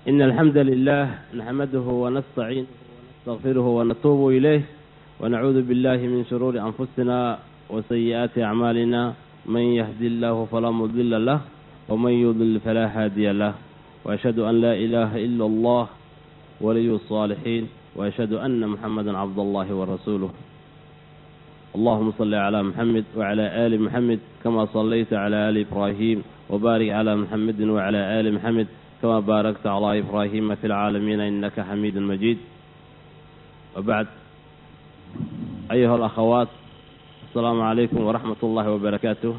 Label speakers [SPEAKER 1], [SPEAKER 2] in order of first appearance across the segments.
[SPEAKER 1] إن الحمد لله نحمده ونستعينه ونستغفره ونتوب إليه ونعوذ بالله من شرور أنفسنا وسيئات أعمالنا من يهدي الله فلا مضل له ومن يضلل فلا هادي له وأشهد أن لا إله إلا الله ولي الصالحين وأشهد أن محمدا عبد الله ورسوله اللهم صل على محمد وعلى آل محمد كما صليت على آل إبراهيم وبارك على محمد وعلى آل محمد كما باركت على إبراهيم في العالمين إنك حميد مجيد وبعد أيها الأخوات السلام عليكم ورحمة الله وبركاته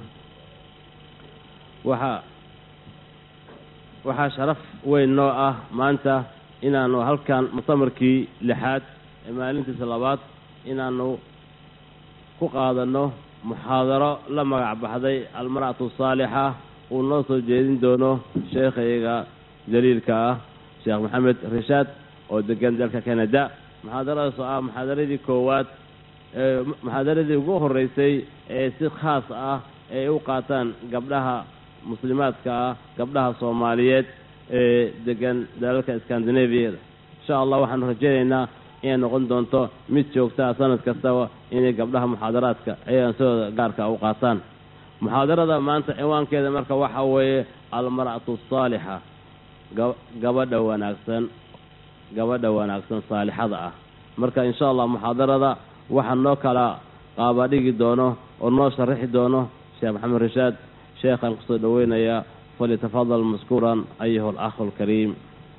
[SPEAKER 1] waxaa waxaa sharaf weyn noo ah maanta inaanu halkan mutamarkii lixaad ee maalintiisa labaad inaanu ku qaadanno muxaadaro la magac baxday almar'atu saalixa uu noo soo jeedin doono sheekhayga jaliilka ah sheekh maxamed rishaad oo degan dalka canada muxaadaradaas oo ah muxaadaradii koowaad ee muxaadaradii ugu horreysay ee si khaas ah ay u qaataan gabdhaha muslimaadka ah gabdhaha soomaaliyeed ee degan dalalka scandinaviyada insha allah waxaanu rajaynaynaa inay noqon doonto mid joogtaa sanad kastaba inay gabdhaha muxaadaraadka ayaan sidooda gaarka u qaataan muxaadarada maanta ciwaankeeda marka waxa weeye almar'atu asaalixa gabadha wanaagsan gabadha wanaagsan saalixada ah marka insha allah muxaadarada waxaa noo kala qaabadhigi doono oo noo sharaxi doono sheekh maxamed rishaad sheekhaan kusoo dhoweynayaa falyatafadal maskuuran ayuha alakhu alkariim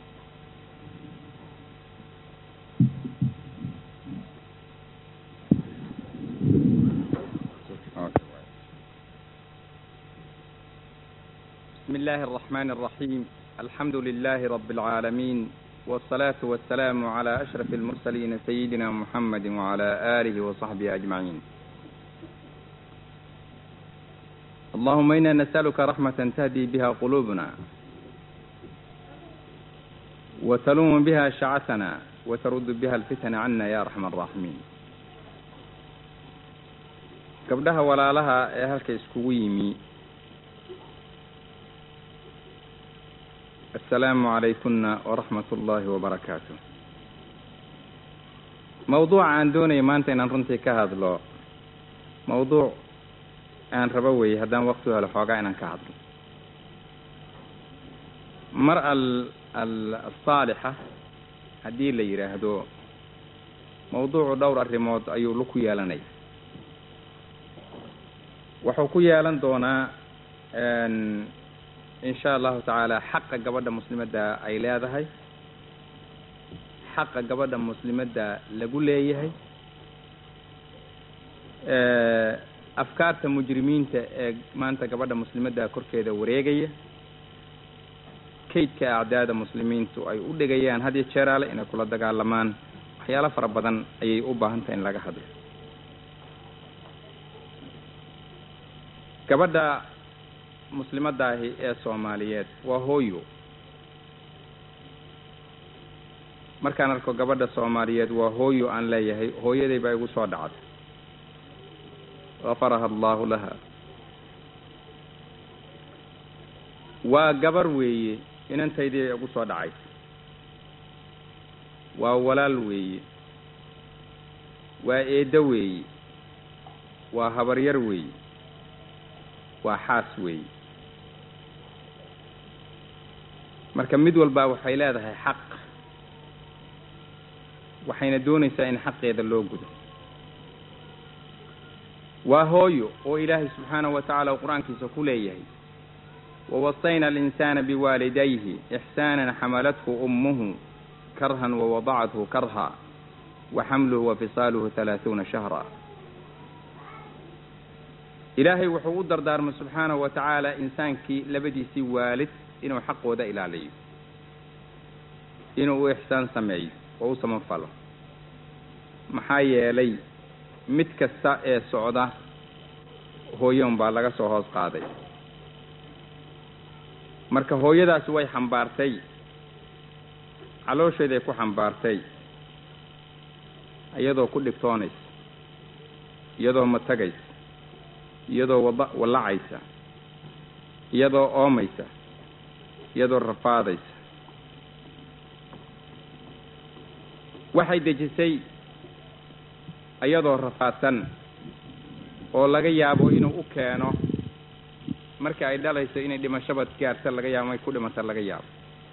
[SPEAKER 2] بسم الله الرحمن الرحيم الحمد لله رب العالمين والصلاة والسلام على أشرف المرسلين سيدنا محمد وعلى آله وصحبه أجمعين اللهم إنا نسألك رحمة تهدي بها قلوبنا وتلوم بها شعثنا وترد بها الفتن عنا يا أرحم الراحمين gabdhaha walaalaha ee halka iskugu yimi assalaamu calaykunna waraxmat ullaahi wabarakaatu mawduuca aan doonaya maanta inaan runtii ka hadlo mawduuc aan rabo weeye haddaan waqti u helo xoogaa inaan ka hadlo mar al al asaalixa haddii la yidhaahdo mawduucu dhowr arrimood ayuu lu ku yeelanaya wuxuu ku yeelan doonaa insha allahu tacaala xaqa gabadha muslimadda ay leedahay xaqa gabadha muslimadda lagu leeyahay afkaarta mujrimiinta ee maanta gabadha muslimadda korkeeda wareegaya kaydka acdaada muslimiintu ay u dhigayaan had iyo jeeraale inay kula dagaalamaan waxyaalo fara badan ayay u baahan tahay in laga hadlo gabadha muslimadaahi ee soomaaliyeed waa hooyo markaan arko gabadha soomaaliyeed waa hooyo aan leeyahay hooyaday baa igu soo dhacday gafaraha allahu laha waa gabar weeye inantaydii igu soo dhacaysa waa walaal weeye waa eeddo weeye waa habaryar weeye waa xaas weeye marka mid walbaa waxay leedahay xaq waxayna doonaysaa in xaqeeda loo gudo waa hooyo oo ilaahay subxaanahu wa tacaala uu qur-aankiisa ku leeyahay wawasayna alinsaana biwaalidayhi ixsaanan xamalathu ummuhu karhan wawadacathu karha wa xamluhu wa fisaaluhu halaahuuna shahra ilaahay wuxuu u dardaarmay subxaanahu wa tacaala insaankii labadiisii waalid inuu xaqooda ilaaliyo inuu u ixsaan sameeyo oo u samafalo maxaa yeelay mid kasta ee socda hooyon baa laga soo hoos qaaday marka hooyadaasi way xambaartay caloosheeday ku xambaartay iyadoo ku dhibtoonaysa iyadoo matagaysa iyadoo wada wallacaysa iyadoo oomaysa iyadoo rafaadaysa waxay dejisay iyadoo rafaadsan oo laga yaabo inuu u keeno marka ay dhalayso inay dhimashaba gaarta laga yaabo ay ku dhimata laga yaabo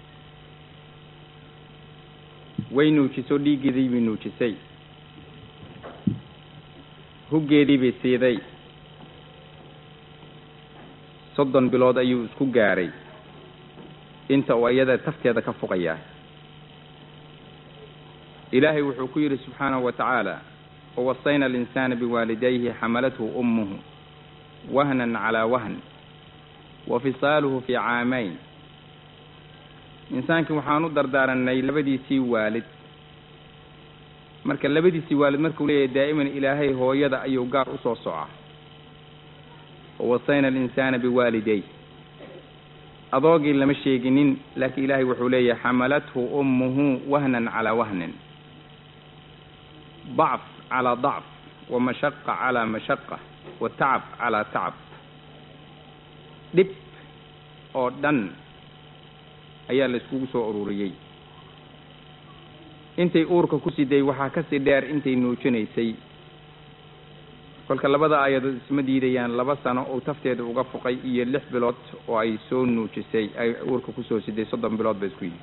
[SPEAKER 2] way nuujiso dhiiggeedii bay nuujisay huggeedii bay siiday soddon bilood ayuu isku gaaray inta uu iyada tafteeda ka fuqayaa ilaahay wuxuu ku yidhi subxaanahu wa tacaala wawasayna alinsaana biwaalidayhi xamalathu ummuhu wahnan calaa wahn wa fisaaluhu fii caamayn insaankii waxaan u dardaaranay labadiisii waalid marka labadiisii waalid markuu leeyahay daa'iman ilaahay hooyada ayuu gaar usoo socaa wawasayna alinsaana biwaalidayh adoogii lama sheeginin laakiin ilaahay wuxuu leeyahay xamalathu ummuhu wahnan calaa wahnin dacf calaa dacf wa mashaqa calaa mashaqa wa tacab calaa tacab dhib oo dhan ayaa la iskugu soo ururiyey intay uurka ku siday waxaa kasii dheer intay nuujinaysay kolka labada aayadood isma diidayaan laba sano uu tafteeda uga fuqay iyo lix bilood oo ay soo nuujisay ay uurka kusoo siday soddon bilood ba isku yihi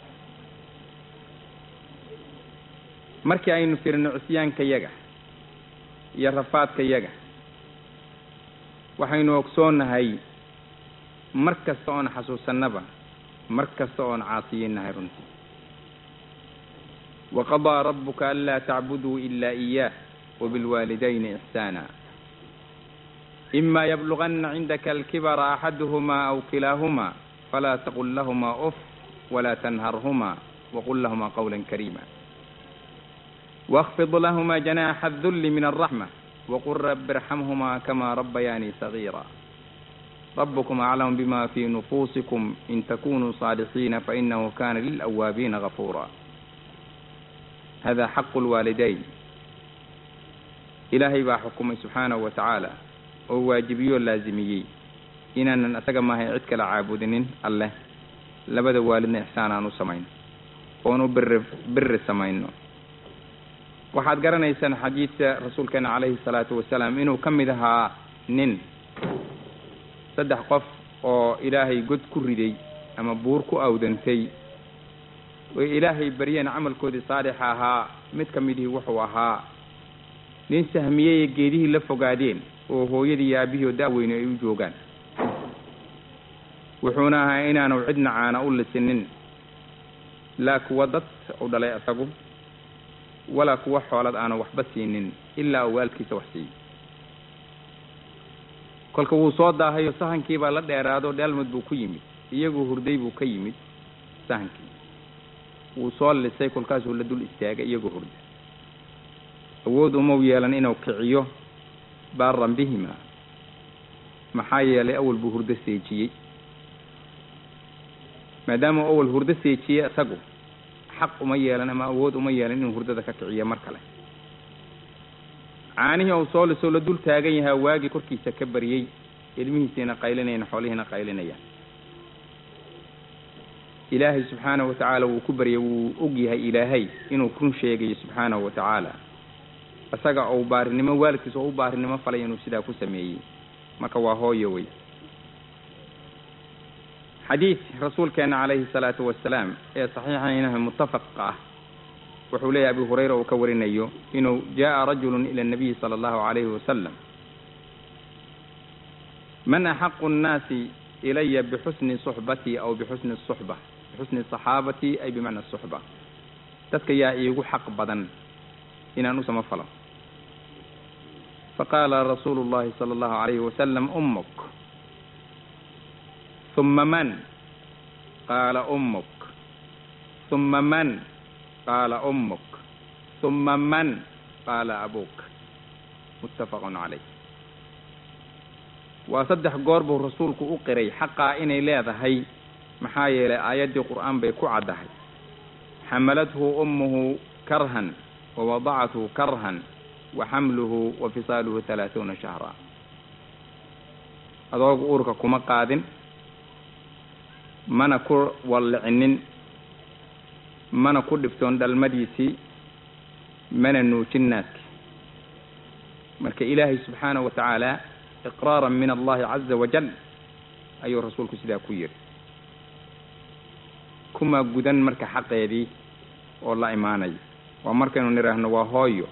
[SPEAKER 2] markii aynu firino cisyaanka yaga iyo rafaadka yaga waxaynu ogsoonnahay mar kasta oon xasuusannaba mar kasta oon caasiyinahay runtii waqadaa rabuka anlaa tacbuduu ilaa iyaah wabilwaalidayni ixsaana ima yabluganna cindaka alkibara axaduhumaa aw kilaahumaa falaa taqul lahumaa uf walaa tanharhumaa waqul lahumaa qawla kariima واخفض لهما جناح الذل من الرحمة وقل رب ارحمهما كما ربياني صغيرا ربكم أعلم بما في نفوسكم إن تكونوا صادقين فإنه كان للأوابين غفورا هذا حق الوالدين إلهي با حكمي سبحانه وتعالى وواجبي اللازمي إننا أسقى ما هي عدك لعابدين الله لبدا والدنا إحسانا نسمين ونو بر بر سمين waxaad garanaysaan xadiidka rasuulkeena calayhi salaatu wasalaam inuu ka mid ahaa nin saddex qof oo ilaahay god ku riday ama buur ku awdantay way ilaahay baryeen camalkoodii saalixa ahaa mid ka midihii wuxuu ahaa nin sahmiyey geedihii la fogaadeen oo hooyadii iyo aabihii oo da-weyne ay u joogaan wuxuuna ahaa inaanu cidna caana u lisinin laa kuwa dad u dhalay asagu walaa kuwa xoolad aanu waxba siinin ilaa uu waalkiisa wax siiyey kolka wuu soo daahayo sahankiibaa la dheeraado dheelmud buu ku yimid iyagoo hurday buu ka yimid sahankii wuu soo lisay kolkaasuu la dul istaagay iyagoo hurda awood umau yeelan inuu kiciyo baaran bihima maxaa yeelay awal buu hurdo seejiyey maadaama uu awal hurdo seejiyey isagu xaq uma yeelan ama awood uma yeelan inuu hurdada ka kiciyo mar kale caanihii uu soo lisoo la dul taagan yahaa waagii korkiisa ka baryey ilmihiisiina qaylinayaan xoolihiina qaylinayaan ilaahay subxaanahu watacaala wuu ku baryay wuu og yahay ilaahay inuu run sheegayo subxaanahu wa tacaala isaga uu baarinimo waalidkiisa oo u baarinimo falay inuu sidaa ku sameeyey marka waa hooyo wey xadiid rasuulkeena calayhi salaatu wasalaam ee saxiixaynaha mutafaqa ah wuxuu leeyahy abu hurayra uu ka warinayo inuu jaa rajulu ila nabiyi sala allahu calayhi wasalam man axaqu nnaasi ilaya bixusni suxbatii aw bixusni suxba bixusni saxaabatii ay bimacna suxba dadka yaa iigu xaq badan inaan u samafalo faqaala rasuulu llahi sala allahu calayhi wasalam ummuk ثم من قال أمك ثم من قال أمك ثم من قال أبوك متفق عليه waa saddex goor buu rasuulku u qiray xaqaa inay leedahay maxaa yeelay aayaddii qur'aan bay ku caddahay xamalathu ummuhu karhan wa wadacathu karhan wa xamluhu wa fisaaluhu halaaثuuna shahra adoogu uurka kuma qaadin mana ku wallicinin mana ku dhibtoon dhalmadiisii mana nuujin naaska marka ilaahay subxaanahu wa tacaala iqraaran min allahi caza wajal ayuu rasuulku sidaa ku yidhi kuma gudan marka xaqeedii oo la imaanaya waa markaynu nidhaahno waa hooyo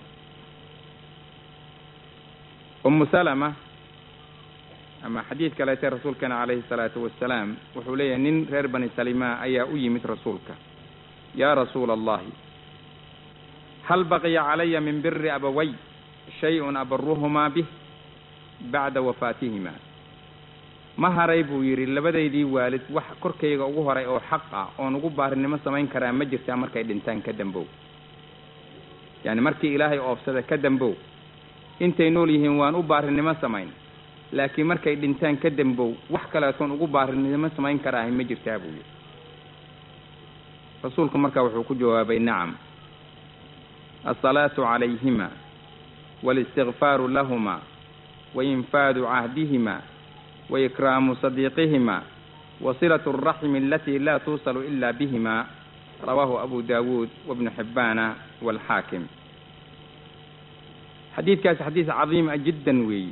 [SPEAKER 2] umu salama ama xadiid kaleete rasuulkeena calayhi salaatu wasalaam wuxuu leeyahay nin reer bani salima ayaa u yimid rasuulka yaa rasuula allahi hal baqiya calaya min biri abaway shay-un abaruhumaa bih bacda wafaatihima ma haray buu yidhi labadaydii waalid wax korkayga ugu horay oo xaq ah oon ugu baarinimo samayn karaa ma jirtaa markay dhintaan ka dambow yacni markii ilaahay oobsada ka dambow intay nool yihiin waan u baarinimo samayn laakiin markay dhintaan ka dambow wax kaleetoon ugu baarinimo samayn karaahay ma jirtaa buu yidhi rasuulku markaa wuxuu ku jawaabay nacam alsalaatu calayhima walistikfaaru lahuma wainfaadu cahdihima waikraamu sadiiqihima wasilatu alraxmi alatii laa tuusalu ila bihima rawaahu abu daawuud wabnu xibbaana waalxaakim xadiidkaasi xadiis cadiima jiddan weeyi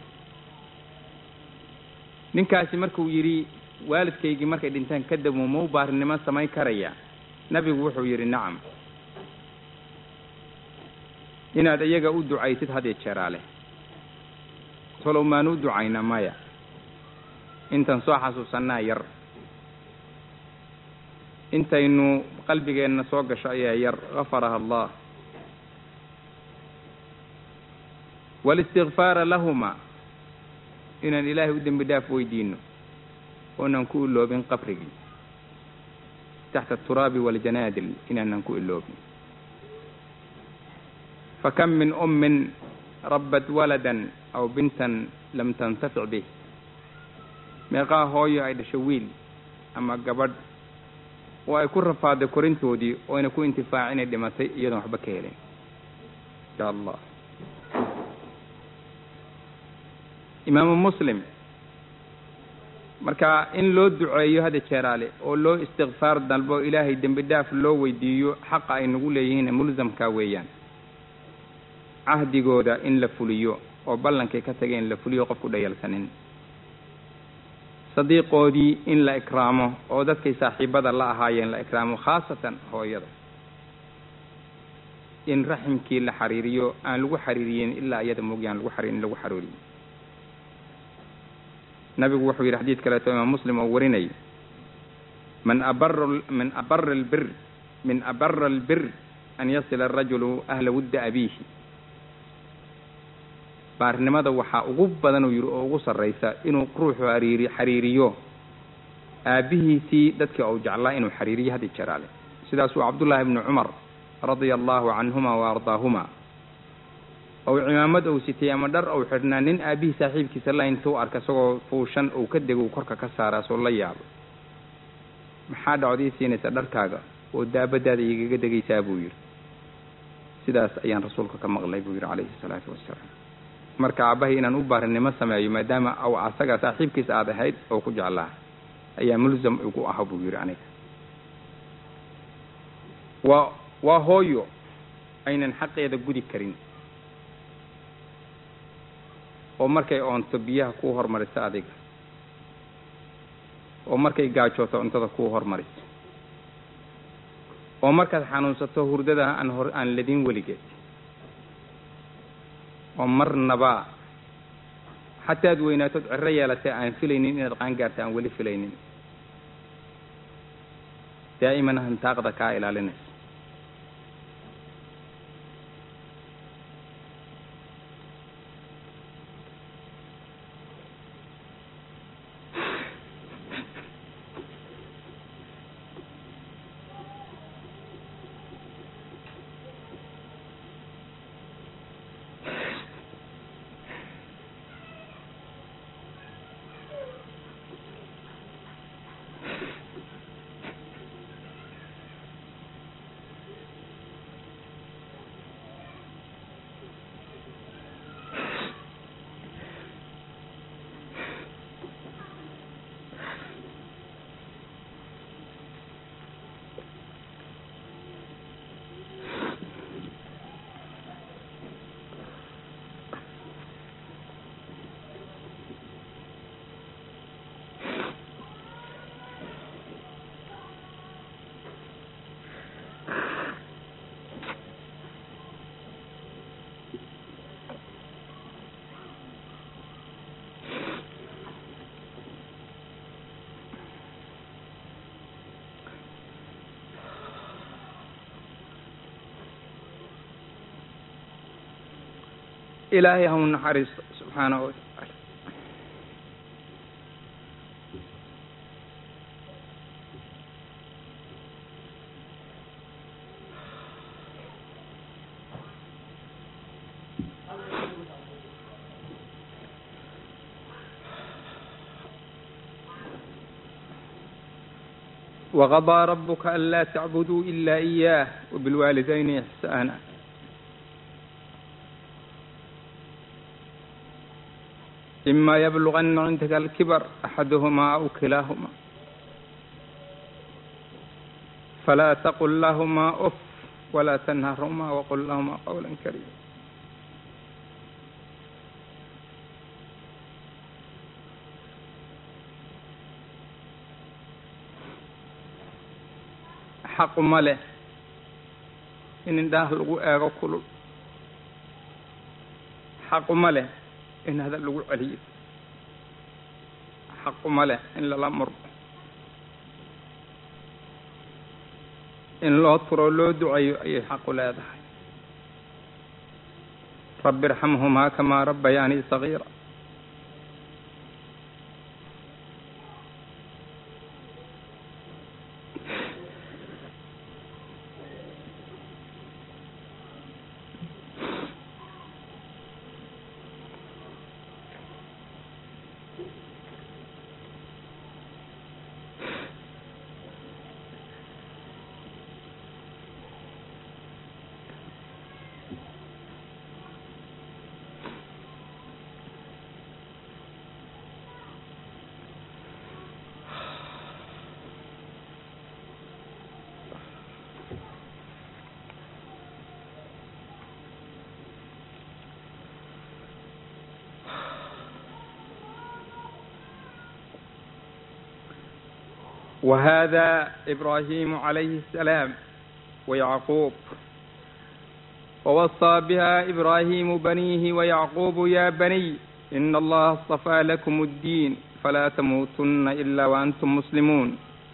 [SPEAKER 2] ninkaasi markuu yidhi waalidkaygii markay dhintaan ka damo ma u baarinimo samayn karaya nabigu wuxuu yidhi nacam inaad iyaga u ducaysid had iyo jeeraa leh tolow maanu u ducayna maya intan soo xasuusannaa yar intaynu qalbigeenna soo gasho ayaa yar gafaraha allah walistikfaara lahuma inaan ilaahay u dembi dhaaf weydiino oonan ku iloobin qabrigii taxta aturaabi waljanaadil inaanan ku iloobin fakam min ummin rabbat waladan aw bintan lam tantafic bih meeqaa hooyo ay dhasho wiil ama gabadh oo ay ku rafaaday korintoodii oyna ku intifaac inay dhimatay iyadoon waxba ka helin insha allah imaamu muslim marka in loo duceeyo hada jeeraale oo loo istikfaar dalbo ilaahay dembi dhaaf loo weydiiyo xaqa ay nagu leeyihiin mulsamka weeyaan cahdigooda in la fuliyo oo ballankay ka tageen la fuliyo qofku dhayalsanin sadiiqoodii in la ikraamo oo dadkay saaxiibada la ahaayeen la ikraamo khaasatan hooyada in raximkii la xariiriyo aan lagu xariiriyin ilaa iyada moogyaan lagu xariirin lagu xarooriyo nabigu wuxuu yidhi xadiid kaleeto imaam muslim oo warinay man abara min abara albir min abara albir an yasila arajulu ahla wudda abiihi baarnimada waxaa ugu badan uu yidhi oo ugu sarraysa inuu ruuxu hariiri xariiriyo aabbihiisii dadkii ou jeclaa inuu xariiriyo hadi jeraale sidaasuu cabdullaahi ibnu cumar radia allahu canhuma wa ardaahuma ou cimaamad ou sitay ama dhar ou xidhnaa nin aabbihii saaxiibkiisa la intuu arka isagoo fuushan uu ka dego uu korka ka saaraa soo la yaabo maxaa dhacod ii siinaysa dharkaaga oo daabadaada igaga degaysaa buu yidhi sidaas ayaan rasuulka ka maqlay buu yidhi calayhi salaatu wassalaam marka aabbahay inaan u baarinimo sameeyo maadaama aw asaga saaxiibkiisa aad ahayd oo ku jeclaa ayaa mulsam igu aha buu yidhi aniga waa waa hooyo aynan xaqeeda gudi karin oo markay oonto biyaha kuu hormariso adiga oo markay gaajooto cuntada kuu hormariso oo markaad xanuunsato hurdada aan hor aan ladin weligeed oo marnaba xataad weynaatood ciro yeelatay aan filaynin inaad qaangaarta aan weli filaynin daa'iman hantaaqda kaa ilaalinaysa ilaahay ha u naxariisto subxaanahu watacaala وقضى ربك ألا تعبدوا إلا إياه وبالوالدين إحسانا إما يبلغن عندك الكبر أحدهما أو كلاهما فلا تقل لهما أف ولا تنهرهما وقل لهما قولا كريما xaqu ma leh in indhaha lagu eego kulul xaqu ma leh in hadal lagu celiyo xaqu ma leh in lala murmo in loo turo loo ducayo ayay xaqu leedahay rabbi irxamhumaa kamaa rabbayaanii sagiira وهذا إبراهيم عليه السلام ويعقوب ووصى بها إبراهيم بنيه ويعقوب يا بني إن الله اصطفى لكم الدين فلا تموتن إلا وأنتم مسلمون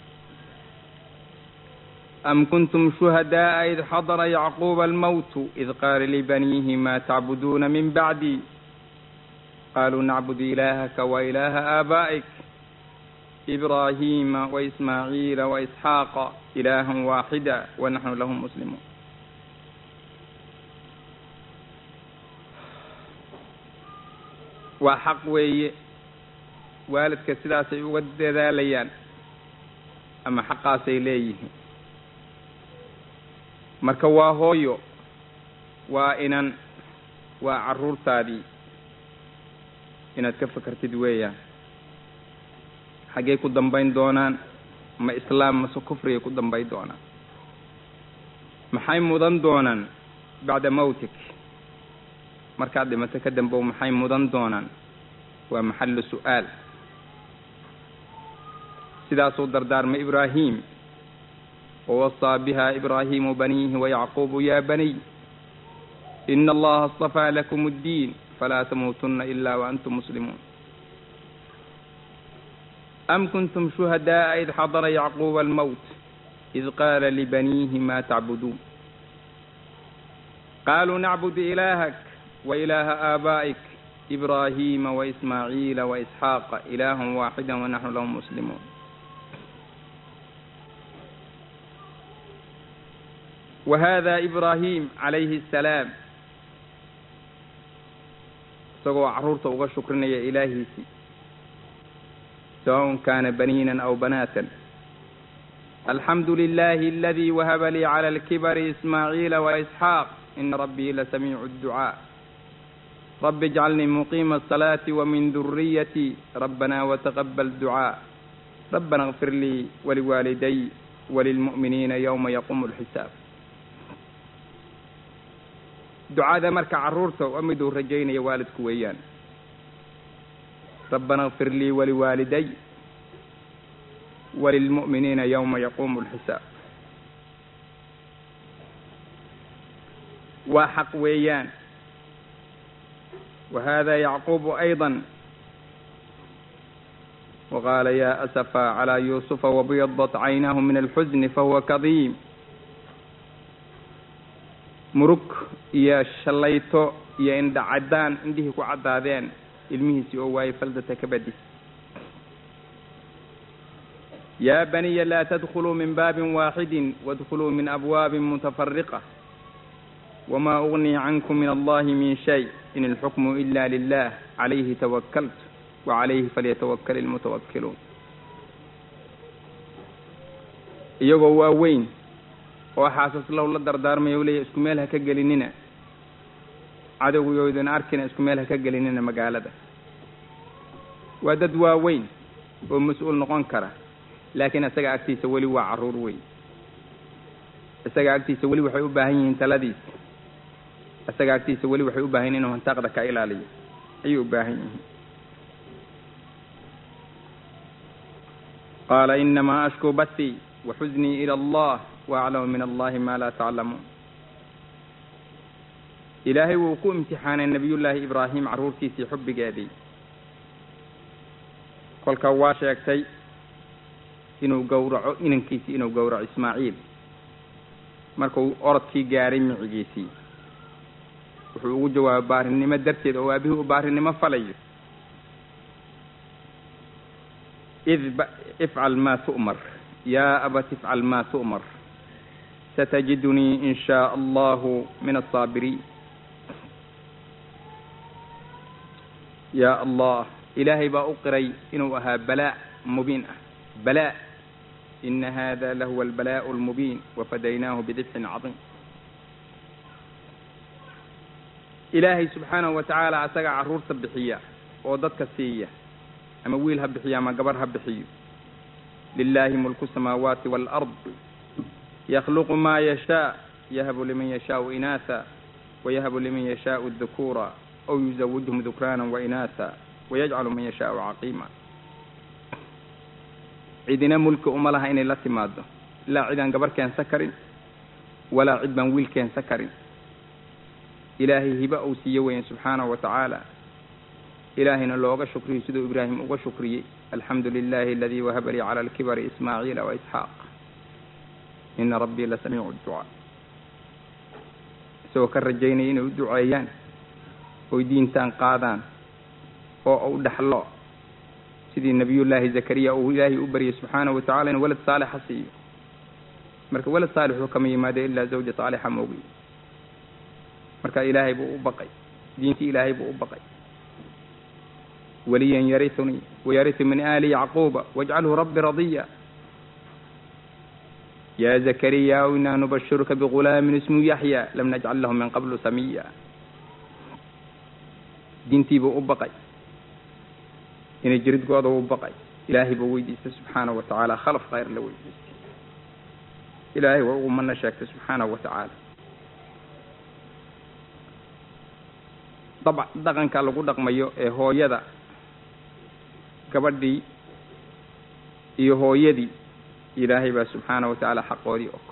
[SPEAKER 2] أم كنتم شهداء إذ حضر يعقوب الموت إذ قال لبنيه ما تعبدون من بعدي قالوا نعبد إلهك وإله آبائك إبراهيم وإسماعيل وإسحاق إلها واحدا ونحن له مسلمون waa xaq weeye waalidka sidaasay uga dadaalayaan ama xaqaasay leeyihiin marka waa hooyo waa inan waa carruurtaadii inaad ka fakartid weeyaan xaggey ku dambayn doonaan ma islaam mase kufrigay ku dambayn doonaan maxay mudan doonaan bacda mawtik markaad dhimato ka dambow maxay mudan doonaan waa maxallu su'aal sidaasuu dardaarmay ibraahim wawasaa biha ibraahimu baniihi wayacquubu ya baniy ina allaha اصطafaa lakum اddiin falaa tamuutuna ila waantum muslimuun am kuntum shuhadaءa id xadara yacquuba almowt id qaala libaniihi ma tacbuduun qaluu nacbud ilaahak وإله آبائك إبراهيم وإسماعيل وإسحاق إله واحدا ونحن له مسلمون وهذا إبراهيم عليه السلام isagoo caruurta uga shukrinaya ilaahiisii سواء كان بنينا أو بناتا الحمد لله الذي وهب لي على الكبر إسماعيل وإسحاق إن ربي لسميع الدعاء رب اجعلني مقيم الصلاة ومن ذريتي ربنا وتقبل دعاء ربنا اغفر لي ولوالدي وللمؤمنين يوم يقوم الحساب ducada marka carruurta waa miduu rajaynaya waalidku weeyaan rabbana اغfir lii waliwaaliday walilmu'miniina yowma yaquumu اlxisaab waa xaq weeyaan وهذا يعقوب أيضا وقال يا أسفا على يوسف وبيضت عيناه من الحزن فهو كظيم murug iyo shallayto iyo indha caddaan indhihii ku caddaadeen ilmihiisii oo waayey faldata ka badis yaa baniya laa tadkuluu min baabin waaxidin waadkuluu min abwaabin mutafariqa wamaa ugnii cankum min allahi min shay in alxukmu ila lilah calayhi tawakaltu wacalayhi falyatawakal ilmutawakkiluun iyagoo waaweyn oo xaasas low la dardaarmaya u leeya isku meel ha ka gelinina cadowgoydana arkina isku meel ha ka gelinina magaalada waa dad waaweyn oo mas-uul noqon kara laakiin isaga agtiisa weli waa carruur weyn isaga agtiisa weli waxay u baahan yihiin taladiisa isaga agtiisa weli waxay u baahan yihin inuu hantaaqda ka ilaaliyo ayay u baahan yihiin qaala inamaa ashkuu bathii waxusnii ila allah waaclamu min allahi ma laa taclamuun ilaahay wuu ku imtixaanay nebiyullaahi ibraahim carruurtiisii xubbigeedii kolka waa sheegtay inuu gowraco inankiisii inuu gowraco ismaaciil markuu orodkii gaaray micigiisii wuxuu ugu jawaabay baarinimo darteed oo aabihii u baarinimo falayo id ifcal maa tu'mar yaa abat ifcal maa tu'mar satajidunii in shaa allahu min asaabiriin yaa allah ilaahay baa u qiray inuu ahaa balaa mubiin ah balaa ina hada lahuwa albalaa'u almubiin wafadaynaahu bidibxin cadiim ilaahay subxaanahu wa tacaala asaga carruurta bixiya oo dadka siiya ama wiil ha bixiyo ama gabar ha bixiyo lilaahi mulku samaawaati waalard yakhluqu maa yashaa yahabu liman yashaau inaasa wayahabu liman yashaau dukuura aw yuzawijhum dukraana wainaasa wayajcalu man yashaau caqiima cidina mulki uma laha inay la timaado ilaa cidaan gabar keensan karin walaa cid baan wiil keensan karin ilaahay hiba uu siiye weyan subxaanahu wa tacaala ilaahayna looga shukriyo siduu ibraahim uga shukriyey alxamdu lilahi aladii wahaba lii cala alkibari ismaaciila wa isxaaq ina rabbii la samiicu ducaa isagoo ka rajaynaya inay u duceeyaan oy diintaan qaadaan oo u dhaxlo sidii nabiyullaahi zakariya uu ilaahay u baryay subxaanahu wa tacala inuu walad saalixa siiyo marka walad saalixuu kama yimaado ilaa zawja saalixa moogi marka ilaahay buu u baqay diintii ilaahay buu u baqay waliyan yarisuni wayarisu min aali yacquuba wajcalhu rabbi radiya ya zakariya inaa nubashiruka bigulaamin ismu yaxya lam najcal lahu min qablu samiya diintii buu u baqay inay jiridgooda u baqay ilaahay buu weydiistay subxaanahu wa tacaala khalaf khayr la weydiistay ilaahay waa ugu mana sheegtay subxaanahu wa tacaala dab dhaqanka lagu dhaqmayo ee hooyada gabadhii iyo hooyadii ilaahay baa subxaanahu wa tacaala xaqoodii og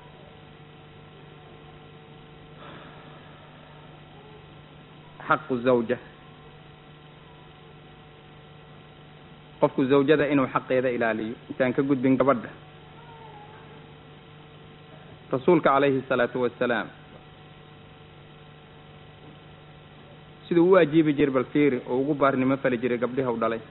[SPEAKER 2] xaqu zawja qofku zawjada inuu xaqeeda ilaaliyo intaan ka gudbin gabadha rasuulka calayhi salaatu wassalaam siduu u ajiibi jiray bal fiiri oo ugu baarnimo fali jiray gabdhiha u dhalay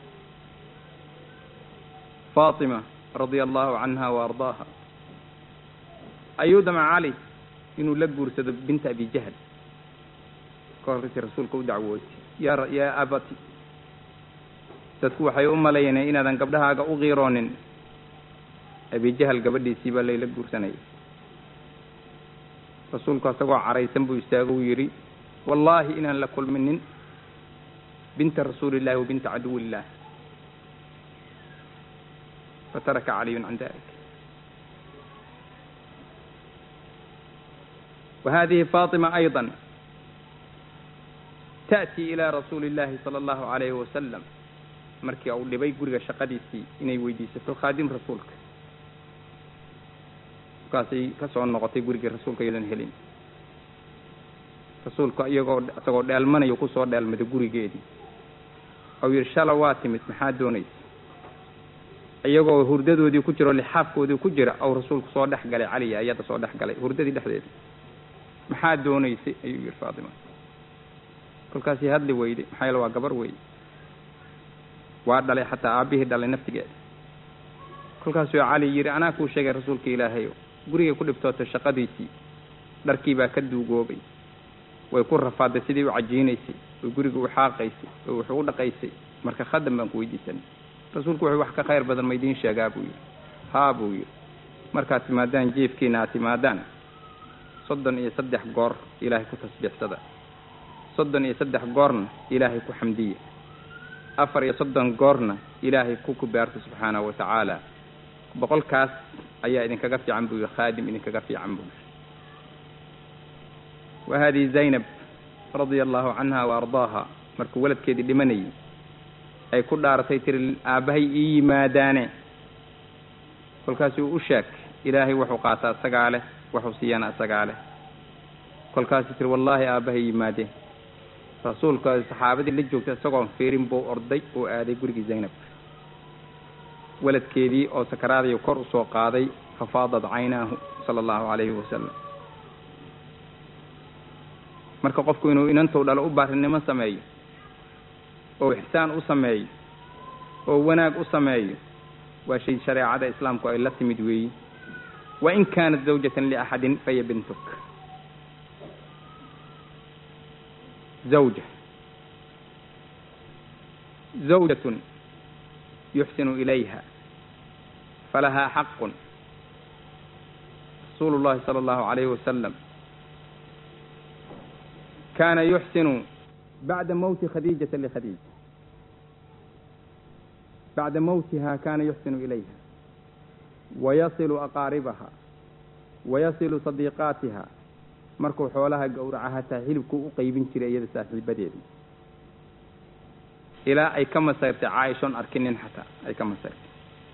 [SPEAKER 2] faatima radia allahu canha wa ardaaha ayuu dama cali inuu la guursado binta abi jahl ka horraysi rasuulka u dacwootay ya yaa abati dadku waxay u malaynay inaadan gabdhahaaga u qiiroonin abijahal gabadhiisii baa layla guursanayay rasuulku asagoo caraysan buu istaago u yidhi wallaahi inaan la kulminin binta rasuuli illahi wa binta caduwi illah fataraka caliyun can dalik وهذه فاطمة أيضا تأتي إلى رسول الله صلى الله عليه وسلم markii uu dhibay guriga shaqadiisii inay weydiisato khaadim rasuulka markaasay ka soo noqotay gurigii rasuulka iyadoon helin rasuulka iyagoo isagoo dheelmanayo kusoo dheelmaday gurigeedii ou yidhi shala waa timid maxaa doonaysa iyagoo hurdadoodii ku jira oo lixaafkoodii ku jira ou rasuulku soo dhex galay caliya iyada soo dhex galay hurdadii dhexdeeda maxaa doonaysay ayuu yidhi faatima kolkaasii hadli weyday maxaa yeele waa gabar weyde waa dhalay xataa aabbihii dhalay naftigeeda kolkaasuu cali yidhi anaa kuu sheegay rasuulka ilaahayo gurigay ku dhibtootay shaqadiisii dharkii baa ka duugoobay way ku rafaaday sidii u cajiinaysay way guriga u xaaqaysay way wax u dhaqaysay marka khadam baan ku weydiisanay rasuulku wuxuu wax ka khayr badan ma idiin sheegaa buu yidhi haa buu yidhi markaad timaadaan jiefkiina aad timaadaan soddon iyo saddex goor ilaahay ku tasbiixsada soddon iyo saddex goorna ilaahay ku xamdiya afar iyo soddon goorna ilaahay ku kubaarta subxaanahu wa tacaala boqolkaas ayaa idinkaga fiican buu yidhi khaadim idinkaga fiican buu yidhi wa haadihi zaynab radia allahu canha wa ardaaha markuu waladkeedii dhimanayay ay ku dhaaratay tiri aabbahay ii yimaadaane kolkaasuu u sheeg ilaahay wuxuu qaataa isagaa leh wuxuu siiyana isagaa leh kolkaasuu tiri wallaahi aabbahay yimaadeen rasuulka saxaabadii la joogta isagoon fiirin buu orday oo aaday gurigii zaynab waladkeedii oo sakaraadayo kor usoo qaaday fafaadat caynaahu sala allahu calayhi wasalam marka qofku inuu inantou dhalo u baarinimo sameeyo oo ixsaan u sameeyo oo wanaag u sameeyo waa shay shareecada islaamku ay la timid weeyi wa in kaanat zawjatan liaxadin faya bintuk zawja zawjatun yuxsinu ilayha falahaa xaqun rasuulu llahi sala allahu calayhi wasalam kaana yuxsinu bacda mowti khadiijata likhadiija bacda mowtiha kaana yuxsinu ilayha wayasilu aqaaribaha wayasilu sadiiqaatiha markuu xoolaha gowraca hataa hilibkuu u qaybin jiray iyada saaxiibadeedii ilaa ay ka masayrtay caaishoon arkinin xataa ay ka masayrtay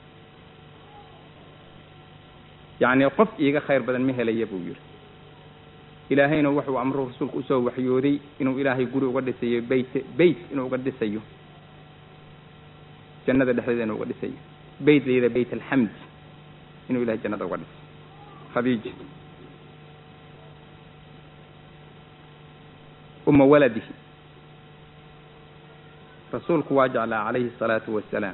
[SPEAKER 2] yacni qof iiga khayr badan ma helaya buu yidhi ilaahayna wuxuu amruu rasuulku usoo waxyooday inuu ilaahay guri uga dhisayo beyt beyt inuu uga dhisayo jannada dhexdeeda inuu uga dhisayo beyt la yidhaha beyt alxamd inuu ilahay jannada uga dhisayo khadiija uma waladihi rasuulku waa jeclaa calayhi asalaatu wasalaam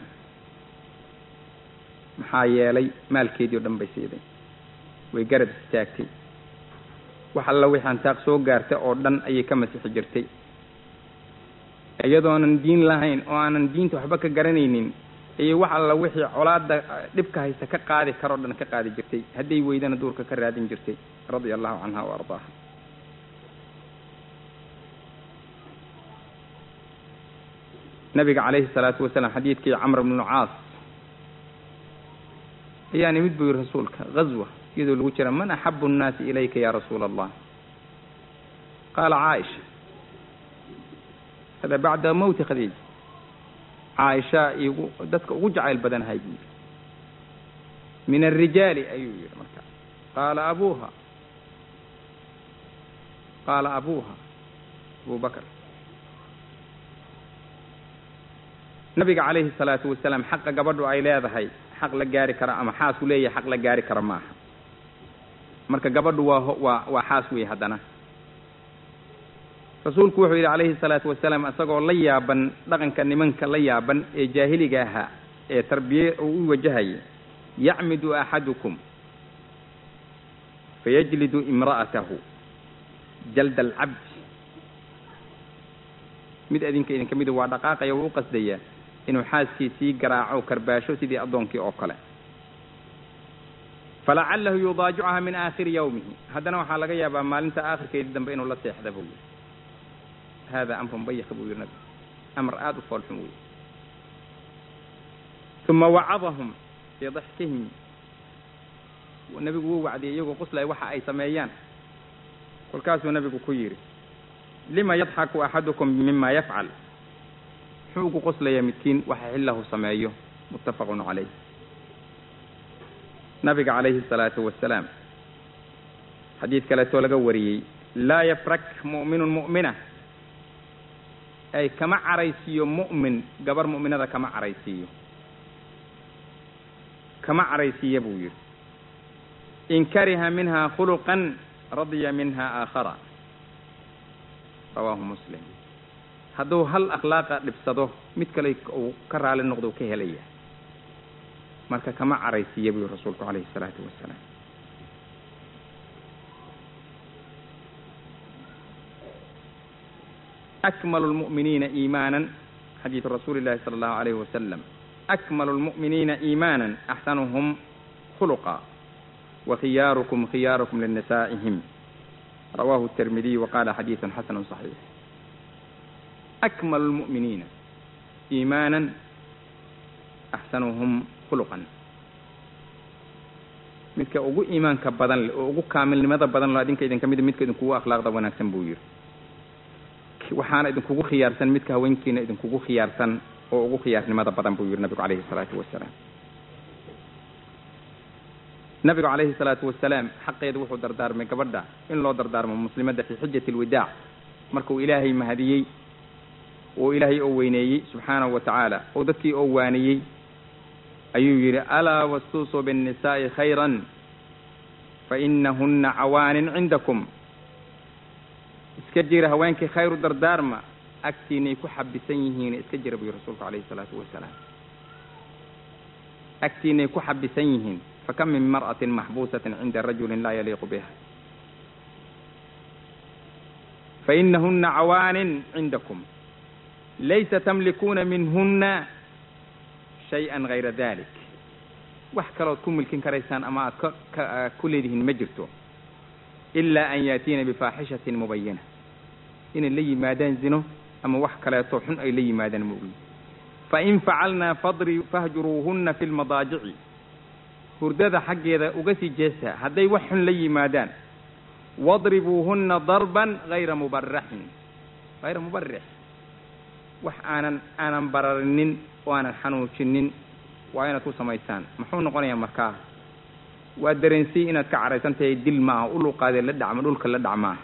[SPEAKER 2] maxaa yeelay maalkeedii o dhan bay siiday way garab istaagtay wax alla wixii antaaq soo gaarta oo dhan ayay ka masixi jirtay iyadoonan diin lahayn oo aanan diinta waxba ka garanaynin ayay wax alla wixii colaada dhibka haysta ka qaadi karoo dhan ka qaadi jirtay hadday weydana duurka ka raadin jirtay radia allahu canha wa ardaaha nabiga calayhi salaatu wasalaam xadiidkii camr bnu caas ayaa nimid buu yihi rasuulka gazwa iyadoo lagu jira man axabu nnaasi ilayka ya rasuula allah qaala caaisha hada bacda mowti khadiija caaisha igu dadka ugu jacayl badanahay buu yidhi min alrijaali ayuu yidhi marka qaala abuuha qaala abuuha abu bakr nabiga calayhi salaatu wasalaam xaqa gabadhu ay leedahay xaq la gaari kara ama xaasku leeyahay xaq la gaari kara maaha marka gabadhu waa waa waa xaas wey haddana rasuulku wuxuu yidhi calayhi salaatu wasalaam isagoo la yaaban dhaqanka nimanka la yaaban ee jaahiliga ahaa ee tarbiye uu u wajahayay yacmidu axadukum fayajlidu imra'atahu jalda alcabdi mid adinka idinka mida waa dhaqaaqaya wuu u qasdayaa inuu xaaskiisii garaaco karbaasho sidii addoonkii oo kale falacalahu yudaajicuha min aakhiri yawmihi haddana waxaa laga yaabaa maalinta aakhirkeedii dambe inuu la seexda buu yidhi hada amrun bayik buu yidhi nabigu amar aada u foolxun wey uma wacadahum fii daxkihim nebigu wuu wacdiyay iyagoo quslay waxa ay sameeyaan kolkaasuu nebigu ku yidhi lima yadxaku axadukum mima yafcal muxuu ugu qoslayaa midkiin waxa xillahu sameeyo muttafaqun calayh nabiga calayhi salaatu wasalaam xadiid kaleetoo laga wariyey laa yafrak mu'minun mu'mina ay kama caraysiiyo mu'min gabar mu'minada kama caraysiiyo kama caraysiiya buu yidhi in kariha minha khuluqan radiya minha aakhara rawaahu muslim hadduu hal akhlaaqa dhibsado mid kale uu ka raali noqdo ka helaya marka kama caraysiiya buu rasuulku calayhi salaatu wasalaam akmalu lmu'miniina iimaanan xadiidu rasuuli llahi sala allahu alayhi wasalam akmalu lmu'miniina iimaanan axsanuhum khuluqa wa khiyaarukum khiyaarukum linisaa'ihim rawahu التirmidiy وqala xadiiث xasn صaxiix akmal الmuؤminiina iimaana axsanuhum khuluqan midka ugu iimaanka badan leh oo ugu kaamilnimada badan lo adinka idinka mida midka idinkugu akhlaaqda wanaagsan buu yihi waxaana idinkugu khiyaarsan midka haweenkiina idinkugu khiyaarsan oo ugu khiyaarnimada badan buu yihi nabigu calayhi الsalaatu wasalaam nabigu calayhi salaatu wasalaam xaqeedu wuxuu dardaarmay gabadha in loo dardaarmo muslimadda fii xijati alwidaac markuu ilaahay mahadiyey oo ilaahay oo weyneeyey subxaanahu wa tacaala oo dadkii oo waaniyey ayuu yidhi alaa wastuusuu binnisaa'i khayran fa inahunna cawaanin cindakum iska jira haweenkii khayru dardaarma agtiinay ku xabisan yihiin iska jira buu rasuulku calayhi salaatu wasalaam agtiinay ku xabisan yihiin fakam min mar'atin maxbuusatin cinda rajulin laa yaliiqu biha fainahuna cawaanin cindakum laysa tamlikuuna minhuna shay-an gayra dalik wax kalood ku milkin karaysaan ama aad ka ku leedihiin ma jirto ilaa an yaatiina bifaaxishatin mubayana inay la yimaadaan zino ama wax kaleeto xun ay la yimaadaan moogi fain facalnaa fadri fahjuruuhuna fi lmadaajici hurdada xaggeeda uga sii jeesta hadday wax xun la yimaadaan wadribuuhunna darban hayra mubaraxin hayra mubarix wax aanan aanan bararinin oo aanan xanuujinin waa inaad ku samaysaan muxuu noqonayaa markaa waa dareensiyey inaad ka caraysan tahay dil maaha uluqaadee la dhacma dhulka la dhacmaa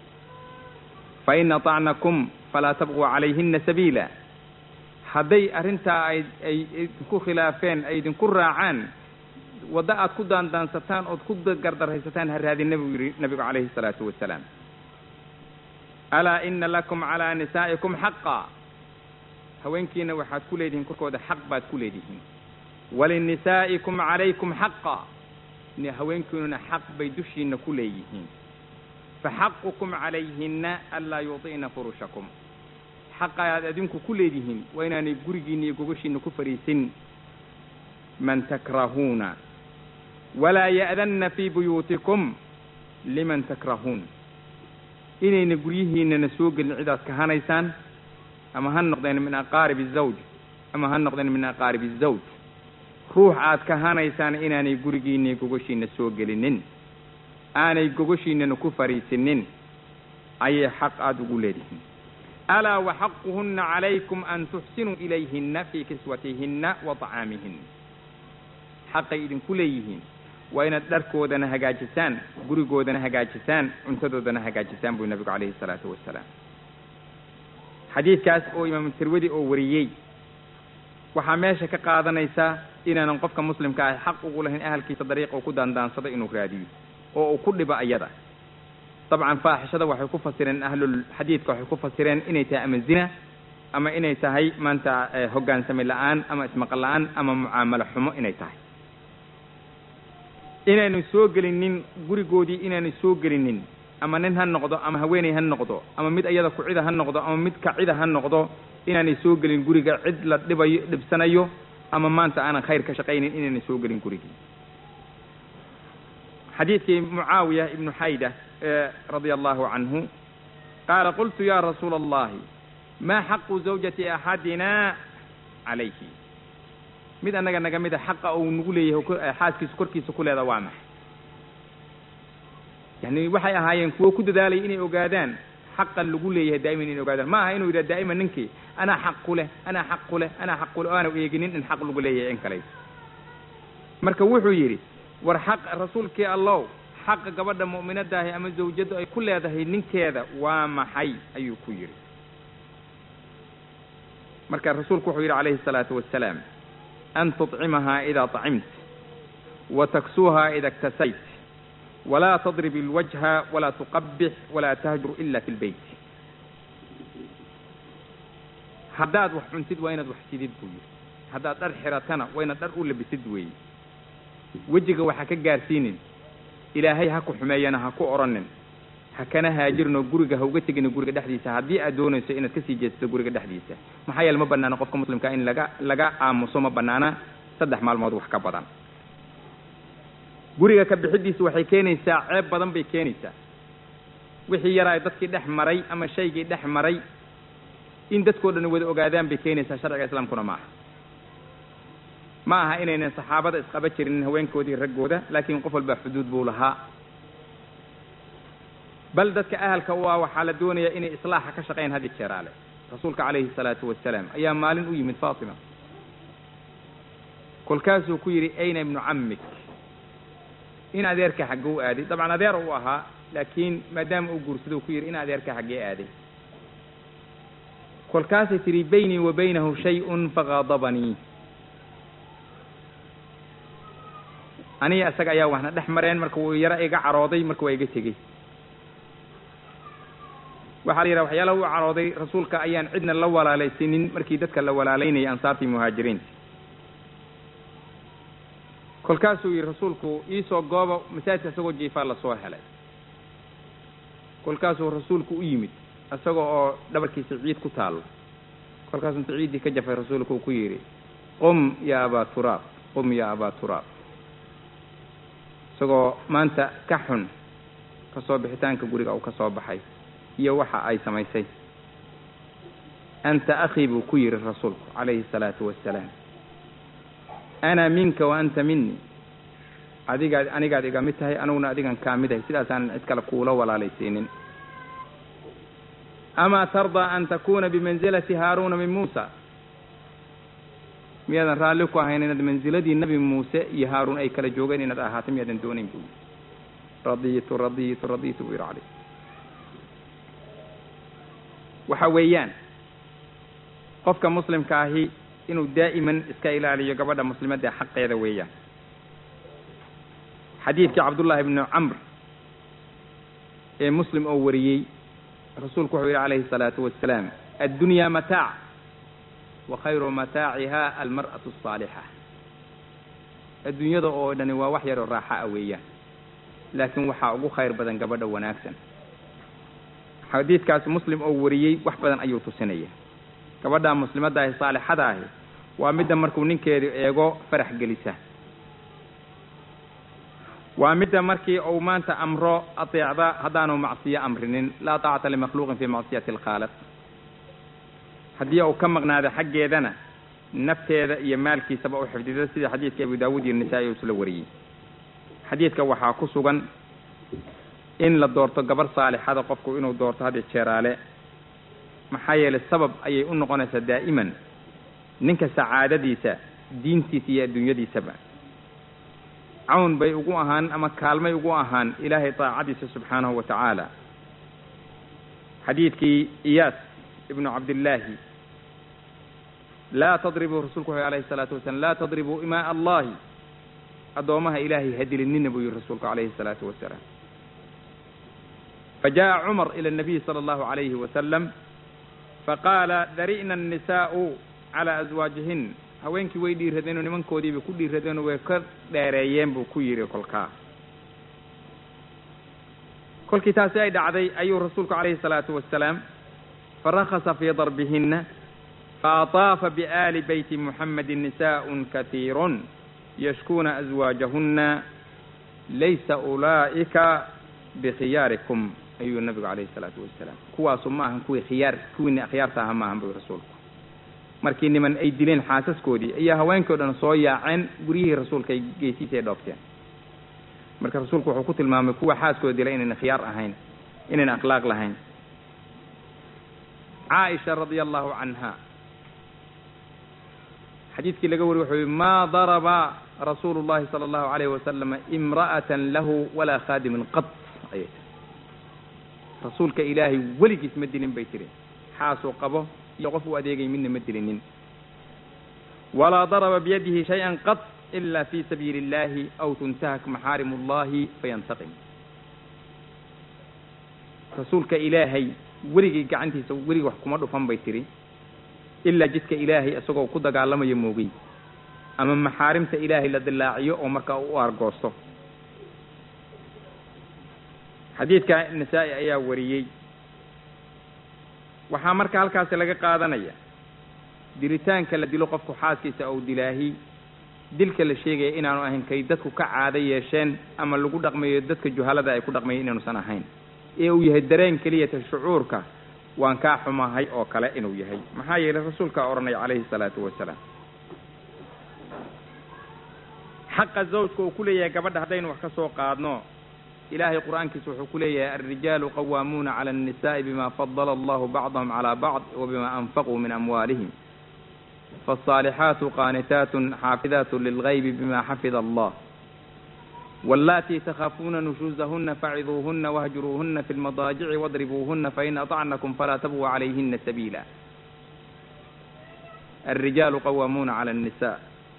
[SPEAKER 2] fa in atacnakum falaa tabquu calayhina sabiila hadday arrintaa ay ay idinku khilaafeen ay idinku raacaan waddo aad ku daandaansataan ood ku gardaraysataan ha raadina buu yidhi nabigu calayhi salaatu wasalaam alaa ina lakum calaa nisaa'ikum xaqa haweenkiina waxaad ku leedihiin korkooda xaq baad ku leedihiin walinisaa'ikum calaykum xaqa haweenkiinuna xaq bay dushiina ku leeyihiin faxaqukum calayhina anlaa yudi'na furushakum xaqa aad adinku ku leedihiin waa inaanay gurigiina iyo gogoshiina ku fadhiisin man takrahuuna walaa ya'danna fii buyuutikum liman takrahuun inayna guryihiinana soo gelin cidaad kahanaysaan ama ha noqdeen min aqaarib azawj ama ha noqdeen min aqaarib azawj ruux aad kahanaysaan inaanay gurigiina gogoshiina soo gelinin aanay gogoshiinana ku fariisinin ayay xaq aada ugu leedihiin alaa waxaquhunna calaykum an tuxsinuu ilayhinna fii kiswatihinna wa طacaamihin xaqay idinku leeyihiin waa inaad dharkoodana hagaajisaan gurigoodana hagaajisaan cuntadoodana hagaajisaan buu nabigu calayhi salaatu wasalaam xadiidkaas oo imaamu tirwadi oo wariyey waxaa meesha ka qaadanaysaa inaanan qofka muslimka ahi xaq ugu lahayn ahalkiisa dariiqa uu ku daandaansado inuu raadiyo oo uu ku dhibo ayada dabcan faaxishada waxay ku fasireen ahlulxadiidka waxay ku fasireen inay tahay ama zina ama inay tahay maanta hoggaansami la-aan ama ismaqal la-aan ama mucaamalo xumo inay tahay inaanu soo gelinin gurigoodii inaanu soo gelinin ama nin ha noqdo ama haweeney ha noqdo ama mid iyada kucida ha noqdo ama mid kacida ha noqdo inaanay soo gelin guriga cid la dhibayo dhibsanayo ama maanta aanan khayr ka shaqaynin inaanay soo gelin gurigii xadiidkii mucaawiya ibnu xayda radia allahu canhu qaala qultu ya rasuula allahi ma xaqu zawjati axadina calayhi mid annaga naga mida xaqa uu nagu leeyahay xaaskiisu korkiisa ku leeda waa maxay yani waxay ahaayeen kuwo ku dadaalaya inay ogaadaan xaqa lagu leeyahay daa'iman inay ogaadaan ma aha inuu yidhaha daa'iman ninkii anaa xaq ku leh anaa xaq ku leh anaa xaq ku leh o aana eeginin in xaq lagu leeyahay in kale marka wuxuu yidhi war xaq rasuulkii allow xaqa gabadha mu'minadaahi ama zawjadu ay ku leedahay ninkeeda waa maxay ayuu ku yidhi marka rasuulku wuxuu yidhi calayhi الsalaatu wasalaam an tuطcimahaa idaa طacimt wa taksuuhaa ida اktasayt walaa tadrib اlwajha walaa tuqabix walaa tahjur ila fi اlbeyt haddaad wax cuntid waa inaad wax sidid buu yidhi haddaad dhar xiratana waa inaad dhar u labisid weeye wejiga waxa ka gaarsiinin ilaahay ha ku xumeeyana ha ku odhanin ha kana haajirno guriga ha uga tegino guriga dhexdiisa haddii aad doonayso inaad kasii jeedsato guriga dhexdiisa maxaa yeele ma banaana qofka muslimkaa in laga laga aamuso ma banaana saddex maalmood wax ka badan guriga ka bixidiisa waxay keenaysaa ceeb badan bay keenaysaa wixii yaraa dadkii dhex maray ama shaygii dhex maray in dadkoo dhan wada ogaadaan bay keenaysaa sharciga islaamkuna ma aha ma aha inaynan saxaabada isqaba jirin haweenkoodii raggooda laakiin qof walba xuduud buu lahaa bal dadka ahalka u ah waxaa la doonayaa inay islaaxa ka shaqeyn had i jeeraale rasuulka calayhi salaatu wasalaam ayaa maalin u yimid faatima kolkaasuu ku yidhi ayna ibnu cammik in adeerka xagge u aaday dabcan adeer u ahaa laakiin maadaama uu guursadou ku yidhi in adeerka xaggee aaday kolkaasay tidhi baynii wa baynahu shay-un faqaadabanii aniga isaga ayaa waxna dhex mareen marka wuu yaro iga carooday marka waa iga tegey waxaa la yidhaha waxyaalaha u carooday rasuulka ayaan cidna la walaalaysanin markii dadka la walaalaynayay ansaartii muhaajiriinta kolkaasuu yidhi rasuulku iisoo gooba masaajidka isagoo jiifaa lasoo helay kolkaasuu rasuulku u yimid isaga oo dhabarkiisa ciid ku taallo kolkaasuu inta ciiddii ka jafay rasuulku uu ku yidhi qum ya abaa turaab qum ya abaa turaab isagoo maanta ka xun ka soo bixitaanka guriga uu ka soo baxay iyo waxa ay samaysay anta akhii buu ku yidhi rasuulku calayhi salaatu wassalaam ana minka wa anta minii adigaad anigaad iga mid tahay aniguna adigan kaa mid ahay sidaasaanan cid kale kuula walaalaysiinin amaa tardaa an takuuna bimansilati haaruuna min muusa miyaadan raalli ku ahayn inaad mansiladii nebi muuse iyo haaruun ay kala joogeen inaad ahaato miyaadan doonayn buu yidhi radiitu radiitu radiitu buu yidhi calayh waxa weeyaan qofka muslimka ahi inuu daa'iman iska ilaaliyo gabadha muslimadda xaqeeda weeyaan xadiidkii cabdullaahi bnu camr ee muslim oo wariyey rasuulku wuxuu yidhi calayhi salaatu wassalaam addunyaa mataac wa khayru mataaciha almar'atu asaalixa adduunyada oo dhani waa wax yaroo raaxa ah weeyaan laakiin waxaa ugu khayr badan gabadha wanaagsan xadiidkaas muslim oo wariyey wax badan ayuu tusinaya gabadha muslimadda ahi saalixada ahi waa midda markuu ninkeedu eego farax gelisa waa midda markii uu maanta amro ateecda haddaanu macsiyo amrinin laa taacata limakhluuqin fii macsiyati alkhaaliq haddii uu ka maqnaado xaggeedana nafteeda iyo maalkiisaba u xifdida sida xadiidka abu daawuud iyo nisaa-i isla wariyey xadiidka waxaa ku sugan in la doorto gabar saalixada qofku inuu doorto haddi jeeraale maxaa yeelay sabab ayay u noqonaysaa daa'iman ninka sacaadadiisa diintiisa iyo adduunyadiisaba cawn bay ugu ahaan ama kaalmay ugu ahaan ilaahay daacadiisa subxaanahu wa tacaala xadiidkii iyaas ibnu cabdillaahi laa tadribuu rasuulku wuxu alayhi salaatu wasalam laa tadribuu imaa allahi addoomaha ilaahay hadilinina buu yihi rasuulku calayhi salaatu wasalaam fajaءa cumar ilى الnabiy salى اllahu عalayhi wasalam faqaala dari'na الnisaءu calى aswaajihin haweenkii way dhiiradeenoo nimankoodiibay ku dhiiradeenoo way ka dheereeyeen buu ku yidhi kolkaa kolkii taasi ay dhacday ayuu rasuulku calayhi الsalaatu wasalaam farakasa fii darbihina faataafa biaali beyti muxamedi nisaء katiirun yashkuuna aswaajahuna laysa ulaa'ika bikhiyaarikum ayuu nabigu calayhi salaatu wasalaam kuwaasu ma ahan kuwii khiyaar kuwiina akhyaarta aha ma ahan buu rasuulku markii niman ay dileen xaasaskoodii ayaa haweenkii o dhan soo yaaceen guryihii rasuulka ay geesiisa ay dhoofteen marka rasuulku wuxuu ku tilmaamay kuwa xaaskooda dilay inayna khiyaar ahayn inayna akhlaaq lahayn caaisha radia allahu canha xadiidkii laga wariy wuxuu yihi maa daraba rasuulu llahi sala allahu alayhi wasalama imra'atan lahu walaa khaadimin qad ayay tiri rasuulka ilaahay weligiis ma dilin bay tiri xaasuu qabo iyo qof uu adeegay midna ma dilinin walaa daraba biyadihi shay-an qad ila fi sabiili illahi aw tuntahak maxaarim ullahi fayantaqim rasuulka ilaahay weligay gacantiisa weligii wax kuma dhufan bay tiri ilaa jidka ilaahay isagoo ku dagaalamayo moogay ama maxaarimta ilaahay la dilaaciyo oo markaa u argoosto xadiidka nasaa-i ayaa wariyey waxaa marka halkaasi laga qaadanaya dilitaanka la dilo qofku xaaskiisa ou dilaahi dilka la sheegaya inaanu ahayn kay dadku ka caado yeesheen ama lagu dhaqmayo dadka juhalada ay ku dhaqmayo inaanusan ahayn ee uu yahay dareen keliyata shucuurka waan kaa xumahay oo kale inuu yahay maxaa yeelay rasuulkaa odhanaya calayhi salaatu wasalaam xaqa zawjka uu ku leeyahay gabadha haddaynu wax ka soo qaadno ilaahay qur-aankiisa wuxuu ku leeyahay alrijaalu qawaamuuna cala annisa'i bima fadala allahu bacdahum calaa bacd wa bima anfaquu min amwaalihim faalصaalixaatu qaanitaatun xaafidaatu lilgaybi bima xafida allah wاllatii takhaafuuna nushuuzahuna faciduuhuna wahjuruuhuna fi lmadaajici wadribuuhuna fain aطacnakum falaa tabguu calayhina sabiila alrijaalu qawaamuuna cala الnisa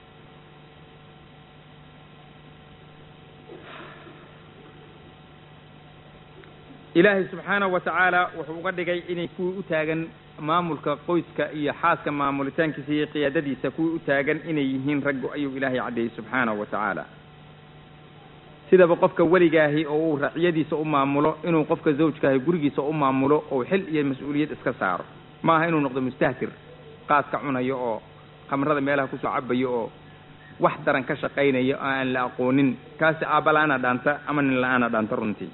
[SPEAKER 2] ilaahay subxaanahu wa tacaala wuxuu uga dhigay inay kuwii u taagan maamulka qoyska iyo xaaska maamulitaankiisa iyo qiyaadadiisa kuwii u taagan inay yihiin raggu ayuu ilaahay caddeeyey subxaanahu wa tacaala sidaba qofka weligaahi oo uu raciyadiisa u maamulo inuu qofka zawjkaahi gurigiisa u maamulo oo xil iyo mas-uuliyad iska saaro ma aha inuu noqdo mustahtir qaaska cunayo oo khamrada meelaha kusoo cabayo oo wax daran ka shaqaynayo oo aan la aqoonin kaasi aabba la-aana dhaanta ama nin la-aana dhaanta runtii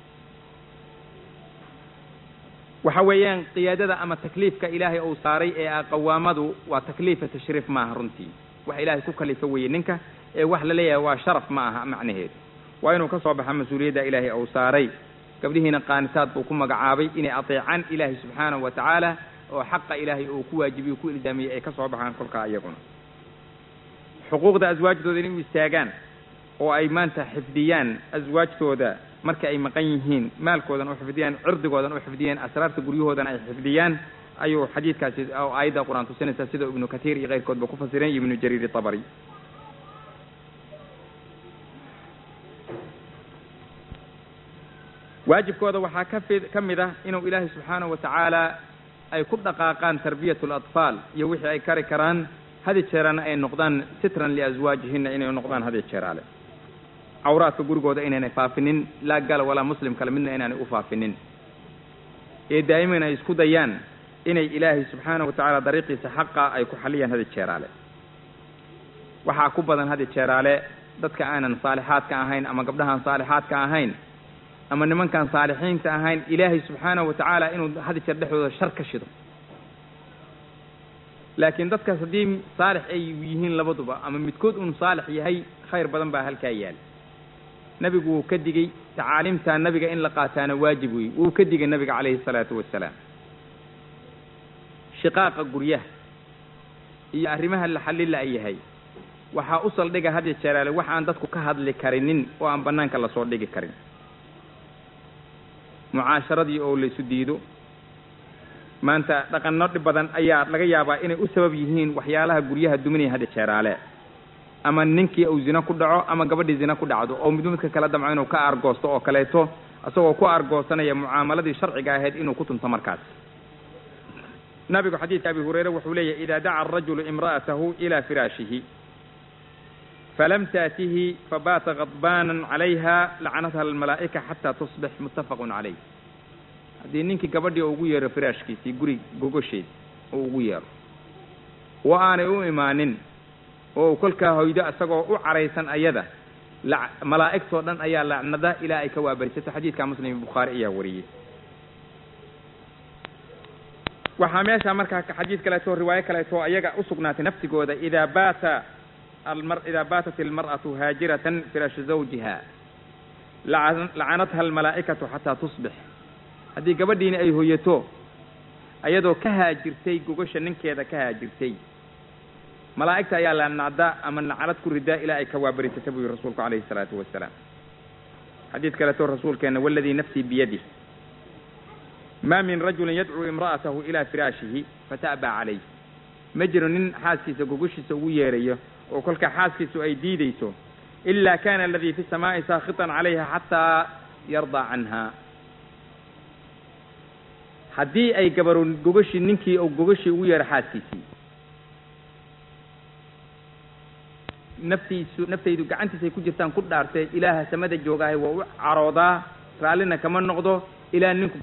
[SPEAKER 2] waxa weeyaan qiyaadada ama takliifka ilaahay uu saaray ee ah qawaamadu waa takliifa tashriif maaha runtii wax ilaahay ku kalifa weeye ninka ee wax la leeyahay waa sharaf ma aha macnaheedu waa inuu ka soo baxa mas-uuliyadda ilaahay uu saaray gabdhihiina qaanitaad buu ku magacaabay inay ateecaan ilaahay subxaanahu wa tacaala oo xaqa ilaahay uu ku waajibiyo ku ilzaamiyey ay ka soo baxaan kolkaa iyaguna xuquuqda aswaajdooda inay u istaagaan oo ay maanta xifdiyaan aswaajtooda marka ay maqan yihiin maalkoodan u xifdiyaan cirdigoodan u xifdiyaan asraarta guryahoodan ay xifdiyaan ayuu xadiidkaasi oo aayadda qur-aan tusinaysaa sida ibnu katiir iyo keyrkoodba ku fasireen iyo ibnu jariir itabari waajibkooda waxaa ka fi ka mid ah inuu ilaahay subxaanahu wa tacaala ay ku dhaqaaqaan tarbiyat alatfaal iyo wixii ay kari karaan hadi jeerana ay noqdaan sitran liaswaajihina inay noqdaan hadi jeeraale cawraadka gurigooda inaynay faafinin laa gala walaa muslim kale midna inaanay u faafinin ee daa'iman ay isku dayaan inay ilaahay subxaanahu wa tacaala dariiqiisa xaqa ay ku xaliyaan hadi jeeraale waxaa ku badan hadi jeeraale dadka aanan saalixaadka ahayn ama gabdhahaan saalixaadka ahayn ama nimankaan saalixiinta ahayn ilaahay subxaanahu wa tacaala inuu hadi jeer dhexdooda shar ka shido laakiin dadkaas haddii saalix ay yihiin labaduba ama midkood uun saalix yahay khayr badan baa halkaa yaal nebigu wuu ka digey tacaaliimtaa nabiga in la qaataana waajib wey wuu ka digay nabiga calayhi salaatu wasalaam shiqaaqa guryaha iyo arrimaha la xallila ay yahay waxaa u saldhiga hadya jeeraale wax aan dadku ka hadli karinin oo aan bannaanka lasoo dhigi karin mucaasharadii oo laysu diido maanta dhaqanno dhib badan ayaa laga yaabaa inay u sabab yihiin waxyaalaha guryaha duminaya hadya jeeraale ama ninkii uu zina ku dhaco ama gabadhii zina ku dhacdo oo midba midka kala damco inuu ka argoosto oo kaleeto isagoo ku argoosanaya mucaamaladii sharciga ahayd inuu ku tunto markaas nabigu xadiidka abi hureyre wuxuu leeyahy ida daca arajulu imra'atahu ila firaashihi falam taatihi fabaata kadbaanan calayha lacanatha almalaa'ika xataa tusbix muttafaqun calayh haddii ninkii gabadhii ugu yeero firaashkiisii guri gogosheed oo ugu yeero oo aanay u imaanin oo kolkaa hoydo isagoo u caraysan ayada malaa'igtoo dhan ayaa lacnada ilaa ay ka waabarisato xadiidka muslim bukhaari ayaa wariyey waxaa meesha markaa xadiid kaleeto riwaayo kaleeto ayaga usugnaatay naftigooda idaa baata almar idaa baatat almar'atu haajiratan firaasha zawjiha lacanatha almalaa'ikatu xataa tusbix haddii gabadhiini ay hoyato ayadoo ka haajirtay gogasha ninkeeda ka haajirtay malaa'igta ayaa lacnacda ama lacnad ku ridaa ilaa ay ka waabarisata buu yihi rasuulku calayhi salaatu wasalaam xadiid kaleeto rasuulkeena waladii nafsii biyadih ma min rajulin yadcuu imra'atahu ilaa firaashihi fata'baa calayh ma jiro nin xaaskiisa gogoshiisa ugu yeerayo oo kolka xaaskiisu ay diidayso ila kana aladii fi samaa'i saakhitan calayha xataa yardaa canha haddii ay gabaru gogashii ninkii ou gogashii ugu yeero xaaskiisii naftiisu naftaydu gacantiisay ku jirtaan ku dhaartay ilaaha samada joogaahay waa u caroodaa raallina kama noqdo ilaa ninku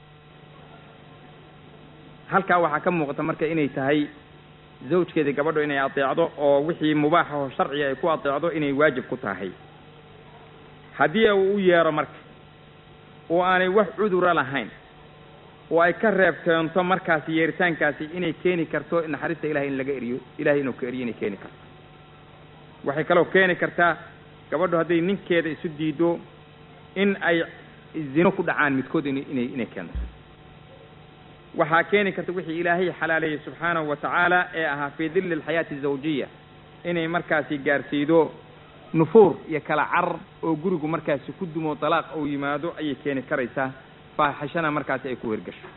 [SPEAKER 2] halkaa waxaa ka muuqata marka inay tahay zawjkeeda gabadho inay adeecdo oo wixii mubaaxa oo sharciga ay ku adeecdo inay waajib ku tahay haddii uu u yeero marka oo aanay wax cudura lahayn oo ay ka reeb keento markaasi yeeritaankaasi inay keeni karto naxariista ilahay in laga eriyo ilahay inuu ka eriyo inay keeni karto waxay kaloo keeni kartaa gabadhu hadday ninkeeda isu diido in ay zino ku dhacaan midkood in inay inay keento waxaa keeni karta wixii ilaahay xalaaleeyey subxaanahu wa tacaala ee ahaa fii dilli alxayaati azawjiya inay markaasi gaarsiido nufuur iyo kala carar oo gurigu markaasi ku dumo dalaaq ou yimaado ayay keeni karaysaa faaxishana markaasi ay ku hirgasho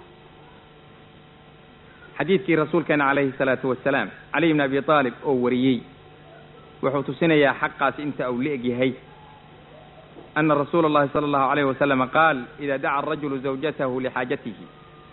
[SPEAKER 2] xadiidkii rasuulkeena calayhi salaatu wasalaam caliy bni abi aalib oo wariyey wuxuu tusinayaa xaqaasi inta uu la-eg yahay ana rasuula allahi sala allahu alayhi wasalama qaal ida daca arajulu zawjatahu lixaajatihi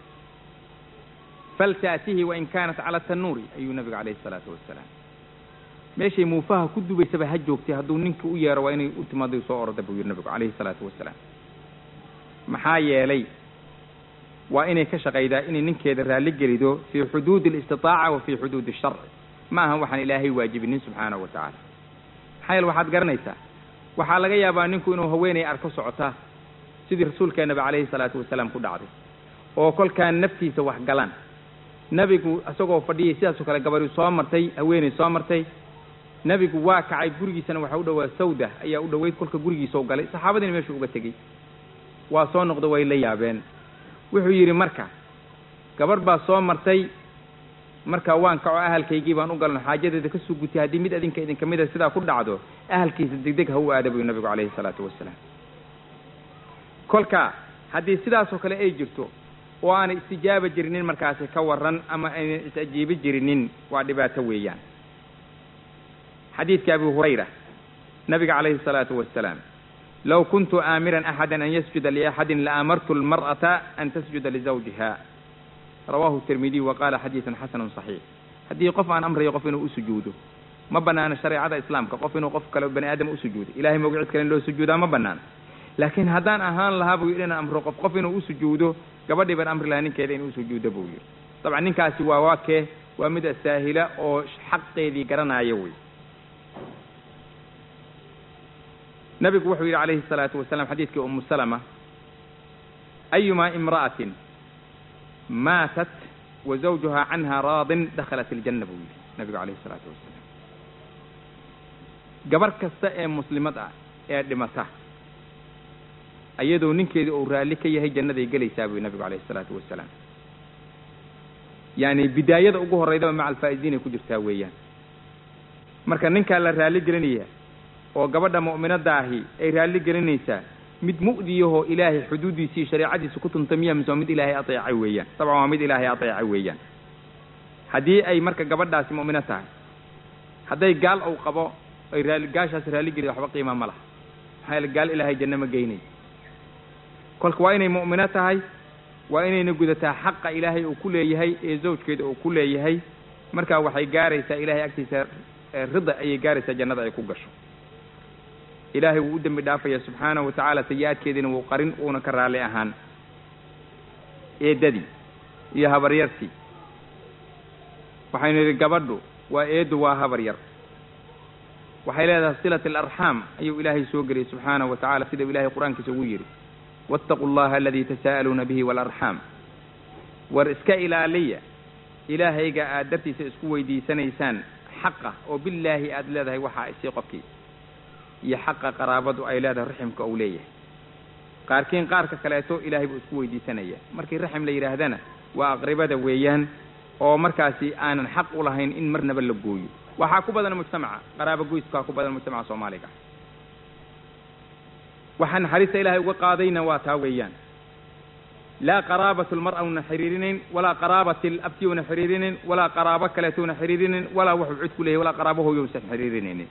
[SPEAKER 2] faltaatihi wain kaanat cala tanuuri ayuu nabigu calayhi salaatu wasalaam meeshay muufaha ku dubaysaba ha joogtay hadduu ninka u yeero waa inay u timaado soo orda buu yihi nabigu calayhi salaatu wasalaam maxaa yeelay waa inay ka shaqaydaa inay ninkeeda raalli gelido fii xuduudi alistitaaca wa fii xuduudi asharci ma ahan waxaan ilaahay waajibinin subxaanahu wa tacaala maxaa yeele waxaad garanaysaa waxaa laga yaabaa ninku inuu haweenay arko socotaa sidii rasuulkeenaba calayhi salaatu wasalaam ku dhacday oo kolkaan naftiisa wax galaan nebigu isagoo fadhiyay sidaasoo kale gabadhi soo martay haweeney soo martay nebigu waa kacay gurigiisana waxaa u dhowaa sawda ayaa u dhoweyd kolka gurigiisa u galay saxaabadiina meeshuu uga tegey waa soo noqda way la yaabeen wuxuu yidhi marka gabadh baa soo martay marka waan kaco ahalkaygii baan u galno xaajadeeda ka soo gutay haddii mid adinka idinka mida sidaa ku dhacdo ahalkiisa degdeg ha u aada buyu nabigu calayhi salaatu wasalaam kolka haddii sidaasoo kale ay jirto oo aanay istijaaba jirinin markaasi ka waran ama aynan is-ajiibi jirinin waa dhibaato weeyaan xadiidka abi hurayra nabiga calayhi salaatu wasalaam low kuntu aamiran axada an yasjuda liaxadin laamartu almar'ata an tasjuda lizawjiha rawahu tirmidiy wa qaala xadiidun xasanun saxiix haddii qof aan amrayo qof inuu u sujuudo ma banaano shareecada islaamka qof inuu qof kale bani aadam u sujuudo ilahay mawgicid kale in loo sujuudaa ma banaano laakiin haddaan ahaan lahaa buu yidhi inaan amro qof qof inuu u sujuudo gabadhii baan amri lahaa ninkeeda inuu usujuudo buu yidhi dabcan ninkaasi waa waa kee waa mid asaahila oo xaqeedii garanaayo wey nabigu wuxuu yidhi calayhi salaatu wasalam xadiidkii umu salama ayumaa imra'atin maatat wa zawjuha canha raadin dakhalat iljanna buu yidhi nabigu calayhi salaatu wasalaam gabarh kasta ee muslimad ah ee dhimata iyadoo ninkeeda uu raalli ka yahay jannaday gelaysaa buu nabigu calayhi salaatu wasalaam yaani bidaayada ugu horreydaba maca alfaa'iziin ay ku jirtaa weeyaan marka ninkaa la raalli gelinaya oo gabadha mu'minadda ahi ay raalli gelinaysaa mid mu'diyahoo ilaahay xuduuddiisii shareecadiisa ku tuntamiya mise waa mid ilaahay ateecay weeyaan dabcan waa mid ilaahay ateecay weeyaan haddii ay marka gabadhaasi mu'mino tahay hadday gaal uu qabo ay raali gaashaas raalli geliya waxba qiima ma laha maxaa yeele gaal ilaahay janno ma geynay kolka waa inay mu'mino tahay waa inayna gudataa xaqa ilaahay uu ku leeyahay ee zawjkeeda uu ku leeyahay markaa waxay gaaraysaa ilaahay agtiisa rida ayay gaaraysaa jannada ay ku gasho ilaahay wuu u dembi dhaafaya subxaanahu watacaala sayi-aadkeediina wuu qarin uuna ka raalli ahaan eeddadii iyo habaryartii waxaynu yidhi gabadhu waa eeddu waa habar yar waxay leedahay silat alarxaam ayuu ilaahay soo geliyey subxaanahu wa tacala sidau ilahay qur-aankiisa ugu yidhi waataquu allaha aladii tasaa'aluuna bihi waalarxaam war iska ilaaliya ilaahayga aad dartiisa isku weydiisanaysaan xaqa oo billaahi aada leedahay waxaa isii qofkii iyo xaqa qaraabadu ay leedahay raximka uu leeyahay qaarkiin qaarka kaleeto ilaahay buu isku weydiisanaya markii raxim la yidhaahdana waa aqribada weeyaan oo markaasi aanan xaq u lahayn in marnaba la gooyo waxaa ku badan mujtamaca qaraabo goyskaa ku badan mujtamaca soomaaliga waxaa naxariista ilaahay uga qaadayna waa taa weeyaan laa qaraabatu lmar'a una xiriirinayn walaa qaraabati labti una xiriirinayn walaa qaraabo kaleeto una xiriirinayn walaa wuxuu cid ku leeyahy walaa qaraabo hooyousan xiriirinaynin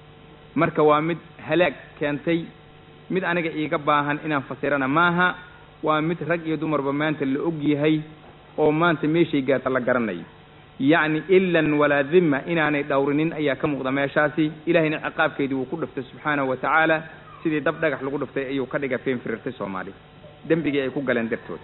[SPEAKER 2] marka waa mid halaag keentay mid aniga iiga baahan inaan fasirana maaha waa mid rag iyo dumarba maanta la og yahay oo maanta meeshay gaarta la garanayo yacni ilan walaa dhimma inaanay dhowrinin ayaa ka muuqda meeshaasi ilahayna ciqaabkeedii wuu ku dhiftay subxaanahu wa tacaala sidii dab dhagax lagu dhiftay ayuu ka dhiga feen firirtay soomaaliya dembigii ay ku galeen dartood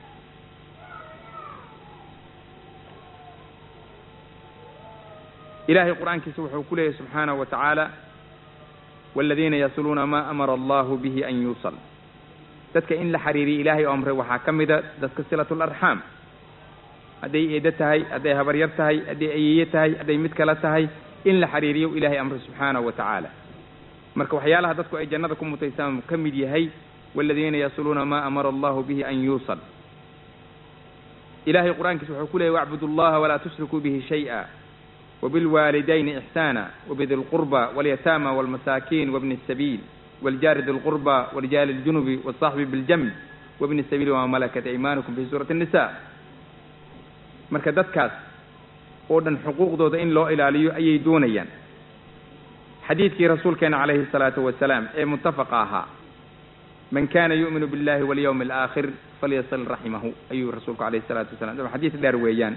[SPEAKER 2] ilahay qur-aankiisa wuxuu ku leeyahy subxaanahu wa tacaala waaladiina yasluuna maa amara allahu bihi an yuusal dadka in la xiriiriya ilaahay oo amray waxaa ka mida dadka silatu larxaam hadday eedo tahay hadday habaryar tahay hadday ayeeye tahay hadday mid kale tahay in la xiriiriyo ilaahay amray subxaanahu wa tacaala marka waxyaalaha dadku ay jannada ku mutaysaan ka mid yahay waaladiina yasluuna maa amara allahu bihi an yuusal ilahay qur-aankiisa wuxuu ku leeyahy wacbudu allaha walaa tushrikuu bihi shay'a وبالوالدين إحسانا وبذي القربى واليتامى والمساكين وابن السبيل والجار ذي القربى ورجال الجنب والصاحب بالجنب وابن السبيل وما ملكت أيمانكم في سورة النساء marka dadkaas oo dhan xuquuqdooda in loo ilaaliyo ayay doonayaan xadiidkii rasuulkeena calayhi الsalaatu wasalaam ee mutafaqa ahaa man kana yu'minu biاllahi walyawmi alaakhir falyasil raximahu ayuu rasuulku alayhi الsalaatu wasalam xadiis dheer weeyaan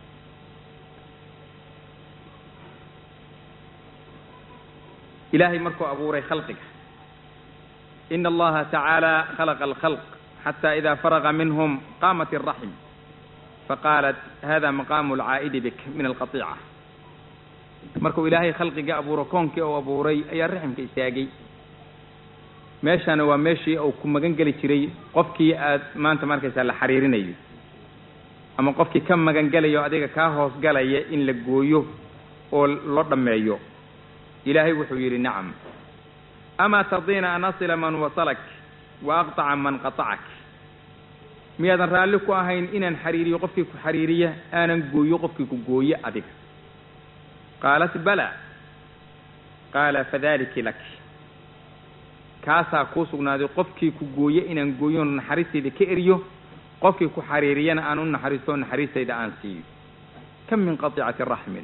[SPEAKER 2] ilahay markuu abuuray khalqiga ina allaha tacaala khalaqa alkhalq xata ida faraga minhum qaamat الraxm faqaalat hada maqaamu alcaa'idi bik min alqaطiica markuu ilaahay khalqiga abuuro koonkii uu abuuray ayaa raximka istaagay meeshana waa meeshii uu ku magan geli jiray qofkii aad maanta markaysaa la xariirinayo ama qofkii ka magan gelayo adiga kaa hoos galaya in la gooyo oo loo dhammeeyo ilaahay wuxuu yidhi nacam amaa tardiina an asila man wasalak wa aqطaca man qaطacak miyaadan raalli ku ahayn inaan xariiriyo qofkii ku xariiriya aanan gooyo qofkii ku gooye adiga qaalat bala qaala fadaliki lak kaasaa kuu sugnaaday qofkii ku gooye inaan gooyo naxariistayda ka eriyo qofkii ku xariiriyana aan u naxariisto naxariistayda aan siiyo kam min qaطicati raxmin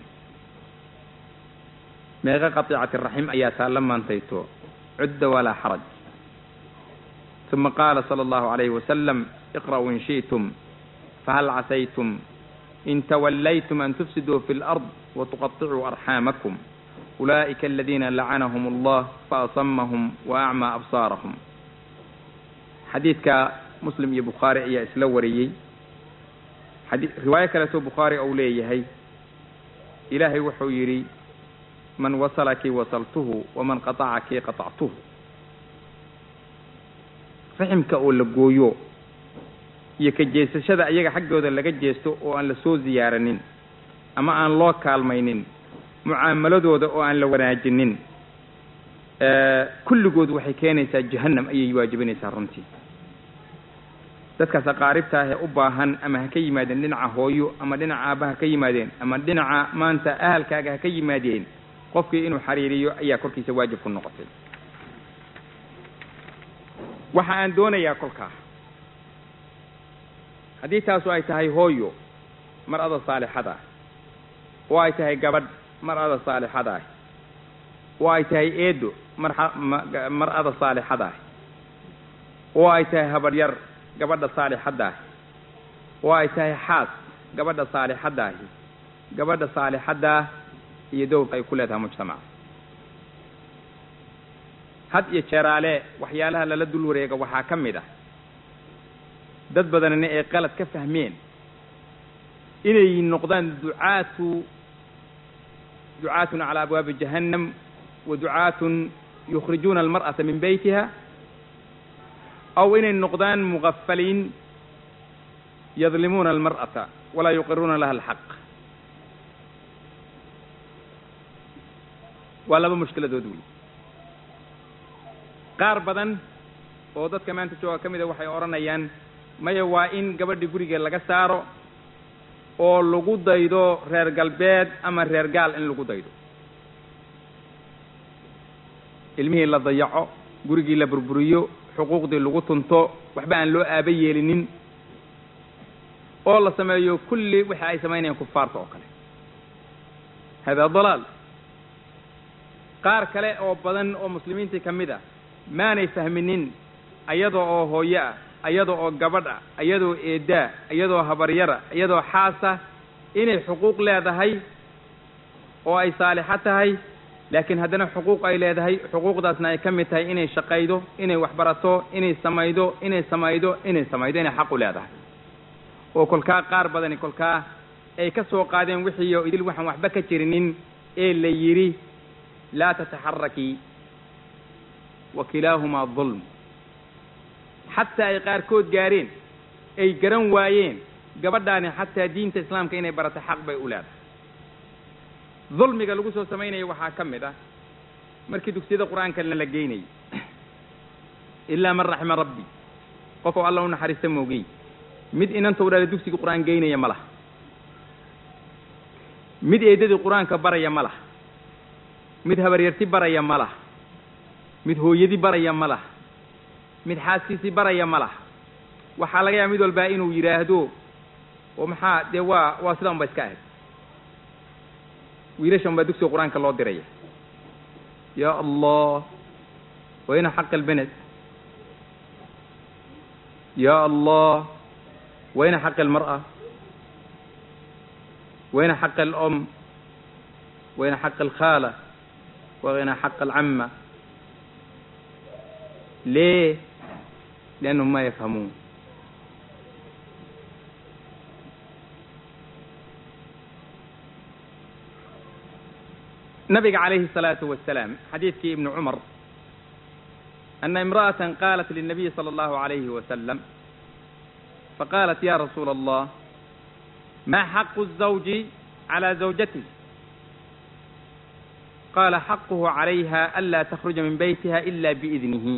[SPEAKER 2] meeqa qaطicati raxim ayaa taalla maantayto cudda walaa xaraj uma qaala sala allahu calayhi wasalam iqra'uu in shi'tum fahal casaytum in tawallaytum an tufsiduu fi lard watuqaطicuu arxaamakum ulaa'ika aladiina lacanahum allah faasamahum wa acmaa absaarahum xadiidka muslim iyo bukhaari ayaa isla wariyey riwaayo kaleeto bukhaari ou leeyahay ilaahay wuxuu yidhi man wasalaki wasaltuhu waman qaطacaki qaطactuhu raximka oo la gooyo iyo ka jeesashada iyaga xaggooda laga jeesto oo aan la soo ziyaaranin ama aan loo kaalmaynin mucaamaladooda oo aan la wanaajinin kulligood waxay keenaysaa jahannam ayay waajibinaysaa runtii dadkaas aqaaribta ah ee u baahan ama ha ka yimaadeen dhinaca hooyo ama dhinaca aabba ha ka yimaadeen ama dhinaca maanta ahalkaaga ha ka yimaadeen qofkii inuu xariiriyo ayaa korkiisa waajib ku noqotay waxa aan doonayaa kolkaa haddii taasu ay tahay hooyo mar ada saalixad ah oo ay tahay gabadh mar ada saalixad ah oo ay tahay eedo marmar ada saalixad ah oo ay tahay habaryar gabadha saalixadda ahi oo ay tahay xaas gabadha saalixadda ahi gabadha saalixaddaa iyo dowrka ay ku leedahay mujtamaca had iyo jeeraale waxyaalaha lala dul wareega waxaa ka mid ah dad badanina ay qalad ka fahmeen inay noqdaan ducaatu ducaatun calaa abwaabi jahannam wa ducaatun yukhrijuuna almar'ata min beytiha aw inay noqdaan mugafaliin yadlimuuna almar'ata walaa yuqiruuna laha alxaq waa laba mushkiladood wey qaar badan oo dadka maanta jooga ka mida waxay odhanayaan maya waa in gabadhii guriga laga saaro oo lagu daydo reer galbeed ama reer gaal in lagu daydo ilmihii la dayaco gurigii la burburiyo xuquuqdii lagu tunto waxba aan loo aaba yeelinin oo la sameeyo kulli waxa ay samaynayaan kufaarta oo kale hada dalaal qaar kale oo badan oo muslimiintii ka mid ah maanay fahminin ayada oo hooyo ah iyada oo gabadha iyadoo eedaa iyadoo habaryara iyadoo xaasa inay xuquuq leedahay oo ay saalixo tahay laakiin haddana xuquuq ay leedahay xuquuqdaasna ay ka mid tahay inay shaqaydo inay waxbarato inay samaydo inay samaydo inay samaydo inay xaq u leedahay oo kolkaa qaar badani kolkaa ay ka soo qaadeen wixii oo idil waxaan waxba ka jirinin ee la yidhi laa tataxaraki wa kilaahumaa dulm xataa ay qaarkood gaareen ay garan waayeen gabadhaani xataa diinta islaamka inay barato xaq bay u leedahay dulmiga lagu soo samaynaya waxaa ka mid ah markii dugsiyada qur-aankana la geynayay ilaa man raxima rabbi qof oo alla u naxariista moogey mid inanta u dhala dugsiga qur-aan geynaya ma laha mid eedadii qur-aanka baraya ma laha mid habaryarti baraya ma laha mid hooyadii baraya ma laha mid xaaskiisii baraya ma laha waxaa laga yaaba mid walbaa inuu yidhaahdo oo maxaa dee waa waa sidan ba iska ahayd wiilashan baa dugsiga qur-aanka loo diraya ya allah wayna xaq albened ya allah wayna xaq almar'a wayna xaq alom wayna xaq alkhaala wayna xaq alcamma ليه لأنهم ما يفهمون نبي عليه الصلاة والسلام حديث في ابن عمر أن امرأة قالت للنبي صلى الله عليه وسلم فقالت يا رسول الله ما حق الزوج على زوجته قال حقه عليها ألا تخرج من بيتها إلا بإذنه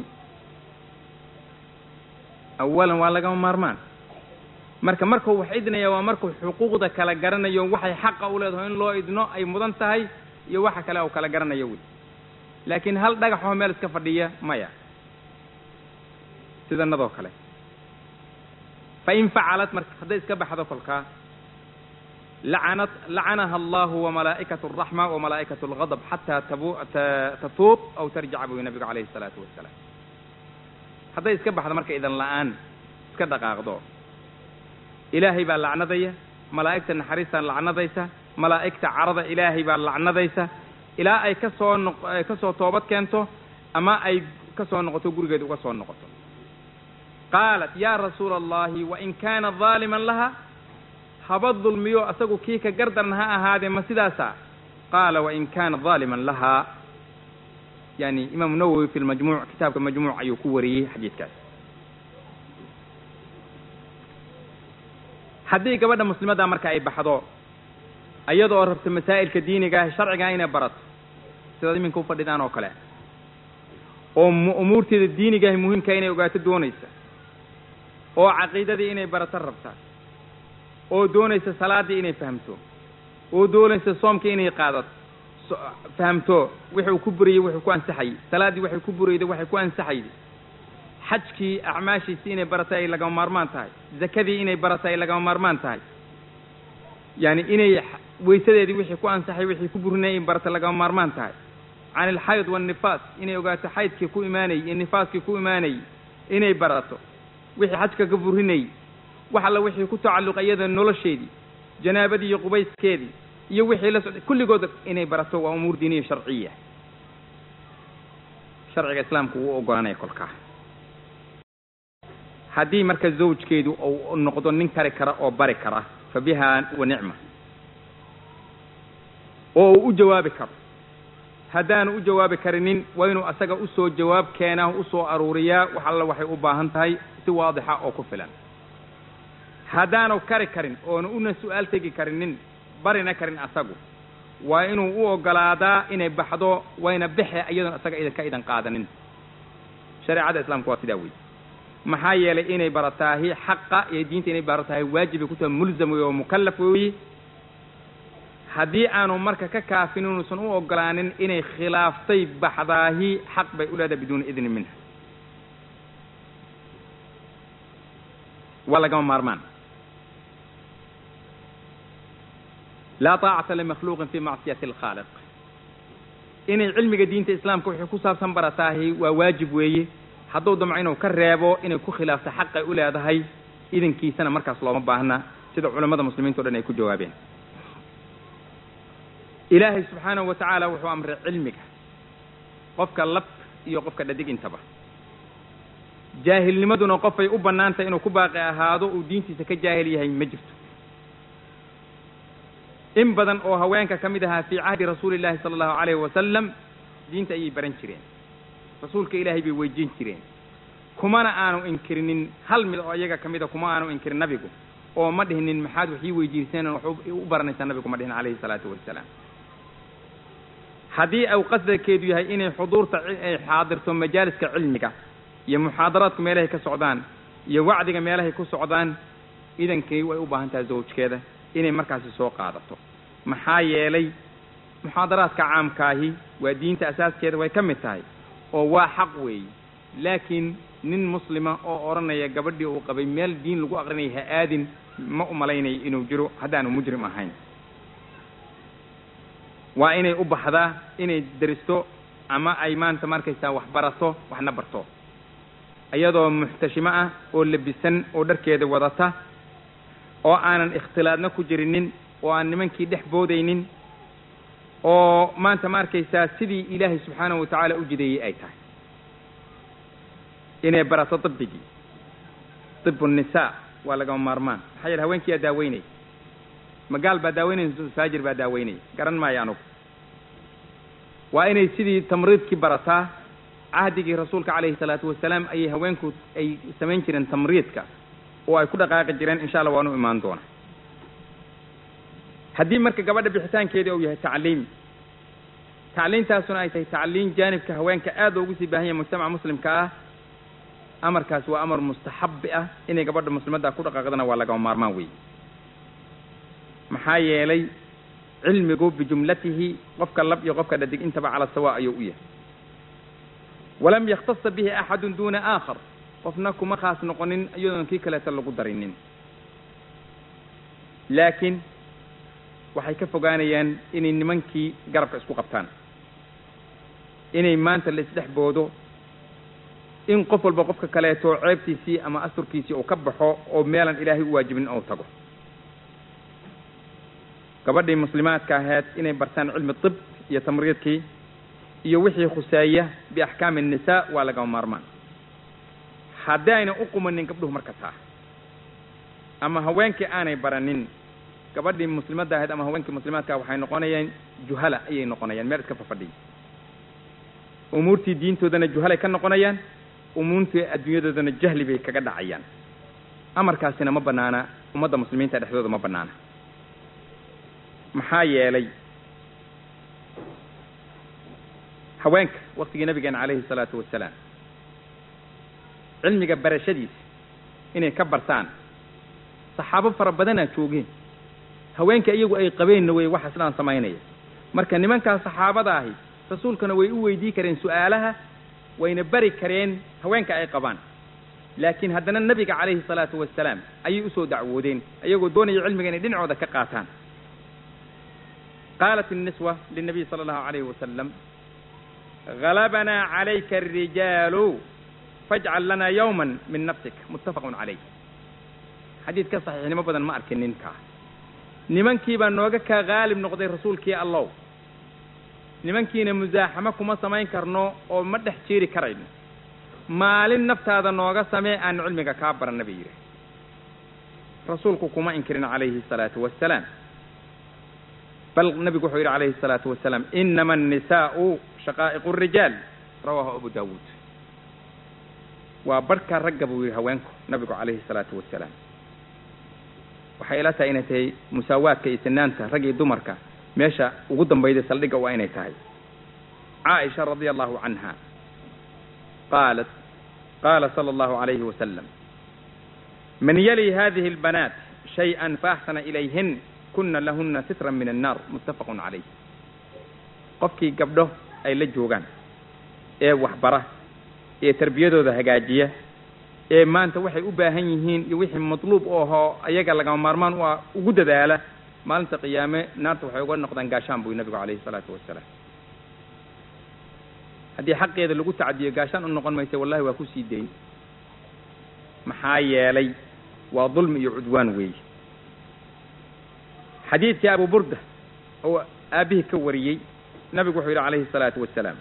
[SPEAKER 2] awalan waa lagama maarmaan marka markuu wax idnaya waa markuu xuquuqda kala garanayo waxay xaqa u leedahay in loo idno ay mudan tahay iyo waxa kale uu kala garanayo wey laakiin hal dhagaxoo meel iska fadhiya maya sidanadoo kale fa in facalat marka hadday iska baxdo kolkaa lacanat lacanaha allahu wamalaa'ikatu alraxma wamalaa'ikatu algadab xataa tabu tatuub aw tarjica buu nabigu calayhi salaatu wasalaam hadday iska baxdo marka idan la'aan iska dhaqaaqdo ilaahay baa lacnadaya malaa'igta naxariistaa lacnadaysa malaa'igta carada ilaahay baa lacnadaysa ilaa ay ka soo noq ka soo toobad keento ama ay ka soo noqoto gurigeed uga soo noqoto qaalat yaa rasuula allahi wain kaana daaliman laha haba dulmiyo asagu kii ka gardaran ha ahaadee ma sidaasa qaala wain kaana daaliman laha yani imaamu nawowi fi lmajmuuc kitaabka majmuuc ayuu ku wariyey xadiidkaas haddii gabadha muslimadda marka ay baxdo iyadoo rabto masaa'ilka diiniga ah sharciga inay barato sidaad iminka ufadhidaan oo kale oo umuurteeda diinigaah muhiimka inay ogaato doonaysa oo caqiidadii inay barato rabta oo doonaysa salaaddii inay fahamto oo doonaysa soomkii inay qaadato fahamto wuxuu ku buriyey wuxuu ku ansaxayey salaaddii waxay ku burayday waxay ku ansaxayday xajkii acmaashiisii inay baratay ay lagama maarmaan tahay zakadii inay baratay ay lagama maarmaan tahay yaani inay weysadeedii wixii ku ansaxay wixii ku burinay in baratay lagama maarmaan tahay can alxayd waannifaas inay ogaato xaydkii ku imaanayey iyo nifaaskii ku imaanayey inay barato wixii xajka ka burinayey wax alla wixii ku tacalluqa iyada nolosheedii janaabadii iyo qubayskeedii iyo wixii la socday kulligood inay barato waa umuur diiniya sharciya sharciga islaamku wuu ogolanaya kolkaa haddii marka zawjkeedu uu noqdo nin kari kara oo bari kara fa biha wa nicma oo uu u jawaabi karo haddaanu u jawaabi karinin waa inuu asaga usoo jawaab keenaa usoo aruuriyaa wax alla waxay u baahan tahay si waadixa oo ku filan haddaanu kari karin oona una su-aal tegi karinin barina karin asagu waa inuu u ogolaadaa inay baxdo wayna bexe iyadoon asaga idan ka idan qaadanin shareecada islaamku waa sidaa wey maxaa yeelay inay barataahi xaqa iyo diinta inay baratahay waajibay ku tahay mulzam wey oo mukallaf weeye haddii aanu marka ka kaafin inuusan u ogolaanin inay khilaaftay baxdaahi xaq bay u leedahay biduuni idni minha waa lagama maarmaan laa taacata limakhluuqin fi macsiyati alkhaaliq inay cilmiga diinta islaamka wixii ku saabsan barataahi waa waajib weeye hadduu damco inuu ka reebo inay ku khilaafto xaqay u leedahay idankiisana markaas looma baahna sida culammada muslimiinta o dhan ay ku jawaabeen ilaahay subxaanahu wa tacaala wuxuu amray cilmiga qofka lab iyo qofka dhadig intaba jaahilnimaduna qofay u bannaantahay inuu ku baaqi ahaado uu diintiisa ka jaahil yahay ma jirto in badan oo haweenka ka mid ahaa fii cahdi rasuuli llahi sala allahu calayhi wasalam diinta ayay baran jireen rasuulka ilaahay bay weydiin jireen kumana aanu inkirinin hal mid oo iyaga ka mida kuma aanu inkirin nabigu oo ma dhihinin maxaad wax ii weydiiseen wax u baranaysaa nabigu ma dhihin calayhi salaatu wasalaam haddii au qasdakeedu yahay inay xuduurta ay xaadirto majaaliska cilmiga iyo muxaadaraadku meelahay ka socdaan iyo wacdiga meelahay ku socdaan idankii way u baahan tahay zawjkeeda inay markaasi soo qaadato maxaa yeelay muxaadaraadka caamkaahi waa diinta asaaskeeda way ka mid tahay oo waa xaq weeye laakiin nin muslima oo odhanaya gabadhii uu qabay meel diin lagu aqrinaya ha aadin ma u malaynayo inuu jiro haddaanu mujrim ahayn waa inay u baxdaa inay deristo ama ay maanta markaysaa wax barato waxna barto iyadoo muxtashimo ah oo labisan oo dharkeeda wadata oo aanan ikhtilaadna ku jirinin oo aan nimankii dhex boodaynin oo maanta ma arkaysaa sidii ilaahay subxaanahu wa tacaala u jideeyey ay tahay inay barato dibigii dibu nisaa waa lagama maarmaan maxaa yeele haweenkiiyaa daaweynaya magaal baa daaweynaya faajir baa daaweynaya garan maayo anugu waa inay sidii tamriidkii barataa cahdigii rasuulka calayhi salaatu wasalaam ayay haweenku ay samayn jireen tamriidka oo ay ku dhaqaaqi jireen insha allah waanu imaan doona haddii marka gabadha bixitaankeedii uu yahay tacliim tacliintaasuna ay tahay tacliin jaanibka haweenka aad loogu sii baahan yahay mujtamaca muslimka ah amarkaas waa amar mustaxabi ah inay gabadha muslimadda ku dhaqaaqdana waa lagama maarmaan weeye maxaa yeelay cilmigu bijumlatihi qofka lab iyo qofka dhadig intaba cala sawa ayuu u yahay walam yakhtasa bihi axadun duuna aakhar qofna kuma khaas noqonin iyadoon kii kaleeta lagu darinin laakiin waxay ka fogaanayaan inay nimankii garabka isku qabtaan inay maanta la isdhex boodo in qof walba qofka kaleeto ceebtiisii ama asturkiisii uu ka baxo oo meelan ilaahay u waajibin ou tago gabadhii muslimaadka ahayd inay bartaan cilmi tib iyo tamriidkii iyo wixii khuseeya biaxkaami annisaa waa lagama maarmaan haddii ayna u qumanin gabdhuhu marka taa ama haweenkii aanay baranin gabadhii muslimadda ahayd ama haweenkii muslimaadka waxay noqonayaan juhala ayay noqonayaan meel iska fafadhiya umuurtii diintoodana juhalay ka noqonayaan umuurtii adduunyadoodana jahli bay kaga dhacayaan amarkaasina ma banaana ummadda muslimiinta dhexdooda ma banaana maxaa yeelay haweenka waktigii nabigeena calayhi salaatu wasalaam cilmiga barashadiisa inay ka bartaan saxaabo fara badanaa joogeen haweenka iyagu ay qabeenna wey waxa sidaan samaynaya marka nimankaas saxaabada ahi rasuulkana way u weydii kareen su'aalaha wayna bari kareen haweenka ay qabaan laakiin haddana nebiga calayhi salaatu wasalaam ayay usoo dacwoodeen ayagoo doonaya cilmiga inay dhinacooda ka qaataan qaalat الniswa lلnabiy salى اllahu alayhi wasalam غalabanaa calayka الrijaalu fajcal lana yawma min nafsik muttafaqun calayh xadiid ka saxiixnimo badan ma arkin ninkaa nimankii baa nooga kaa qaalib noqday rasuulkii allow nimankiina musaaxamo kuma samayn karno oo ma dhex jeeri karayno maalin naftaada nooga samee aanu cilmiga kaa baranna bay yidhi rasuulku kuma inkirin calayhi الsalaatu wassalaam bal nabigu wuxuu yidhi calayhi الsalaatu wasalaam inama الnisaa'u shaqaa'iqu الrijaal rawaahu abu daawuud waa barhka ragga buu yidhi haweenku nabigu calayhi الsalaatu wasalaam waxay ila tahay inay tahay musaawaadka iyo sinaanta rag iyo dumarka meesha ugu dambayda saldhigga waa inay tahay caaisha radia allahu canha qaalat qaala sala allahu alayhi wasalam man yali hadihi اlbanaat shayئa faaxsana ilayhin kuna lahuna sitran min annar muttafaqun calayh qofkii gabdho ay la joogaan ee waxbara ee tarbiyadooda hagaajiya ee maanta waxay u baahan yihiin iyo wixii matluub u ahoo ayaga lagama maarmaan u ah ugu dadaala maalinta qiyaame naarta waxay uga noqdaan gaashaan buy nabigu calayhi salaatu wasalaam haddii xaqeeda lagu tacadiyo gaashaan u noqon maysa wallahi waa ku sii dayn maxaa yeelay waa dulmi iyo cudwaan weeye xadiidkii abu burda oo aabbihii ka wariyey nabigu wuxuu yidhi calayhi الsalaatu wasalaam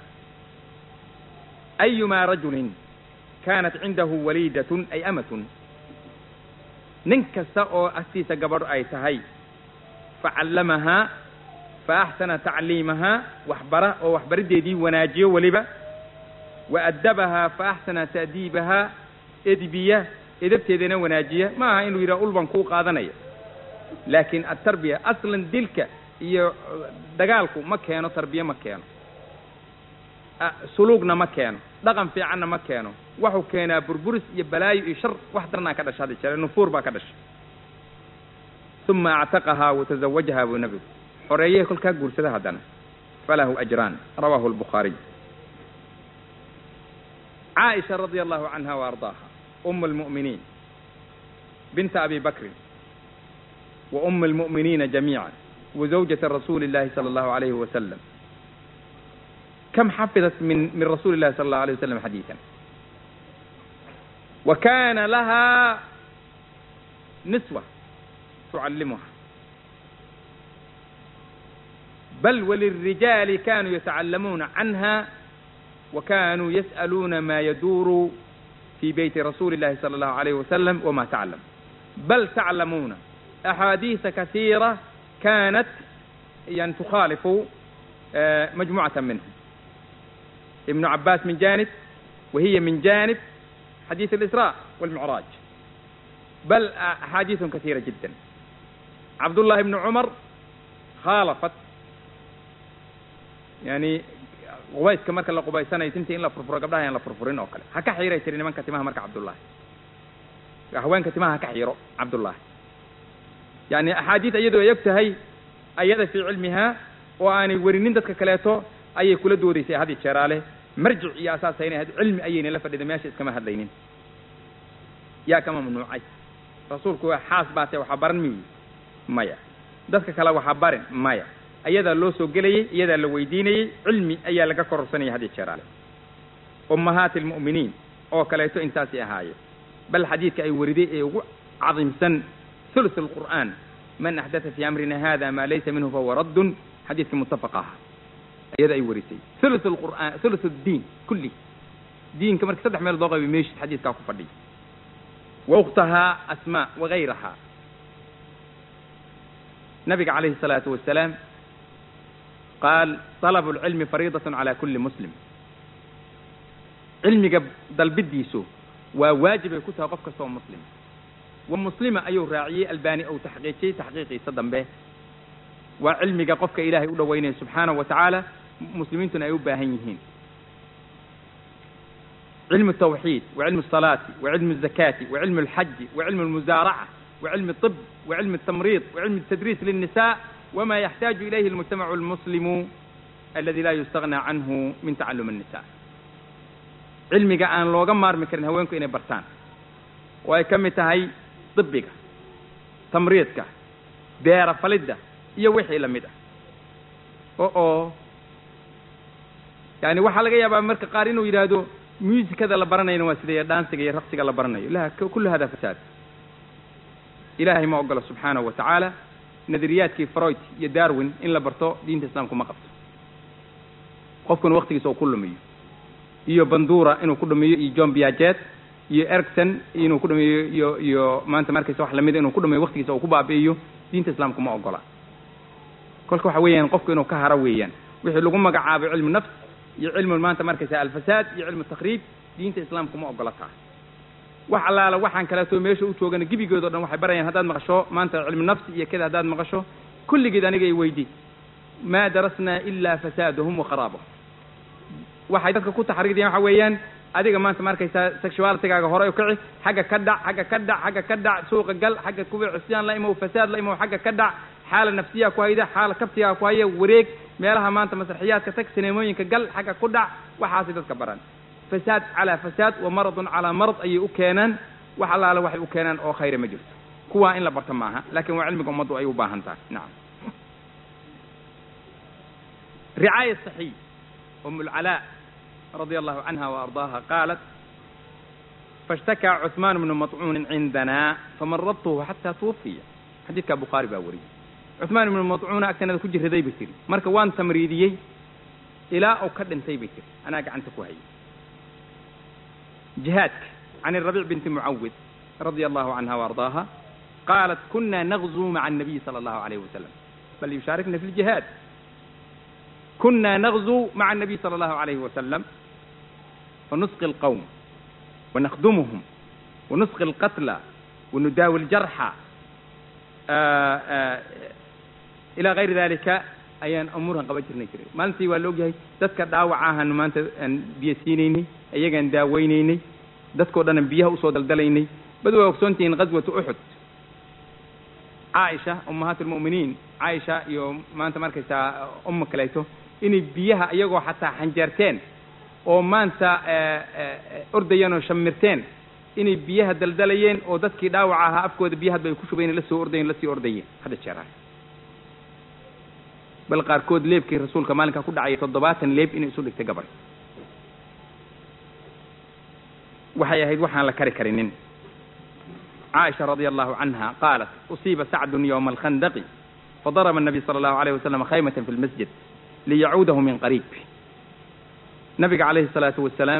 [SPEAKER 2] ayumaa rajulin kaanat cindahu waliidatun ay amatun nin kasta oo agtiisa gabadho ay tahay facallamahaa fa axsana tacliimahaa waxbara oo waxbariddeedii wanaajiyo weliba wa addabahaa fa axsana ta'diibahaa edbiya edabteedana wanaajiya ma aha inuu yidhaha ulban kuu qaadanaya laakiin atarbiya aslan dilka iyo dagaalku ma keeno tarbiye ma keeno suluugna ma keeno dhaqan fiicanna ma keeno waxuu keenaa burburis iyo balaayo iyo shar wax darnaa ka dhasha hadda jere nufuur baa ka dhashay uma actaqahaa watazawajahaa buu nabigu xoreeyey kolkaa guursada haddana falahu ajraan rawaahu albukhaariy caaisha radia allahu canha wa ardaaha um almu'miniin binta abi bakrin wa um almu'miniina jamiica wa zawjata rasuuli illahi sala allahu alayhi wasalam كم حفظت من من رسول الله صلى الله عليه وسلم حديثا وكان لها نسوة تعلمها بل وللرجال كانوا يتعلمون عنها وكانوا يسألون ما يدور في بيت رسول الله صلى الله عليه وسلم وما تعلم بل تعلمون أحاديث كثيرة كانت يعني تخالف مجموعة منهم ابن عباس من جانب وهي من جانب حديث الإسراء والمعراج بل أحاديث كثيرة جدا عبد الله بن عمر خالفت يعني qubayska marka la qubaysanayo tinta in la furfuro gabdhaha aan la furfurin oo kale ha ka xiiray tiri nimanka timaha marka cabdullahi haweenka timaha ha ka xiiro cabdullahi yani axaadiid iyadoo ay og tahay ayada fii cilmihaa oo aanay werinin dadka kaleeto ayay kula doodaysay hadi jeeraale marjic iyo asaasayna ahayd cilmi ayayna la fadhida meesha iskama hadlaynin yaa ka mamnuucay rasuulku waa xaas baatee waxaa baran miyi maya dadka kale waxaa barin maya ayadaa loo soo gelayey iyadaa la weydiinayey cilmi ayaa laga kororsanaya hadi jeeraale ummahaati almu'miniin oo kaleeto intaasay ahaayeen bal xadiidka ay weriday ee ugu cadiimsan thuluth alqur'aan man axdatha fii amrina hada maa laysa minhu fahuwa raddun xadiidkii muttafaqa aha iyada ay warisay thuluth alqur'aan thuluth addiin kulli diinka marka saddex meel doo qaybi meeshid xadiidkaa ku fadhiya wa ukhtahaa asmaa wagayrahaa nabiga calayhi الsalaatu wasalaam qaal طalabu اlcilmi fariidaة calى kuli muslim cilmiga dalbidiisu waa waajibay ku tahay qof kasta oo muslim wa muslima ayuu raaciyey albani ou taxqiijiyey taxqiiqiisa dambe waa cilmiga qofka ilaahay u dhoweynaya subxaanahu wa tacaala muslimiintuna ay u baahan yihiin cilmu الtawxiid wa cilmu الsalaati wa cilmu الzakaati wa cilmu اlxaji wa cilmu اlmusaaraca wa cilmu الطib wa cilmu الtamriid wa cilmu الtadriis lلnisa wma yaxtaaju ilayhi اlmujtamacu اlmuslimu aladi laa yustagnaa canhu min tacalum الnisa cilmiga aan looga maarmi karin haweenku inay bartaan oo ay ka mid tahay dibiga tamriidka beera falidda iyo wixii la mid ah o oo yani waxaa laga yaabaa marka qaar inuu yidhaahdo muusikada la baranayna waa sidee dhaansiga iyo raqsiga la baranayo la kullu hada fasaad ilaahay ma ogolo subxaanahu wa tacaala nadariyaadkii freud iyo darwin in la barto diinta islaamku ma qabto qofkuna waktigiisa uu ku lumiyo iyo bandura inuu ku dhumiyo iyo john biajet iyo ericson inuu ku dhumiyo iyo iyo maanta markaysa wax lamida inuu ku dhumiyo waktigiisa uu ku baabi'iyo diinta islaamku ma ogola kolka waxa weeyaan qofku inuu ka haro weeyaan wixii lagu magacaabo cilmu nafs iyo cilmu maanta markaysa alfasaad iyo cilmu takriib diinta islaamku ma ogola taa wax allaala waxaan kaleeto meesha u joogana gebigood o dhan waxay barayaan haddaad maqasho maanta cilmu nafsi iyo kada haddaad maqasho kulligeed aniga i weydi maa darasnaa ilaa fasaadahum wa kharaabahum waxay dadka ku taxriidiyaan waxa weeyaan adiga maanta markaysaa sexualitigaaga hore u kici xagga ka dhac xagga ka dhac xagga ka dhac suuqa gal xagga kuwa cusyaan la imow fasaad la imow xagga ka dhac xaala nafsiyaa ku hayda xaala kabtigaa ku haya wareeg meelaha maanta masraxiyaadka tag sineemooyinka gal xagga ku dhac waxaasay dadka baran fasaad calaa fasaad wa maradun calaa marad ayay u keenaan wax allaale waxay u keenaan oo khayra ma jirto kuwaa in la barto maaha laakin waa cilmiga ummaddu ay u baahan tahay nacam ricaaya saxiy um lcalaa رضي الله عنها وأرضاها قالت فاشتكى عثمان بن مطعون عندنا فمرضته حتى توفي حديث بخاري باوري عثمان بن مطعون أكتنا كجر هذي بتري مركا وان تمريديي إلى أو كدن تي بتري أنا قعنت كوهي جهادك عن الربيع بنت معوذ رضي الله عنها وأرضاها قالت كنا نغزو مع النبي صلى الله عليه وسلم بل يشاركنا في الجهاد كنا نغزو مع النبي صلى الله عليه وسلم فنسقي القوم ونخدمهم ونسقي القتلى ونداوي الجرحى آآ آآ إلى غير ذلك ayaan umuurhan qaban jirnay jiray maalintii waa la ogyahay dadka dhaawacahan maanta aan biyo siinaynay iyagaan daaweynaynay dadkao dhan aan biyaha usoo daldalaynay bad waa ogsoontihiin ghaswatu uxud caaisha ummahaat lmu'miniin caaisha iyo maanta markaysaa umma kaleeto inay biyaha iyagoo xataa xanjeerteen oo maanta ordayeen oo shamirteen inay biyaha daldalayeen oo dadkii dhaawaca ahaa afkooda biyaha hadba ay ku shubayeen la soo ordayeen la sii ordayeen hadda jeeraay bal qaarkood leebkii rasuulka maalinkaa ku dhacaya toddobaatan leeb inay isu dhigtay gabadh waxay ahayd waxaan la kari karinin caaisha radia allahu canha qaalat usiiba sacdun yowma alkhandaqi fadaraba الnabiy sala allahu alayh wasalam khaymatan fi lmasjid liyacuudahu min qariib nabiga calayhi الsalaatu wasalaam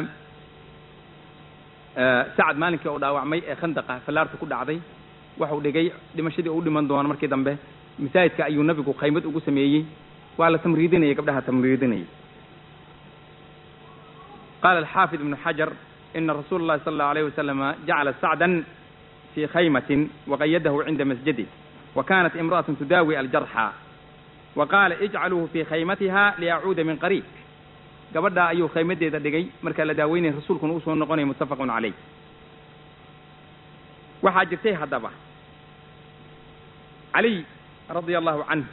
[SPEAKER 2] sacad maalinkii uu dhaawacmay ee khandaqa fallaarta ku dhacday waxau dhigay dhimashadii uu dhiman doono markii dambe masaajidka ayuu nabigu khaymad ugu sameeyey waa la tamriidinayay gabdhaha tamriidinayay qaala alxaafid ibnu xajar ina rasuula اllahi sala allahu alayh wasalama jacala sacdan fii khaymatin waqayadahu cinda masjidih wa kanat imra'atun tudaawi aljarxa wa qaala ijcaluuhu fii khaymatiha liyacuuda min qariib gabadhaa ayuu khaymadeeda dhigay markaa la daaweynaya rasuulkuna usoo noqonaya muttafaqun calayh waxaa jirtay haddaba caliy radia allahu canhu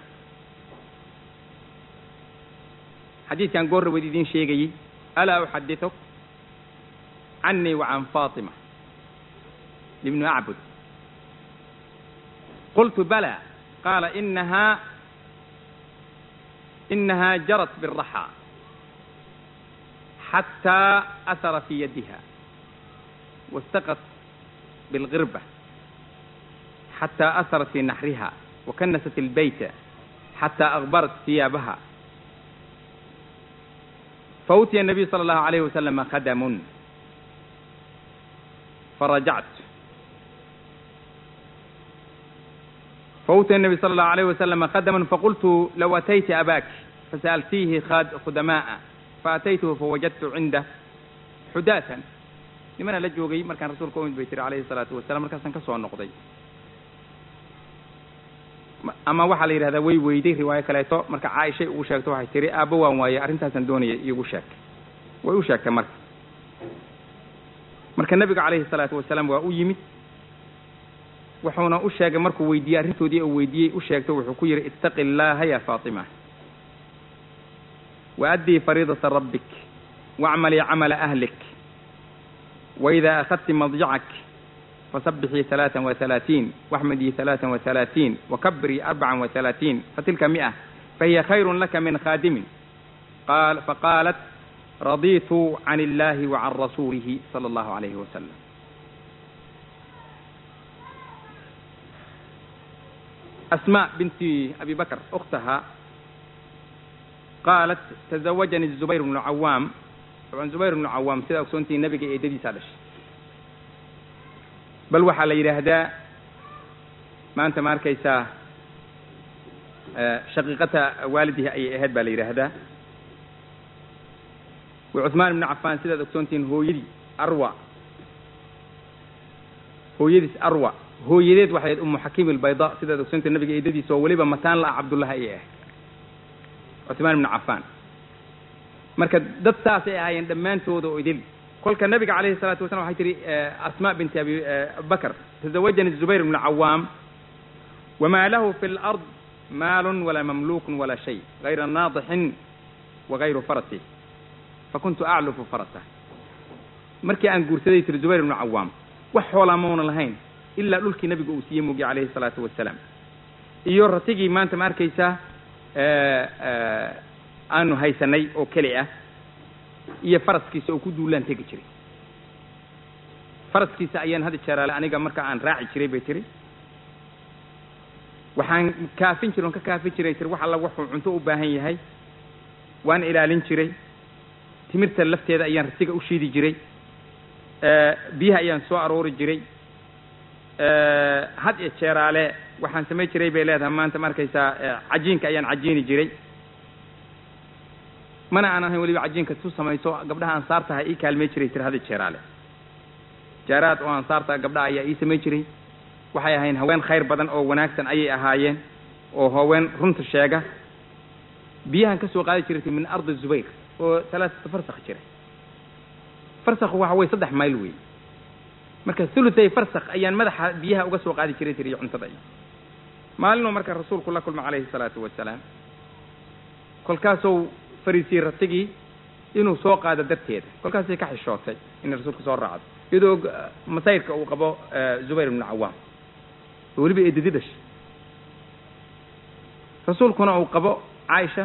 [SPEAKER 2] xadiidkan goorra wad idiin sheegayey alaa uxadituk canii wa can faatima ibnu acbud qultu bala qaala inahaa inahaa jarat biraxa xataa asara fii yadiha wastaqat bilgirba xataa asarat fii naxriha وكنست البيت حتى أغبرت ثيابها فأوتي النبي صلى الله عليه وسلم خدم فرجعت فأوتي النبي صلى الله عليه وسلم خدما فقلت لو أتيت أباك فسألتيه خدماء فأتيته فوجدت عنده حداثا لمن لجوغي مركان رسول كومد بيتر عليه الصلاة والسلام مركان سنكسوا النقضي ama waxaa la yidhahdaa way weyday riwaayo kaleeto marka caaishay ugu sheegto waxay tiri aabba waan waaye arrintaasaan doonaya iigu sheeg way u sheegtay marka marka nebiga calayhi salaatu wasalaam waa u yimid wuxuuna u sheegay markuu weydiiyey arrintoodii uu weydiiyey u sheegto wuxuu ku yidhi ittaqi illaaha ya faatima waaddii fariidata rabbik waacmalii camala ahlik waidaa akhadti madjacak فسبحي ثلاثا وثلاثين واحمدي ثلاثا وثلاثين وكبري أربعا وثلاثين فتلك مئة فهي خير لك من خادم قال فقالت رضيت عن الله وعن رسوله صلى الله عليه وسلم أسماء بنت أبي بكر أختها قالت تزوجني الزبير بن العوام طبعا زبير بن العوام سيدا أكسونتي النبي إيدي سالش bal waxaa la yidhaahdaa maanta ma arkaysaa shaqiiqata waalidihi ayay ahayd baa la yidhaahdaa wa cuثmaan ibnu cafaan sidaad ogsoontihiin hooyadii arwa hooyadiis arwa hooyadeed waxay ahayd umu xakiim albayda sidaad ogsoontihin nabiga eedadiisa oo weliba mataan la-a cabdullahi ayay ahayd cuثmaan ibnu cafaan marka dad saasay ahaayeen dhammaantooda oo idil kolka nabiga calayhi الsalaatu wasalam waxay tihi asma binti abi bakr tazawajani الzubayr bn cawaam wama lahu fi اlأrض maal walaa mamluk walaa shay غayra naadixin wagayru farasi fakuntu aclufu farasa markii aan guursaday tiri zubayr bnu cawaam wax xoolaa mauna lahayn ilaa dhulkii nabiga uu siiyey mugi calayhi الsalaatu wasalaam iyo ratigii maanta ma arkaysaa aanu haysanay oo keli ah iyo faraskiisa oo ku duulaan tegi jiray faraskiisa ayaan hadi jeeraale aniga marka aan raaci jiray bay tiri waxaan kaafin jiray on ka kaafin jiray tiri wax alla wuxuu cunto u baahan yahay waan ilaalin jiray timirta lafteeda ayaan rasiga u shiidi jiray biyaha ayaan soo aroori jiray had iyo jeeraale waxaan samayn jiray bay leedahay maanta ma arkaysaa cajiinka ayaan cajiini jiray mana aan ahayn weliba cajiinka tu samayso gabdhaha ansaartaha ii kaalmay jiray tiri had iyo jeeraale jaaraad oo ansaarta gabdhaha ayaa ii samayn jiray waxay ahayn haween khayr badan oo wanaagsan ayay ahaayeen oo haween runta sheega biyahan ka soo qaadi jirtay min ardi zubayr oo talaatata farsakh jira farsakhu waxa weye saddex mayl wey marka thuluthay farsakh ayaan madaxa biyaha uga soo qaadi jiray tiriyo cuntada iyo maalinuu marka rasuulku la kulma calayhi salaatu wasalaam kolkaasuu fariisiyey ratigii inuu soo qaado darteeda kolkaasay ka xishootay inay rasuulka soo raacdo iyadoo masayrka uu qabo zubayr ibnu cawaam oo weliba eedadi dhashay rasuulkuna uu qabo caaisha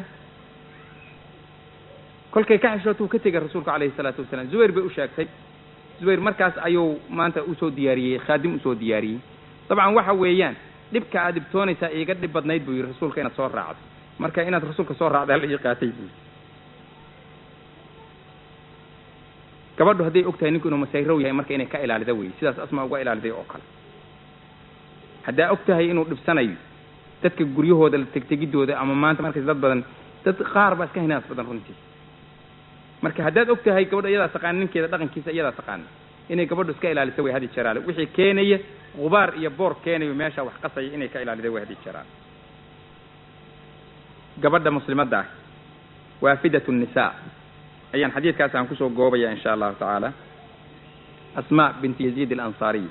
[SPEAKER 2] kolkay ka xishoota uu ka tegay rasuulku calayhi salaatu wasalaam zubayr bay u sheegtay zubayr markaas ayuu maanta usoo diyaariyey khaadim usoo diyaariyey dabcan waxa weeyaan dhibka aad dhibtoonaysaa iiga dhib badnayd buu yidhi rasuulka inaad soo raacdo marka inaad rasuulka soo raacda hal ii qaatay buu gabadhu hadday og tahay ninku inuu masayrow yahay marka inay ka ilaalida wey sidaas asmaa uga ilaaliday oo kale haddaa og tahay inuu dhibsanayo dadka guryahooda tegtegidooda ama maanta markays dad badan dad qaar baa iska hinaas badan runtii marka haddaad og tahay gabadho iyadaa taqaana ninkeeda dhaqankiisa iyadaa taqaana inay gabadhu iska ilaalisa way hadi jeraale wixii keenaya gubaar iyo boor keenayo meesha wax qasaya inay ka ilaalida way hadi jeraale gabadha muslimadda ah waafidat nnisaa ayaan xadiidkaas aan kusoo goobaya in sha allahu tacaala asma binti yaziid alansaariy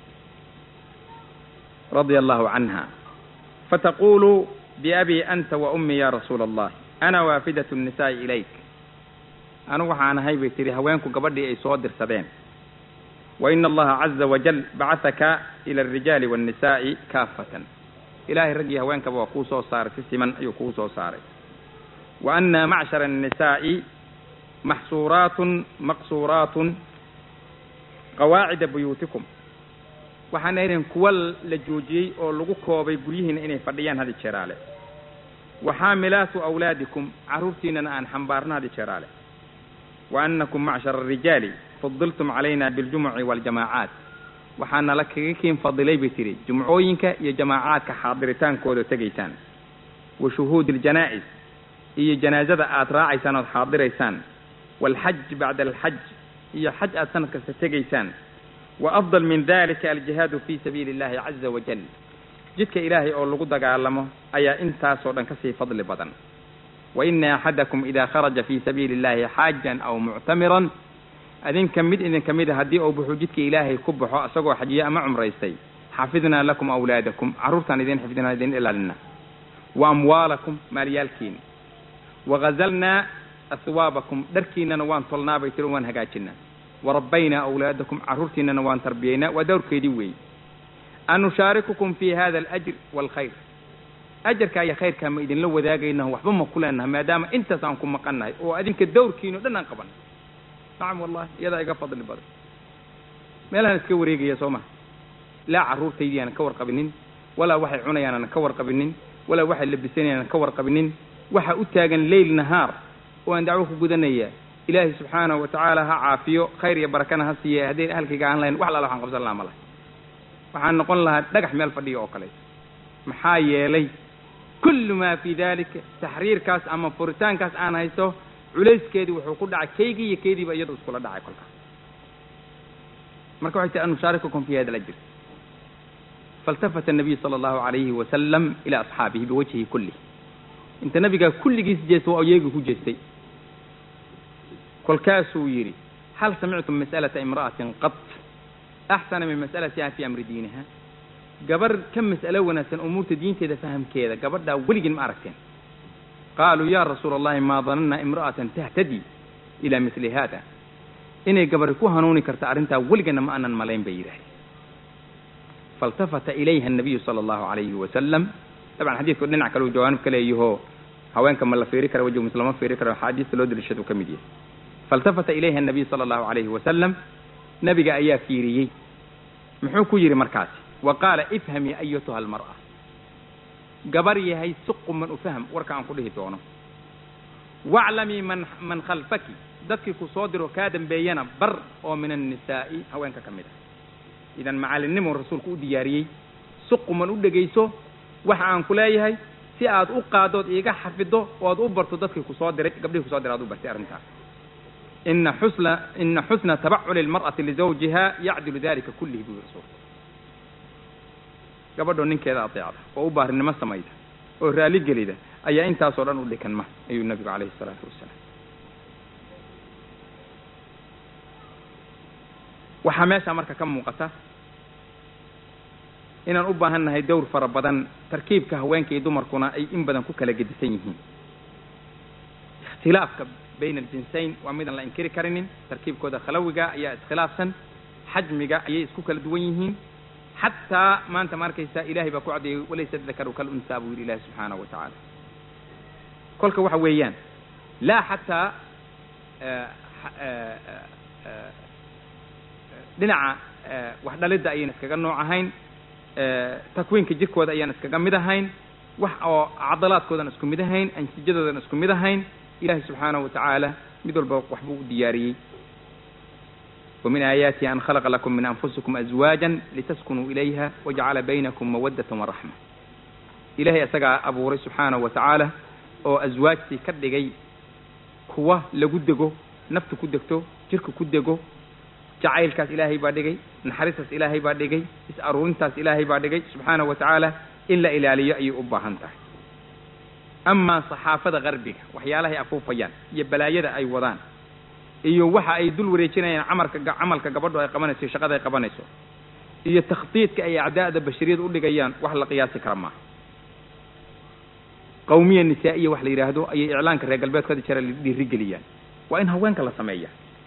[SPEAKER 2] radia allahu canha fataqulu biabi anta wa ummi ya rasuula allah ana waafidat nnisaai ilayk anigu waxaan ahay bay tihi haweenku gabadhii ay soo dirsadeen wa ina allaha caza wajal bacahaka ila alrijaali waannisaai kaafatan ilaahay raggii haweenkaba waa kuu soo saaray si siman ayuu kuu soo saaray wa ana macshara annisaa'i maxsuuraatun maqsuuraatun qawaacida buyuutikum waxaan ahayn kuwa la joojiyey oo lagu koobay guryihiina inay fadhiyaan hadi jeeraale wa xaamilaatu awlaadikum carruurtiinana aan xambaarno hadi jeeraale wa annakum macshara arijaali fadiltum calayna biاljumuci waaljamaacaat waxaana la kaga kiin fadilay bay tihi jumcooyinka iyo jamaacaadka xaadiritaankooda tegaysaan wa shuhuudi aljanaa-is iyo janaazada aad raacaysaan ood xaadiraysaan waalxaj bacda alxaj iyo xaj aad sanad kasta tegaysaan wa afdal min dalika aljihaadu fi sabiili illahi caza wajal jidka ilaahay oo lagu dagaalamo ayaa intaasoo dhan kasii fadli badan wa ina axadakum ida kharaja fi sabiili illahi xaajan aw muctamiran adinka mid idinka mid a haddii uu buxuu jidka ilaahay ku baxo isagoo xajiye ama cumraystay xafidnaa lakum awlaadakum carruurtaan idin xifdinaa idin ilaalina wa amwaalakum maalyaalkiina wagazalnaa aswaabakum dharkiinana waan tolnaa bay tiri waan hagaajinaa warabbaynaa awlaadakum carruurtiinana waan tarbiyaynaa waa dawrkeedii weeye an nushaarikukum fi hada alajr waalkhayr ajarkaa iyo khayrkaa ma idinla wadaagaynaho waxba ma ku leenahay maadaama intaas aan ku maqannahay oo adinka dawrkiino dhan aan qaban nacam wallahi iyadaa iga fadli badan meelahaan iska wareegaya soo maha laa carruurtaydii aanan ka warqabinin walaa waxay cunayaan aanan ka warqabinin walaa waxay labisanayaan aanan ka warqabinin waxa u taagan leyl nahaar oo aan dacwo ku gudanaya ilaahay subxaanahu wa tacaala ha caafiyo khayr iyo barakana ha siiye haddayn ahalkayga aan lahayn wax alaala waxaan qabsan lahaa ma laha waxaan noqon lahaa dhagax meel fadhiya oo kale maxaa yeelay kullu maa fii dalika taxriirkaas ama furitaankaas aan haysto culayskeedii wuxuu ku dhacay kaygii iyo keydiiba iyadu iskula dhacay kolkaas marka waxay tahi an nushaarikukum fi hada alajr faltafata الnabiyu sala allahu alayhi wasalam ila asxaabihi biwajhihi kulih inta nabigaa kulligiis jeesta waa iyaga ku jeestay kolkaasuu yidhi hal samictum mas'alata imra'atin qad axsana min mas'alatiha fi amri diiniha gabar ka mas'alo wanaagsan umuurta diinteeda fahamkeeda gabadhaa weligin ma aragteen qaaluu ya rasuula allahi maa dananna imra'atan tahtadi ila mili hada inay gabari ku hanuuni karta arrintaa weligana ma aanan malayn bay yidhahdeen faltafata ilayha annabiyu sala allahu alayhi wasalam dabcan xadiidku dhinac kale uu jawaanib ka leeyaho haweenka ma la fiiri kara wejhu mise lama fiiri karo axaadiista loo daliishadu ka mid yahay faltafata ilayha annabiy sala allahu calayhi wasalam nabiga ayaa fiiriyey muxuu ku yidhi markaasi wa qaala ifhamii ayatuha almar'a gabar yahay si quman u fahm warka aan ku dhihi doono waclamii man man khalfaki dadkii ku soo diro kaa dambeeyana bar oo min annisaa'i haweenka ka mid ah idan macallinnimuu rasuulku u diyaariyey si quman u dhegayso waxa aan ku leeyahay si aad u qaadood iiga xafido ood u barto dadkii ku soo diray gabdhihii kusoo diray aad u bartay arrintaas ina xusna ina xusna tabaculi almar'ati lizawjiha yacdilu dalika kullihi buu rasuulku gabadhoo ninkeeda adeecda oo u baarinimo samayda oo raali gelida ayaa intaasoo dhan u dhikanma ayuu nabigu calayhi isalaatu wasalaam waxaa meeshaa marka ka muuqata inaan u baahan nahay dowr fara badan tarkiibka haweenka iyo dumarkuna ay in badan ku kala gedisan yihiin ikhtilaafka bayna aljinsayn waa midaan la inkiri karinin tarkiibkooda khalawiga ayaa iskhilaafsan xajmiga ayay isku kala duwan yihiin xataa maanta ma arkaysaa ilahay baa ku caddeeyey walaysa dakaru kal unsaa buu yidhi ilahi subxaanahu wa tacaala kolka waxa weeyaan laa xataa dhinaca wax dhalidda ayaan iskaga nooc ahayn takwiinka jirkooda ayaan iskaga mid ahayn wax oo cadalaadkoodan isku mid ahayn ansijadoodan isku mid ahayn ilahi subxaanahu wa tacaala mid walba waxbuu u diyaariyey ومن آياته أن خلق لكم من أنفسكم أزواجا لتسكنوا إليها وجعل بينكم مودة ورحمة إلهي أسقى أبو ري سبحانه وتعالى oo aswaajtii ka dhigay kuwa lagu dego naftu ku degto jirka ku dego jacaylkaas ilaahay baa dhigay naxariistaas ilaahay baa dhigay is-aruurintaas ilaahay baa dhigay subxaanahu wa tacaala in la ilaaliyo ayay u baahan tahay amaa saxaafada qarbiga waxyaalahay afuufayaan iyo balaayada ay wadaan iyo waxa ay dul wareejinayaan camalka camalka gabadhu ay qabanayso iyo shaqada ay qabanayso iyo takhdiidka ay acdaa'da bashariyada u dhigayaan wax la qiyaasi kara maaha qawmiya nisaa'iya wax la yidhaahdo ayay iclaanka reer galbeedku hadi jera dhiirigeliyaan waa in haweenka la sameeya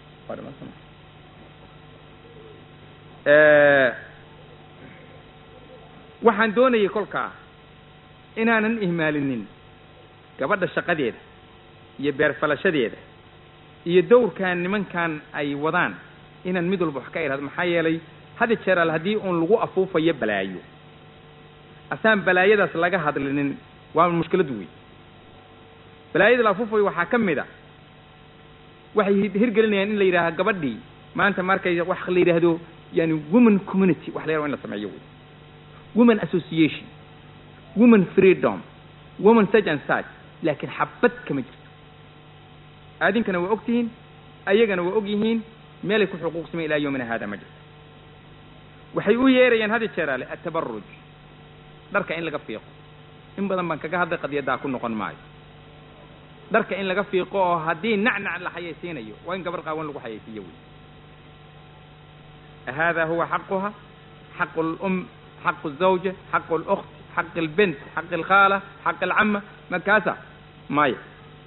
[SPEAKER 2] waxaan doonayay kolkaa inaanan ihmaalinin gabadha shaqadeeda iyo beerfalashadeeda iyo dowrkan nimankan ay wadaan inaan mid walba wax ka ihahdo maxaa yeelay hadi jeeraal haddii uun lagu afuufayo balaayo asaan balaayadaas laga hadlinin waa mushkilad wey balaayada la afuufayo waxaa ka mid a waxay hirgelinayaan in la yidhaaha gabadhii maanta markay wax la yidhaahdo yani woman community wax la yaraha in la sameeyo wey woman association woman freedom woman such and such laakiin xabad kama jirto aadinkana waa og tihiin ayagana waa og yihiin meelay ku xuquuqsamay ilaa yowmina haada ma jirto waxay u yeerayaan hadi jeeraale atabaruj dharka in laga fiiqo in badan baan kaga hadlay qadiyaddaa ku noqon maayo dharka in laga fiiqo oo haddii nacnac la xayaysiinayo waa in gabar qaawan lagu xayaysiiyo wey hada huwa xaquha xaqu lum xaqu zawja xaqu lukt xaq lbint xaq alkhaala xaq alcama makaasa maya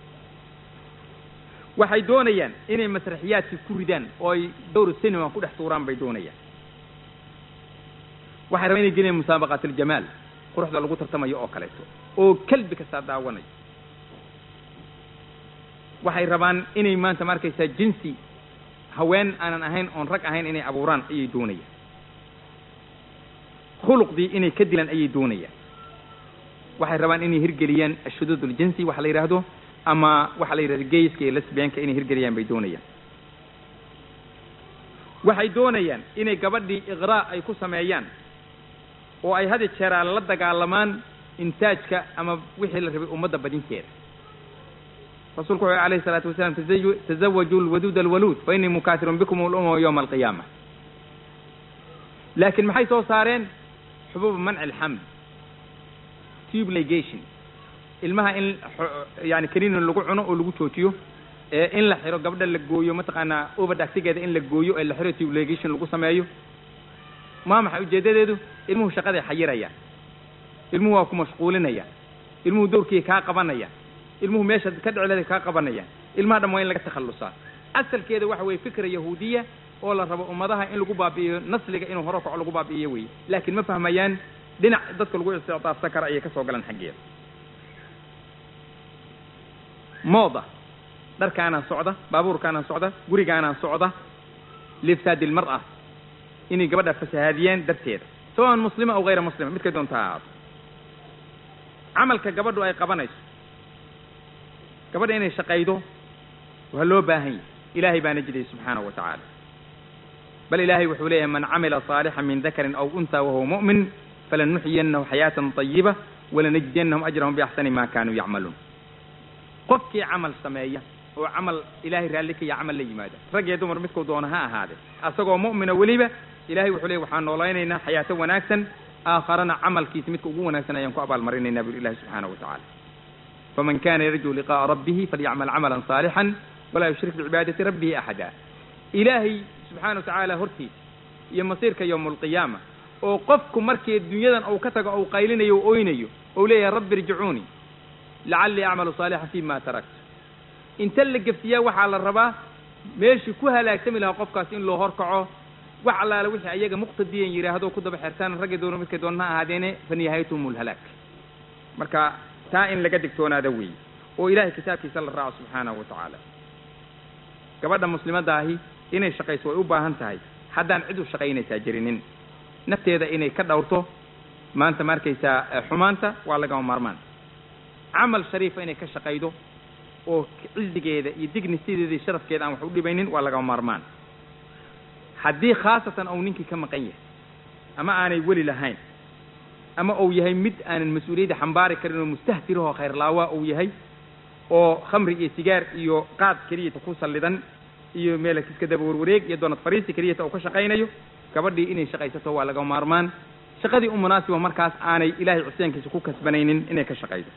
[SPEAKER 2] waxay doonayaan inay masraxiyaadkii ku ridaan oo ay dowr cinema ku dhex tuuraan bay doonayaan waxay rabaan inay geliyaan musaabaqaat aljamaal quruxda lagu tartamayo oo kaleeto oo kelbi kastaa daawanayo waxay rabaan inay maanta ma arkaysaa jinsi haween aanan ahayn oon rag ahayn inay abuuraan ayay doonayaan khuluqdii inay ka dilaan ayay doonayaan waxay rabaan inay hirgeliyaan ashuduud uljinsi waxa la yidhaahdo ama waxa la yidhahdo gayska iyo lesbianka inay hirgeliyaan bay doonayaan waxay doonayaan inay gabadhii iqraa ay ku sameeyaan oo ay hadi jeeraa la dagaalamaan intaajka ama wixii la rabay ummadda badinteeda rasuulku wuxuu alayhi salaatu wasalaam tazawaju lwaduud alwaluud fa innii mukaasirun bikum ulumama yowma alqiyaama laakiin maxay soo saareen xubuuba manci alxamd tube ligation ilmaha in yani kaniinin lagu cuno oo lagu joojiyo in la xiro gabdha la gooyo mataqaanaa overdactigeeda in la gooyo ee la xiro tube ligation lagu sameeyo maa maxay ujeedadeedu ilmuhu shaqaday xayirayaan ilmuhu waa ku mashquulinayaan ilmuhu dowrkii kaa qabanayaan ilmuhu meesha ka dhecleeda kaa qabanayaan ilmaha dhan waa in laga takhallusaa asalkeeda waxa weye fikra yahuudiya oo la rabo ummadaha in lagu baabi'iyo nasliga inuu hore kaco lagu baabi'iyo weye laakiin ma fahmayaan dhinac dadka lagu istictaafsan kara ayay ka soo galaan xaggeeda mooda dharkaanaa socda baabuurkaanaa socda gurigaanaa socda liifsaadi ilmar'a inay gabadha fasahaadiyeen darteeda sawaan muslima aw hayra muslima midkay doonta ha ahaato camalka gabadhu ay qabanayso gabadha inay shaqaydo waa loo baahan yahy ilaahay baana jidayy subxaanahu wa tacaala bal ilaahay wuxuu leeyahay man camila saalixan min dakarin aw untaa wahuwa mu'min falanuxyiyannahu xayaatan طayiba walanajziyannahum ajrahum biaxsani ma kaanuu yacmaluun qofkii camal sameeya oo camal ilaahay raalli ka ya camal la yimaada rag iyo dumar midkuu doono ha ahaade asagoo mu'mina weliba ilahay wuxuu leeyay waxaan noolaynaynaa xayaato wanaagsan aakharana camalkiisa midka ugu wanaagsan ayaan ku abaalmarinaynaa buri ilahi subxaanahu wa tacaala faman kana yarjuu liqa'a rabbihi falyacmal camalan saalixan walaa yushrik bicibaadati rabbihi axada ilaahay subxaana wa tacaala hortiisa iyo masiirka yowma alqiyaama oo qofku markii dunyadan uu ka tago ou qaylinayo o oynayo ou leeyahay rabbi irjicuunii lacallii acmalu saalixan fi ma taraktu inta la geftiyaa waxaa la rabaa meeshii ku halaagsami lahaa qofkaas in loo horkaco wax allaale wixii ayaga muqtadiyan yidhaahdo ku daba xertaan ragga doono midkay doona ha ahaadeene fa nihaayatuhum lhalaag marka taa in laga digtoonaada weeye oo ilahay kitaabkiisa la raaco subxaanahu wa tacaala gabadha muslimadda ahi inay shaqayso way u baahan tahay haddaan cid u shaqaynaysaa jirinin nafteeda inay ka dhowrto maanta ma arkaysaa xumaanta waa lagama maarmaan camal shariifa inay ka shaqaydo oo cizigeeda iyo dignitideeda iyo sharafkeeda aan wax u dhibaynin waa lagama maarmaan haddii khaasatan ou ninkii ka maqan yahay ama aanay weli lahayn ama uu yahay mid aanan mas-uuliyadda xambaari karin oo mustahtirahoo khayrlaawaa uu yahay oo khamri iyo sigaar iyo qaad keliyata ku sallidan iyo meela iska daba warwareeg iyo doonad fariisi keliyata uu ka shaqaynayo gabadhii inay shaqaysato waa laga maarmaan shaqadii u munaasiba markaas aanay ilaahay cusyaankiisa ku kasbanaynin inay ka shaqaydo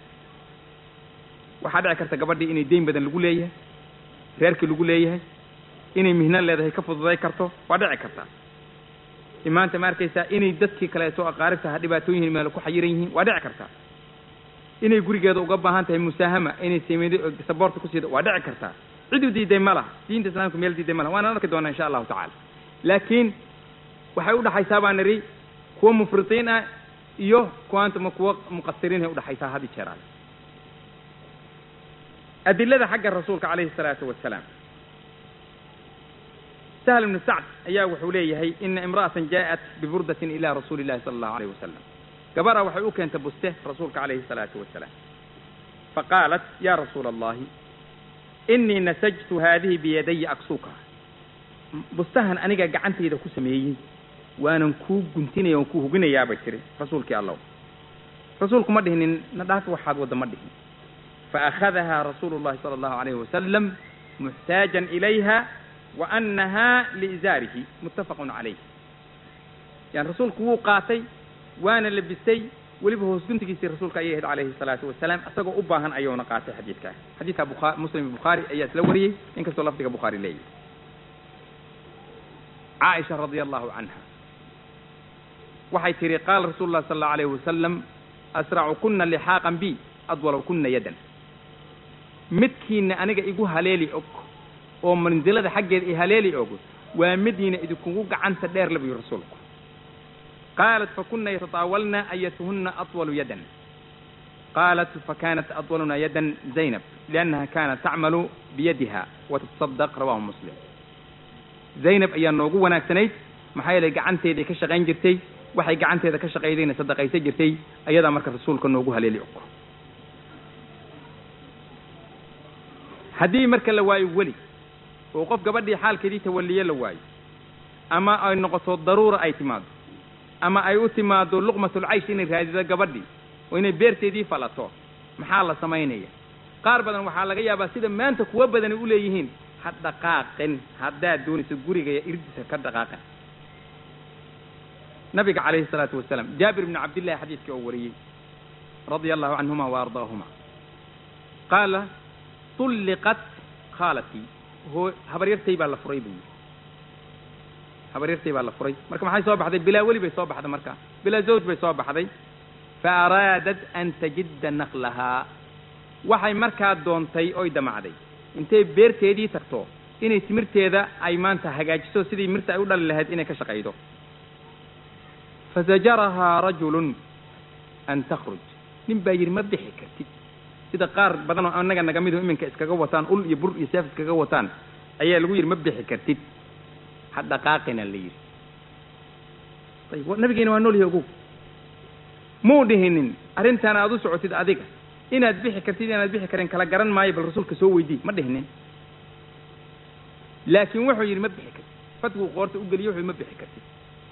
[SPEAKER 2] waxaa dhici karta gabadhii inay deyn badan lagu leeyahay reerkii lagu leeyahay inay mihno leedahay ka fududay karto waa dhici karta maanta ma arkaysaa inay dadkii kaleeto aqaaribta ha dhibaatooyin meel ku xayiran yihiin waa dhici karta inay gurigeeda uga baahan tahay musaahama inay sameedo saboorta ku siida waa dhici kartaa cid u diiday ma laha diinta islaamka meel diiday ma laha waana arki doonaa insha allahu tacaala laakiin waxay udhaxaysaa baan nidhi kuwa mufritiin ah iyo kuwaantama kuwa muqasiriin ay udhaxaysaa had i jeeraan adilada xagga rasuulka calayhi الsalaatu wasalaam sahl ibnu sacd ayaa wuxuu leeyahay ina imra'atan ja'at biburdatin ila rasuuli illahi sala allahu alayh wasalam gabara waxay u keentay buste rasuulka calayhi الsalaatu wasalaam faqaalat ya rasuula allahi inii nasajtu haadihi biyadaya aksuka bustahan aniga gacantayda ku sameeyey waanan kuu guntinaya oon kuu huginayaa bay tiri rasuulkii allow rasuulku ma dhihinin na dhaaf waxaad wadda ma dhihin faakhadaha rasuulu llahi sala allahu alayhi wasalam muxtaajan ilayha wa annaha liizaarihi muttafaqun calayh yani rasuulku wuu qaatay waana labistay weliba hoos guntigiisii rasuulka ayay ahayd calayhi salaatu wasalaam isagoo u baahan ayuuna qaatay xadiidkaa xadiidka bukha muslim bukhaari ayaa isla wariyey inkastoo lafdiga bukhaari leeyahy caaisha radia allahu canha waxay tihi qaala rasuulu llahi sala allahu alayhi wasalam asracu kuna lixaaqan bi adwalow kuna yadan midkiina aniga igu haleeli og oo mansilada xaggeeda i haleeli og waa midiina idinkugu gacanta dheer la buyi rasuulku qaalat fakuna yatataawalna ayatuhuna atwalu yadan qaalat fakanat atwaluna yadan zaynab liannaha kanat tacmalu biyadiha watatasadaq rawahu muslim zaynab ayaa noogu wanaagsanayd maxaa yeelay gacanteeday ka shaqayn jirtay waxay gacanteeda ka shaqaydayna sadaqaysa jirtay ayadaa marka rasuulka noogu haleeli og haddii marka la waayo weli oo qof gabadhii xaalkeedii tawalliye la waayo ama ay noqoto daruura ay timaado ama ay u timaado luqmatulcaysh inay raadido gabadhii oo inay beerteedii falato maxaa la samaynaya qaar badan waxaa laga yaabaa sida maanta kuwa badani u leeyihiin ha dhaqaaqin haddaad doonayso gurigaya irdiisa ka dhaqaaqin nabiga calayhi salaatu wasalaam jaabir bni cabdillahi xadiidkii oo wariyey radia allahu canhuma wa ardaahuma qaala tulliqat khaalatii hoo habaryartay baa la furay buu yidhi habaryartay baa la furay marka maxay soo baxday bilaa weli bay soo baxday marka bilaa zawj bay soo baxday fa araadat an tajidda naqlahaa waxay markaa doontay oy damacday intay beerteedii tagto inay timirteeda ay maanta hagaajiso sidii mirta ay u dhali lahayd inay ka shaqaydo fasajarahaa rajulun an takhruj nin baa yidhi ma bixi kartid sida qaar badan oo annaga naga midu iminka iskaga wataan ul iyo bur iyo seef iskaga wataan ayaa lagu yidhi ma bixi kartid ha dhaqaaqina la yidhi ayib nabigeena waa nool yahay ogow muu dhihinin arrintaan aad u socotid adiga inaad bixi kartid inaad bixi karin kala garan maayo bal rasuulka soo weydii ma dhihinin laakiin wuxuu yidhi ma bixi kartid fadkuu qoorta u geliyo wuxuu ma bixi kartid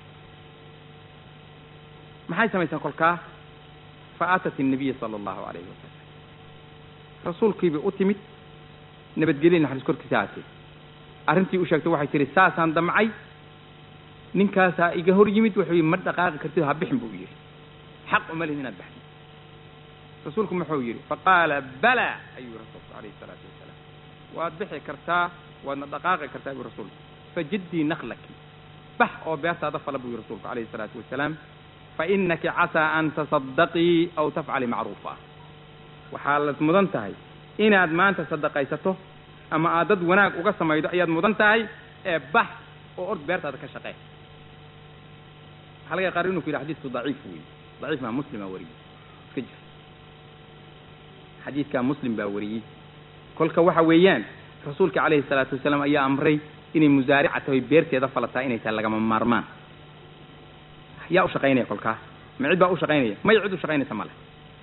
[SPEAKER 2] maxay samaysaan kolkaa fa aatat innabiya sala allahu calayhi wasalam rasuulkiibay u timid nabadgelya naxariis korkiisa haatee arrintii u sheegtay waxay tihi saasaan damcay ninkaasaa iga hor yimid wuxuu yidhi ma dhaqaaqi kartid ha bixin buu yidhi xaq uma lihin inaad baxdid rasuulku muxuu yidhi faqaala bala ayuu rasuulku calayhi salaatu wasalaam waad bixi kartaa waadna dhaqaaqi kartaa buu rasuulku fajiddii naklaki bax oo beertaada fala buu yidhi rasuulku calayhi salaatu wasalaam fainaki casaa an tasaddaqii aw tafcali macruufa waxaa la mudan tahay inaad maanta sadaqaysato ama aad dad wanaag uga samaydo ayaad mudan tahay ee bax oo ord beertaada ka shaqee waxaa laga qaar inuu ku yidhi xadiidku daciif weeye daciif maa muslim baa wariyey iska jir xadiidkaa muslim baa wariyey kolka waxa weeyaan rasuulka calayhi salaatu wasalaam ayaa amray inay musaarica tahay beerteeda falataa inay tahay lagama maarmaan yaa u shaqaynaya kolkaa ma cid baa u shaqaynaya may cid u shaqaynaysa male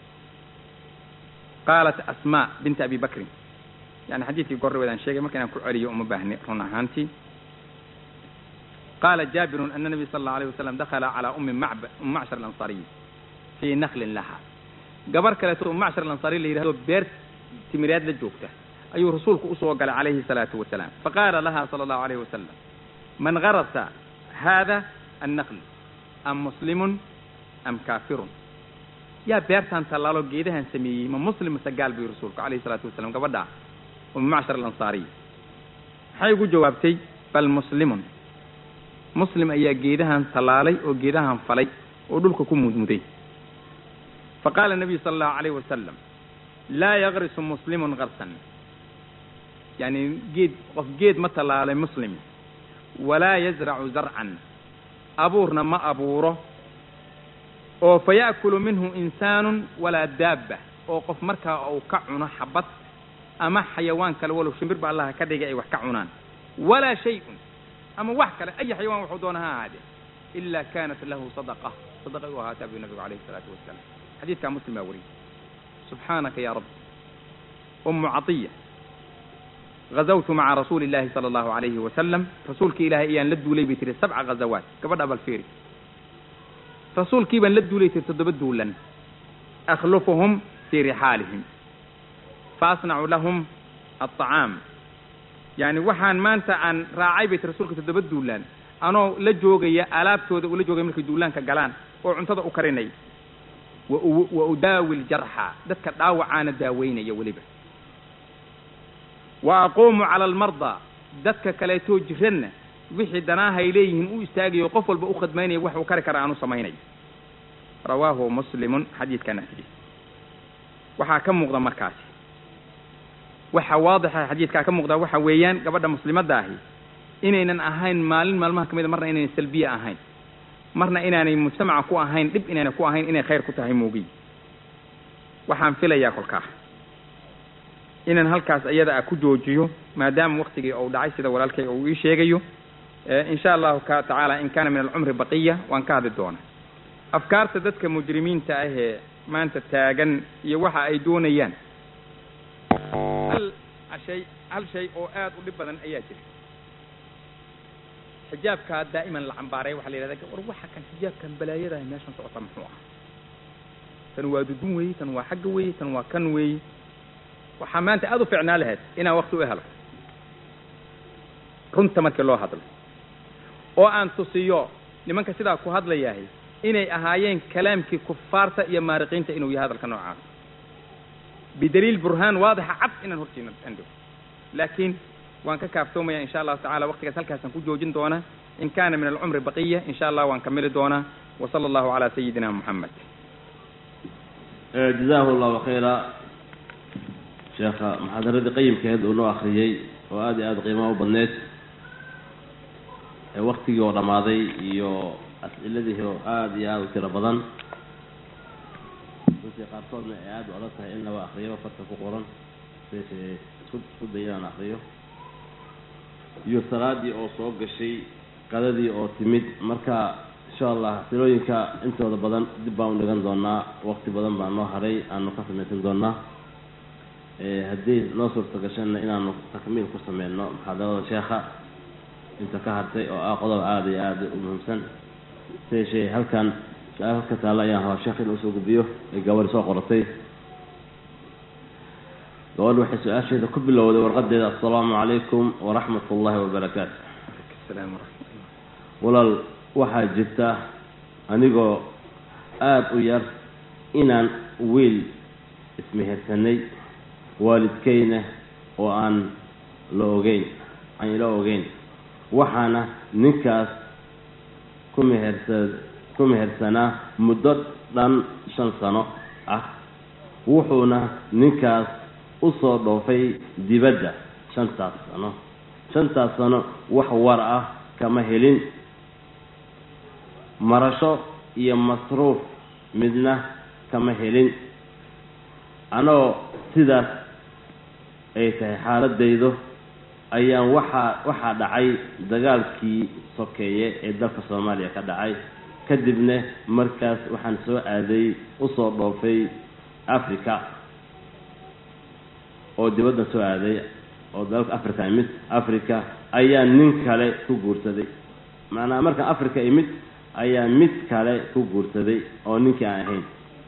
[SPEAKER 2] qaalat asmaa binta abi bakrin yani xadiidkii gorreweedaan sheegay marka inaan ku celiyo uma baahni run ahaantii qaala jaabirun ana nabiy sala allau alayh wasalam dakhala calaa ummi macb um macshar alansariy fii naklin laha gabar kaleeto um macshar alansariy la yidhahdo beer timireed la joogta ayuu rasuulku usoo galay calayhi salaatu wasalaam faqaala laha sala allahu alayhi wasalam man garasa hada annakl am muslimun am kaafirun yaa beertaan tallaalo geedahan sameeyey ma muslim mase gaal buu rasuulku calayhi salaatu wasalam gabadhaa ummi macshar alansaariy maxay ugu jawaabtay bal muslimun muslim ayaa geedahan tallaalay oo geedahan falay oo dhulka ku mudmuday fa qaala nabiyu sala allahu alayhi wasalam laa yagrisu muslimun karsan yani geed qof geed ma tallaalay muslim walaa yazracu zarcan abuurna ma abuuro oo fa ya'kulu minhu insaanun walaa daabba oo qof markaa uu ka cuno xabad ama xayawaan kale walow shimbir ba allaha ka dhigay ay wax ka cunaan walaa shay-un ama wax kale ay xayawaan waxuu doona ha ahaadee ila kanat lahu sadaqa sadaqa u ahaataa buu nabigu calayhi isalaatu wasalaam xadiidkaa muslim baa wariyey subxaanaka ya rabbi ummu catiya gazawtu maca rasuuli illahi sala allahu alayhi wasalam rasuulkii ilaahay ayaan la duulay bay tiri sabca ghazawaat gabadha balfiiri rasuulkii baan la duulay tiri toddoba duulan akhlufuhum fii rixaalihim fa asnacu lahum alطacaam yani waxaan maanta aan raacay bay tiri rasuulka toddoba duulaan anoo la joogaya alaabtooda ula joogaya markay duulaanka galaan oo cuntada u karinay wa udaawi ljarxa dadka dhaawacaana daaweynaya weliba wa aquumu cala almardaa dadka kaleetoo jiranna wixii danaahay leeyihiin u istaagayo qof walba u khadmaynaya wax uu kari kara aan u samaynayo rawaahu muslimun xadiidkana xadiis waxaa ka muuqda markaasi waxa waadixa xadiidkaa ka muuqda waxa weeyaan gabadha muslimadda ahi inaynan ahayn maalin maalmaha ka mida marna inaynan salbiye ahayn marna inaanay mujtamaca ku ahayn dhib inaynay ku ahayn inay khayr ku tahay moogiy waxaan filayaa kolkaa inaan halkaas iyada a ku joojiyo maadaama waktigii uu dhacay sida walaalkay uu ii sheegayo insha allahu ka tacaala in kaana min alcumri baqiya waan ka hadli doonaa afkaarta dadka mujrimiinta ah ee maanta taagan iyo waxa ay doonayaan hal shay hal shay oo aad u dhib badan ayaa jira xijaabkaa daa'iman la cambaaray waxaa la yidhahda war waxa kan xijaabkan balaayadaha meeshan socota muxuu ah tan waa dudun weeye tan waa xagga weeye tan waa kan weeye waxaa maanta aada u ficnaa lahayd inaan wakti u helo runta markii loo hadlo oo aan tusiyo nimanka sidaa ku hadlayahay inay ahaayeen kalaamkii kufaarta iyo maariqiinta inuu yahay hadalka noocaas bidaliil burhaan waadixa cad inaan hortiina andho laakiin waan ka kaaftoomaya insha allahu tacala waktigaas halkaasaan ku joojin doonaa in kaana min alcumri baqiya insha allah waan kamili doonaa wa sala allahu calaa sayidina moxamed
[SPEAKER 1] jazaahu allahu khayra sheekha muxaadaradii qayimkeed uu noo akriyey oo aada iyo aada qiimaha u badneyd ee waktigii oo dhammaaday iyo as'iladii oo aada iyo aada u tiro badan runtii qaarkoodna ay aada u adag tahay in laba akriyo farta ku qoran sese isku isku day inaan akriyo iyo salaadii oo soo gashay qadadii oo timid marka insha allah silooyinka intooda badan dib baan u dhigan doonaa waqti badan baa noo haray aanu ka samaysan doonaa haddii noo suurta gashana inaanu takmiil ku sameyno muxaadarada sheekha inta ka hartay oo ah qodob aada iyo aada u muhiimsan seeshee halkan su-aal halka taalla ayaan rabaa sheekh in usoo gudbiyo ay gabadhi soo qoratay gabadhi waxay su-aasheeda ku bilowday warqadeeda assalaamu calaykum waraxmat ullahi wabarakaatu
[SPEAKER 2] asalaam waraxmatullah
[SPEAKER 1] walaal waxaa jirta anigoo aada u yar inaan wiil ismehersanay waalidkayna oo aan la ogeyn aan ila ogeyn waxaana ninkaas ku mehersa ku mehersanaa muddo dhan shan sano ah wuxuuna ninkaas usoo dhoofay dibadda shantaas sano shantaas sano wax war ah kama helin marasho iyo masruuf midna kama helin anoo sidaas ay tahay xaaladaydu ayaan waxaa waxaa dhacay dagaalkii sokeeye ee dalka soomaaliya ka dhacay kadibna markaas waxaan soo aaday usoo dhoofay africa oo dibadda soo aaday oo dalalka africa imid africa ayaa nin kale ku guursaday macnaha markaan africa imid ayaa mid kale ku guursaday oo ninkii aan ahayn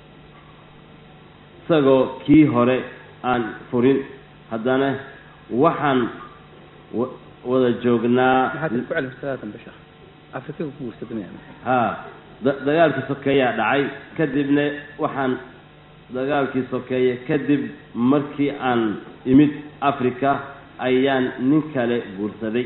[SPEAKER 1] isagoo kii hore aan furin haddana waxaan wa- wada joognaa
[SPEAKER 2] maxaad ku celifsadaa dambe sheekh afrikada ku guursadamaya
[SPEAKER 1] haa da- dagaalkii sokeeyaa dhacay kadibna waxaan dagaalkii sokeeye kadib markii aan imid africa ayaan nin kale guursaday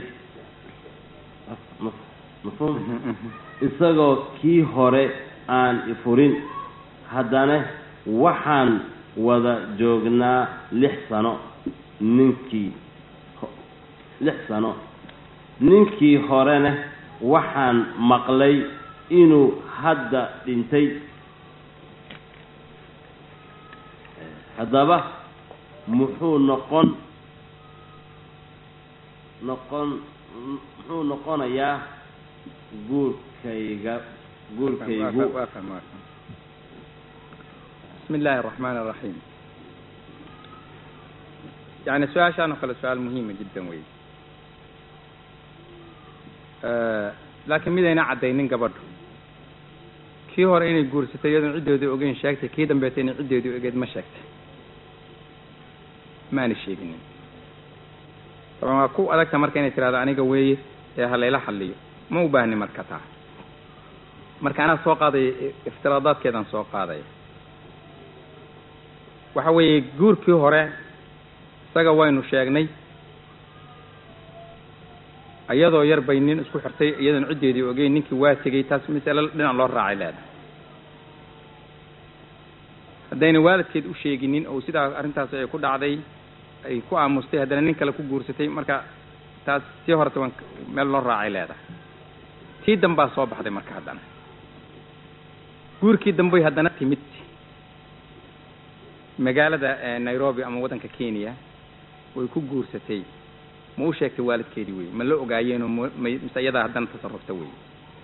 [SPEAKER 1] maf- mafhuum isagoo kii hore aan ifurin haddana waxaan wada joognaa lix sano ninkii ho- lix sano ninkii horena waxaan maqlay inuu hadda dhintay haddaba muxuu noqon noqon muxuu noqonayaa guurkayga guurkaygu
[SPEAKER 2] bismi illaahi araxmaan araxiim yani su-aashaan oo kale su-aal muhiima jiddan wey laakiin midayna caddaynin gabadhu kii hore inay guursatay iyadoon ciddoodii ogeyn sheegtay kii dambeeta inay ciddoodii ogeed ma sheegtay maana sheeginin taban waa ku adagta marka inay tirahdo aniga weeye ee halayla xalliyo ma u baahni marka taa marka anaa soo qaadaya iftiraadaadkeedaan soo qaadaya waxa weeye guurkii hore isaga waynu sheegnay iyadoo yar bay nin isku xirtay iyadoon ciddeedii ogeyn ninkii waa tegey taas masale dhinac loo raacay leedahay haddayna waalidkeed u sheeginin oo sidaa arrintaas ay ku dhacday ay ku aamustay haddana nin kale ku guursatay marka taas sii horeta waan meel loo raacay leedahay tii dambaa soo baxday marka haddana guurkii dambey haddana timid magaalada nairobi ama waddanka kenya way ku guursatay ma u sheegtay waalidkeedii wey ma la ogaayeenoo m may mise iyadaa haddana tasarufta wey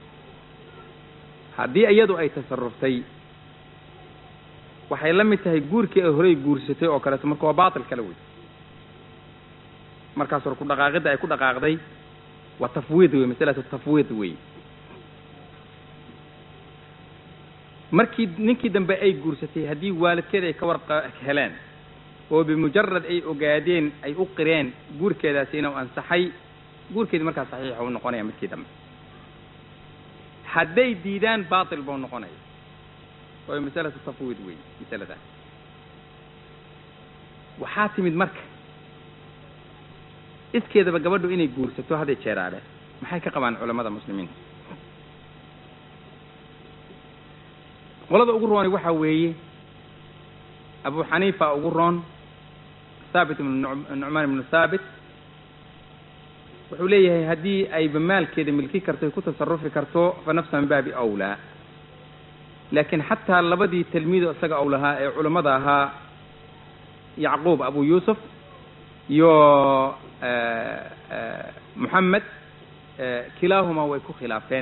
[SPEAKER 2] haddii iyadu ay tasaruftay waxay la mid tahay guurkii ay horey guursatay oo kaleeto marka waa baatil kale wey markaas hore ku dhaqaaqidda ay ku dhaqaaqday waa tafwiid wey masalatu tafwiid wey markii ninkii dambe ay guursatay haddii waalidkeed ay ka warqa heleen oo bimujarad ay ogaadeen ay u qireen guurkeedaasi inuu ansaxay guurkeedi markaa saxiixa u noqonaya midkii dambe hadday diidaan baatil buu noqonaya oo masalatu tafwiid wey masaladaas waxaa timid marka iskeedaba gabadhu inay guursato hadday jeeraale maxay ka qabaan culamada muslimiinta qolada ugu rooni waxaa weeye abu xaniifa ugu roon thaabit ibnu nucmaan ibnu thaabit wuxuu leeyahay haddii ayba maalkeeda milki karto ay ku tasarufi karto fa nafsa min baabi awlaa laakiin xataa labadii tilmiido isaga ou lahaa ee culammada ahaa yacquub abu yuusuf iyo moxamed kilaahuma way ku khilaafeen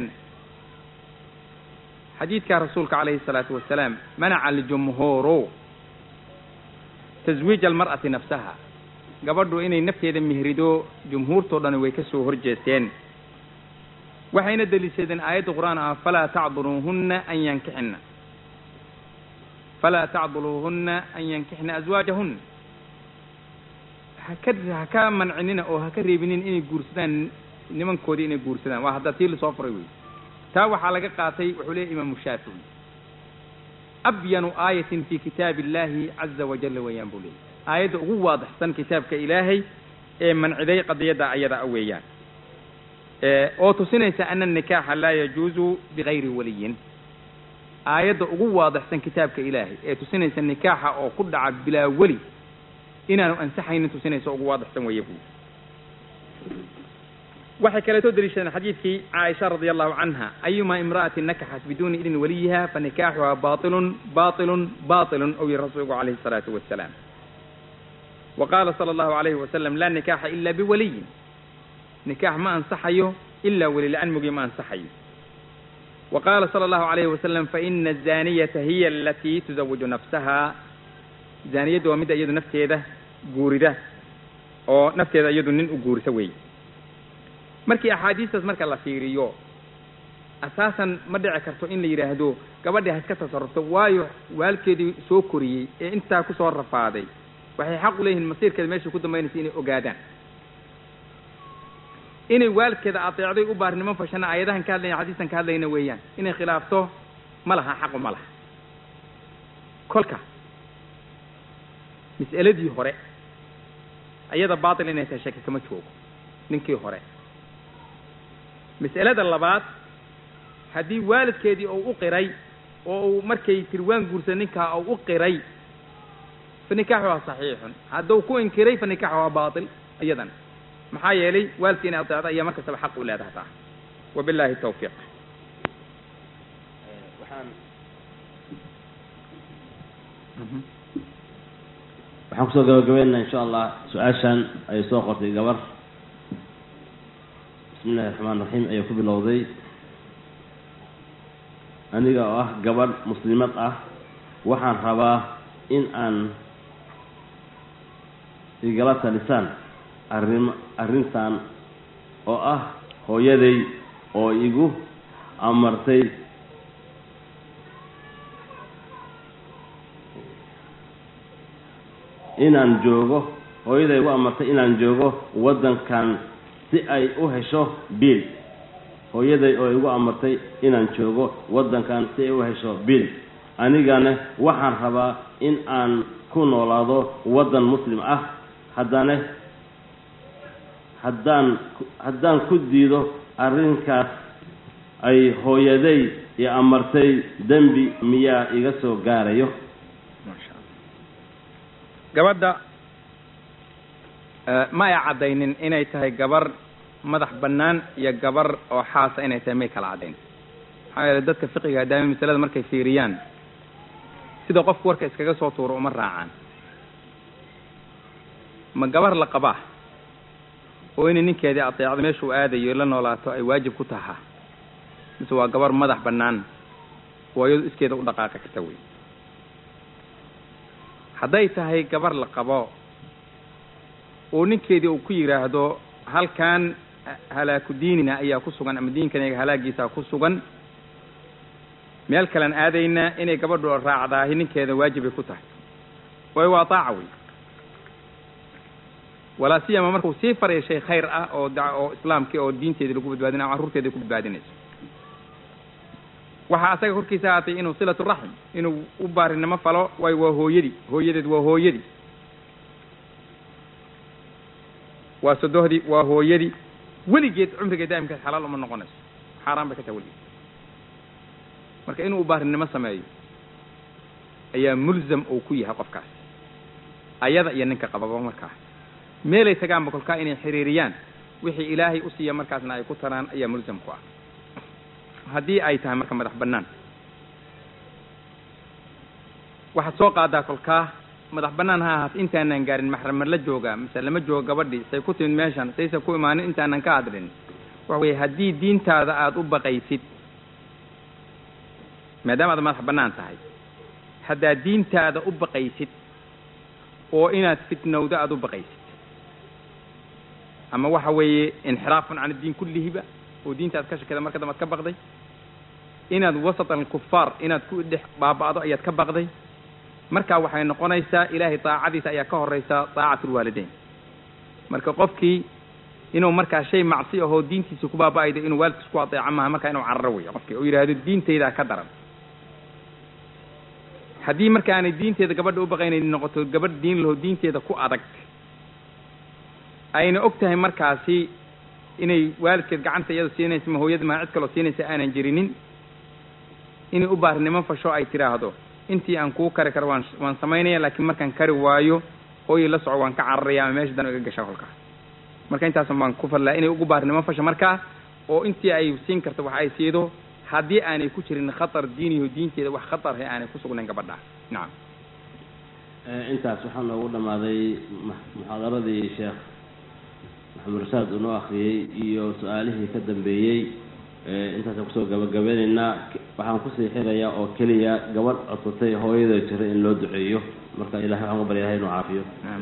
[SPEAKER 2] xadiidka rasuulka calayhi الsalaatu wasalaam manaca aljumhuuru taswiij almar'ati nafsaha gabadhu inay nafteeda mihrido jumhuurtoo dhani way ka soo horjeesteen waxayna deliishadeen aayadda qur'aan ah falaa tacduluuhunna an yankixina falaa tacduluuhunna an yankixna aswaajahunna haka ha ka mancinina oo ha ka reebinin inay guursadaan nimankoodii inay guursadaan waa hadda tii lasoo furay wey taa waxaa laga qaatay wuxuu leeyahy imaamu shaafici abyanu aayatin fi kitaabi illahi caza wajalla weeyaan buu leeyahy aayadda ugu waadixsan kitaabka ilaahay ee manciday qadiyadda ayada a weeyaan oo tusinaysa ana anikaaxa laa yajuuzu bigayri waliyin aayadda ugu waadixsan kitaabka ilaahay ee tusinaysa nikaaxa oo ku dhaca bilaa weli inaanu ansaxaynin tusinaysa ugu waadixsan weeye buy waxay kaleetoo deliishadeen xadiidkii caaisha radia allahu canha ayuma imra'atin nakaxat biduuni idni waliyiha fanikaaxuha bailun bailun bailun ow yiri rasuulku calayhi الsalaatu wasalaam wa qaala sala allahu alayhi wasalam laa nikaaxa ila biwaliyin nikaax ma ansaxayo ilaa weli la-an mogi ma ansaxayo wa qaala sala allahu alayhi wasalam faina azaniyata hiya alatii tuzawiju nafsaha zaaniyaddu waa midda iyadu nafteeda guurida oo nafteeda iyadu nin u guurisa weeye markii axaadiistaas marka la fiiriyo asaasan ma dhici karto in la yidhaahdo gabadhii ha iska tasarufto waayo waalkeedii soo koriyey ee intaa kusoo rafaaday waxay xaq u leeyihiin masiirkeeda meeshay ku dambaynaysa inay ogaadaan inay waalkeeda adeecday u baarnimo fashana aayadahan ka hadlayna xadiistan ka hadlayna weeyaan inay khilaafto ma laha xaqu ma laha kolka mas'aladii hore ayada baatil inay tahay shaki kama joogo ninkii hore mas'alada labaad haddii waalidkeedii uu u qiray oo uu markay tiri waan guursa ninkaa uu u qiray fa nikaaxuha saxiixun hadduu ku inkiray fa nikaaxuha baatil iyadan maxaa yeelay waalidka inay adeecda ayaa markastaba xaq u leedahay taa wabillahi tawfiiq
[SPEAKER 1] waxaan waxaan kusoo gabagabeynaa insha allah su-aashan ayay soo qortay gabar bismi illahi raxmaan raxiim ayaa ku bilowday aniga oo ah gabadh muslimad ah waxaan rabaa in aan igala talisaan arrim arrintan oo ah hooyaday oo igu amartay inaan joogo hooyaday igu amartay inaan joogo waddankan si ay u hesho biil hooyaday oo igu amartay inaan joogo waddankan si ay u hesho biil anigana waxaan rabaa in aan ku noolaado waddan muslim ah haddana haddaan haddaan ku diido arrinkaas ay hooyaday i amartay dembi miyaa iga soo gaarayo
[SPEAKER 2] masha allah gabadha ma ay caddaynin inay tahay gabar madax bannaan iyo gabar oo xaasa inay tahay may kala caddayn maxaa yeele dadka fiqiga daami masalada markay fiiriyaan sida qofku warka iskaga soo tuuro uma raacaan ma gabar la qabaa oo inay ninkeedii adeecdo meeshuu aadayo la noolaato ay waajib ku taha mise waa gabar madax bannaan oo iyadu iskeeda u dhaqaaqi karta wey hadday tahay gabar la qabo oo ninkeedii uu ku yidhaahdo halkan halaaku diinina ayaa ku sugan ama diinkanaga halaagiisaa ku sugan meel kalean aadaynaa inay gabadhu raacdaahi ninkeeda waajibay ku tahay waayo waa daaca wey walaa siyama markuu sii faraya shay khayr ah oo da oo islaamkii oo diinteedii lagu badbaadinayo carruurteedii ku badbaadinayso waxaa asaga korkiisa haatay inuu silatu raxm inuu u baarinimo falo waayo waa hooyadii hooyadeed waa hooyadii waa sodohdii waa hooyadii weligeed cumrigeed daa'imkeed xalaal uma noqonayso xaaraan bay ka tahay weligeed marka inuu baarinimo sameeyo ayaa mulzam uu ku yahay qofkaas ayada iyo ninka qababa markaa meelay tagaanba kolkaa inay xiriiriyaan wixii ilaahay u siiya markaasna ay ku taraan ayaa mulzam ku ah haddii ay tahay marka madax bannaan waxaad soo qaadaa kolkaa madax bannaan ha ahaat intaanan gaarin maxrama la joogaa mise lama joogo gabadhii say ku timid meeshan saysa ku imaanin intaanan ka hadlin waxa weeye haddii diintaada aada u baqaysid maadaama aad madax bannaan tahay haddaad diintaada u baqaysid oo inaad fitnowdo aada u baqaysid ama waxa weeye inxiraafun can addiin kullihiba oo diinta aad ka shakada marka dambe ad ka baqday inaad wasat alkufaar inaad ku dhex baaba'do ayaad ka baqday marka waxay noqonaysaa ilaahay daacadiisa ayaa ka horeysa daacatulwaalideyn marka qofkii inuu markaa shay macsi ahoo diintiisa ku baaba'aydo inuu waalidkiis ku adeeco maaha markaa inuu cararo weyo qofkii oo yidhaahdo diintaydaa ka daran haddii marka aanay diinteeda gabadha u baqaynayni noqoto gabadh diin laho diinteeda ku adag ayna og tahay markaasi inay waalidkeed gacanta iyada siinaysa ma hooyada maa cid kaloo siinaysa aanan jirinin inay u baarnimo fasho ay tidhaahdo intii aan kuu kari karo waan waan samaynaya laakiin markaan kari waayo hooyay la soco waan ka cararaya ama meesha dan iga gasha kolkaa marka intaasan baan ku fadlaa inay ugu baarnimo fasho markaa oo intii ay siin karto wax ay siido haddii aanay ku jirin khatar diiniho diinteeda wax khatarhe aanay ku sugnayn gabadha nacam
[SPEAKER 1] intaas waxaa noogu dhammaaday muxaadaradii sheekh maxamed rashaad uu noo akhriyey iyo su-aalihii ka dambeeyey intaasaan kusoo gabagabeynaynaa waxaan kusii xirayaa oo keliya gabadh codsatay hooyada jira in loo duceeyo marka ilahay waxaan ku baryahay inuu caafiyo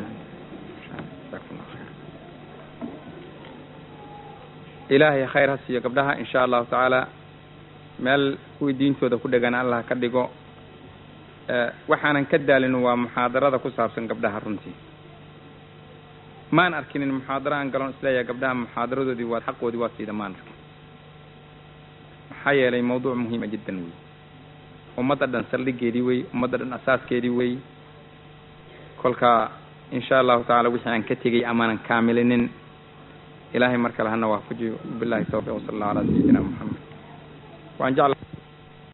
[SPEAKER 2] ilaahay khayr ha siiyo gabdhaha insha allahu tacaala meel kuwii diintooda ku dhegan allah ka dhigo waxaanan ka daalin waa muxaadarada ku saabsan gabdhaha runtii maan arkinin muxaadaro aan galon isleeyahay gabdhaha muxaadaradoodii waad xaqoodii waa siida maan arkin maxaa yeelay mawduuc muhiima jiddan wey ummadda dhan saldhigeedii wey ummadda dhan asaaskeedii wey kolka insha allahu tacaala wixii aan ka tegey amaanan kaamilinin ilaahay mar kale hana waafajiyo billahi tawfiq wasala allahu calaa sayidina moxamed waan jecla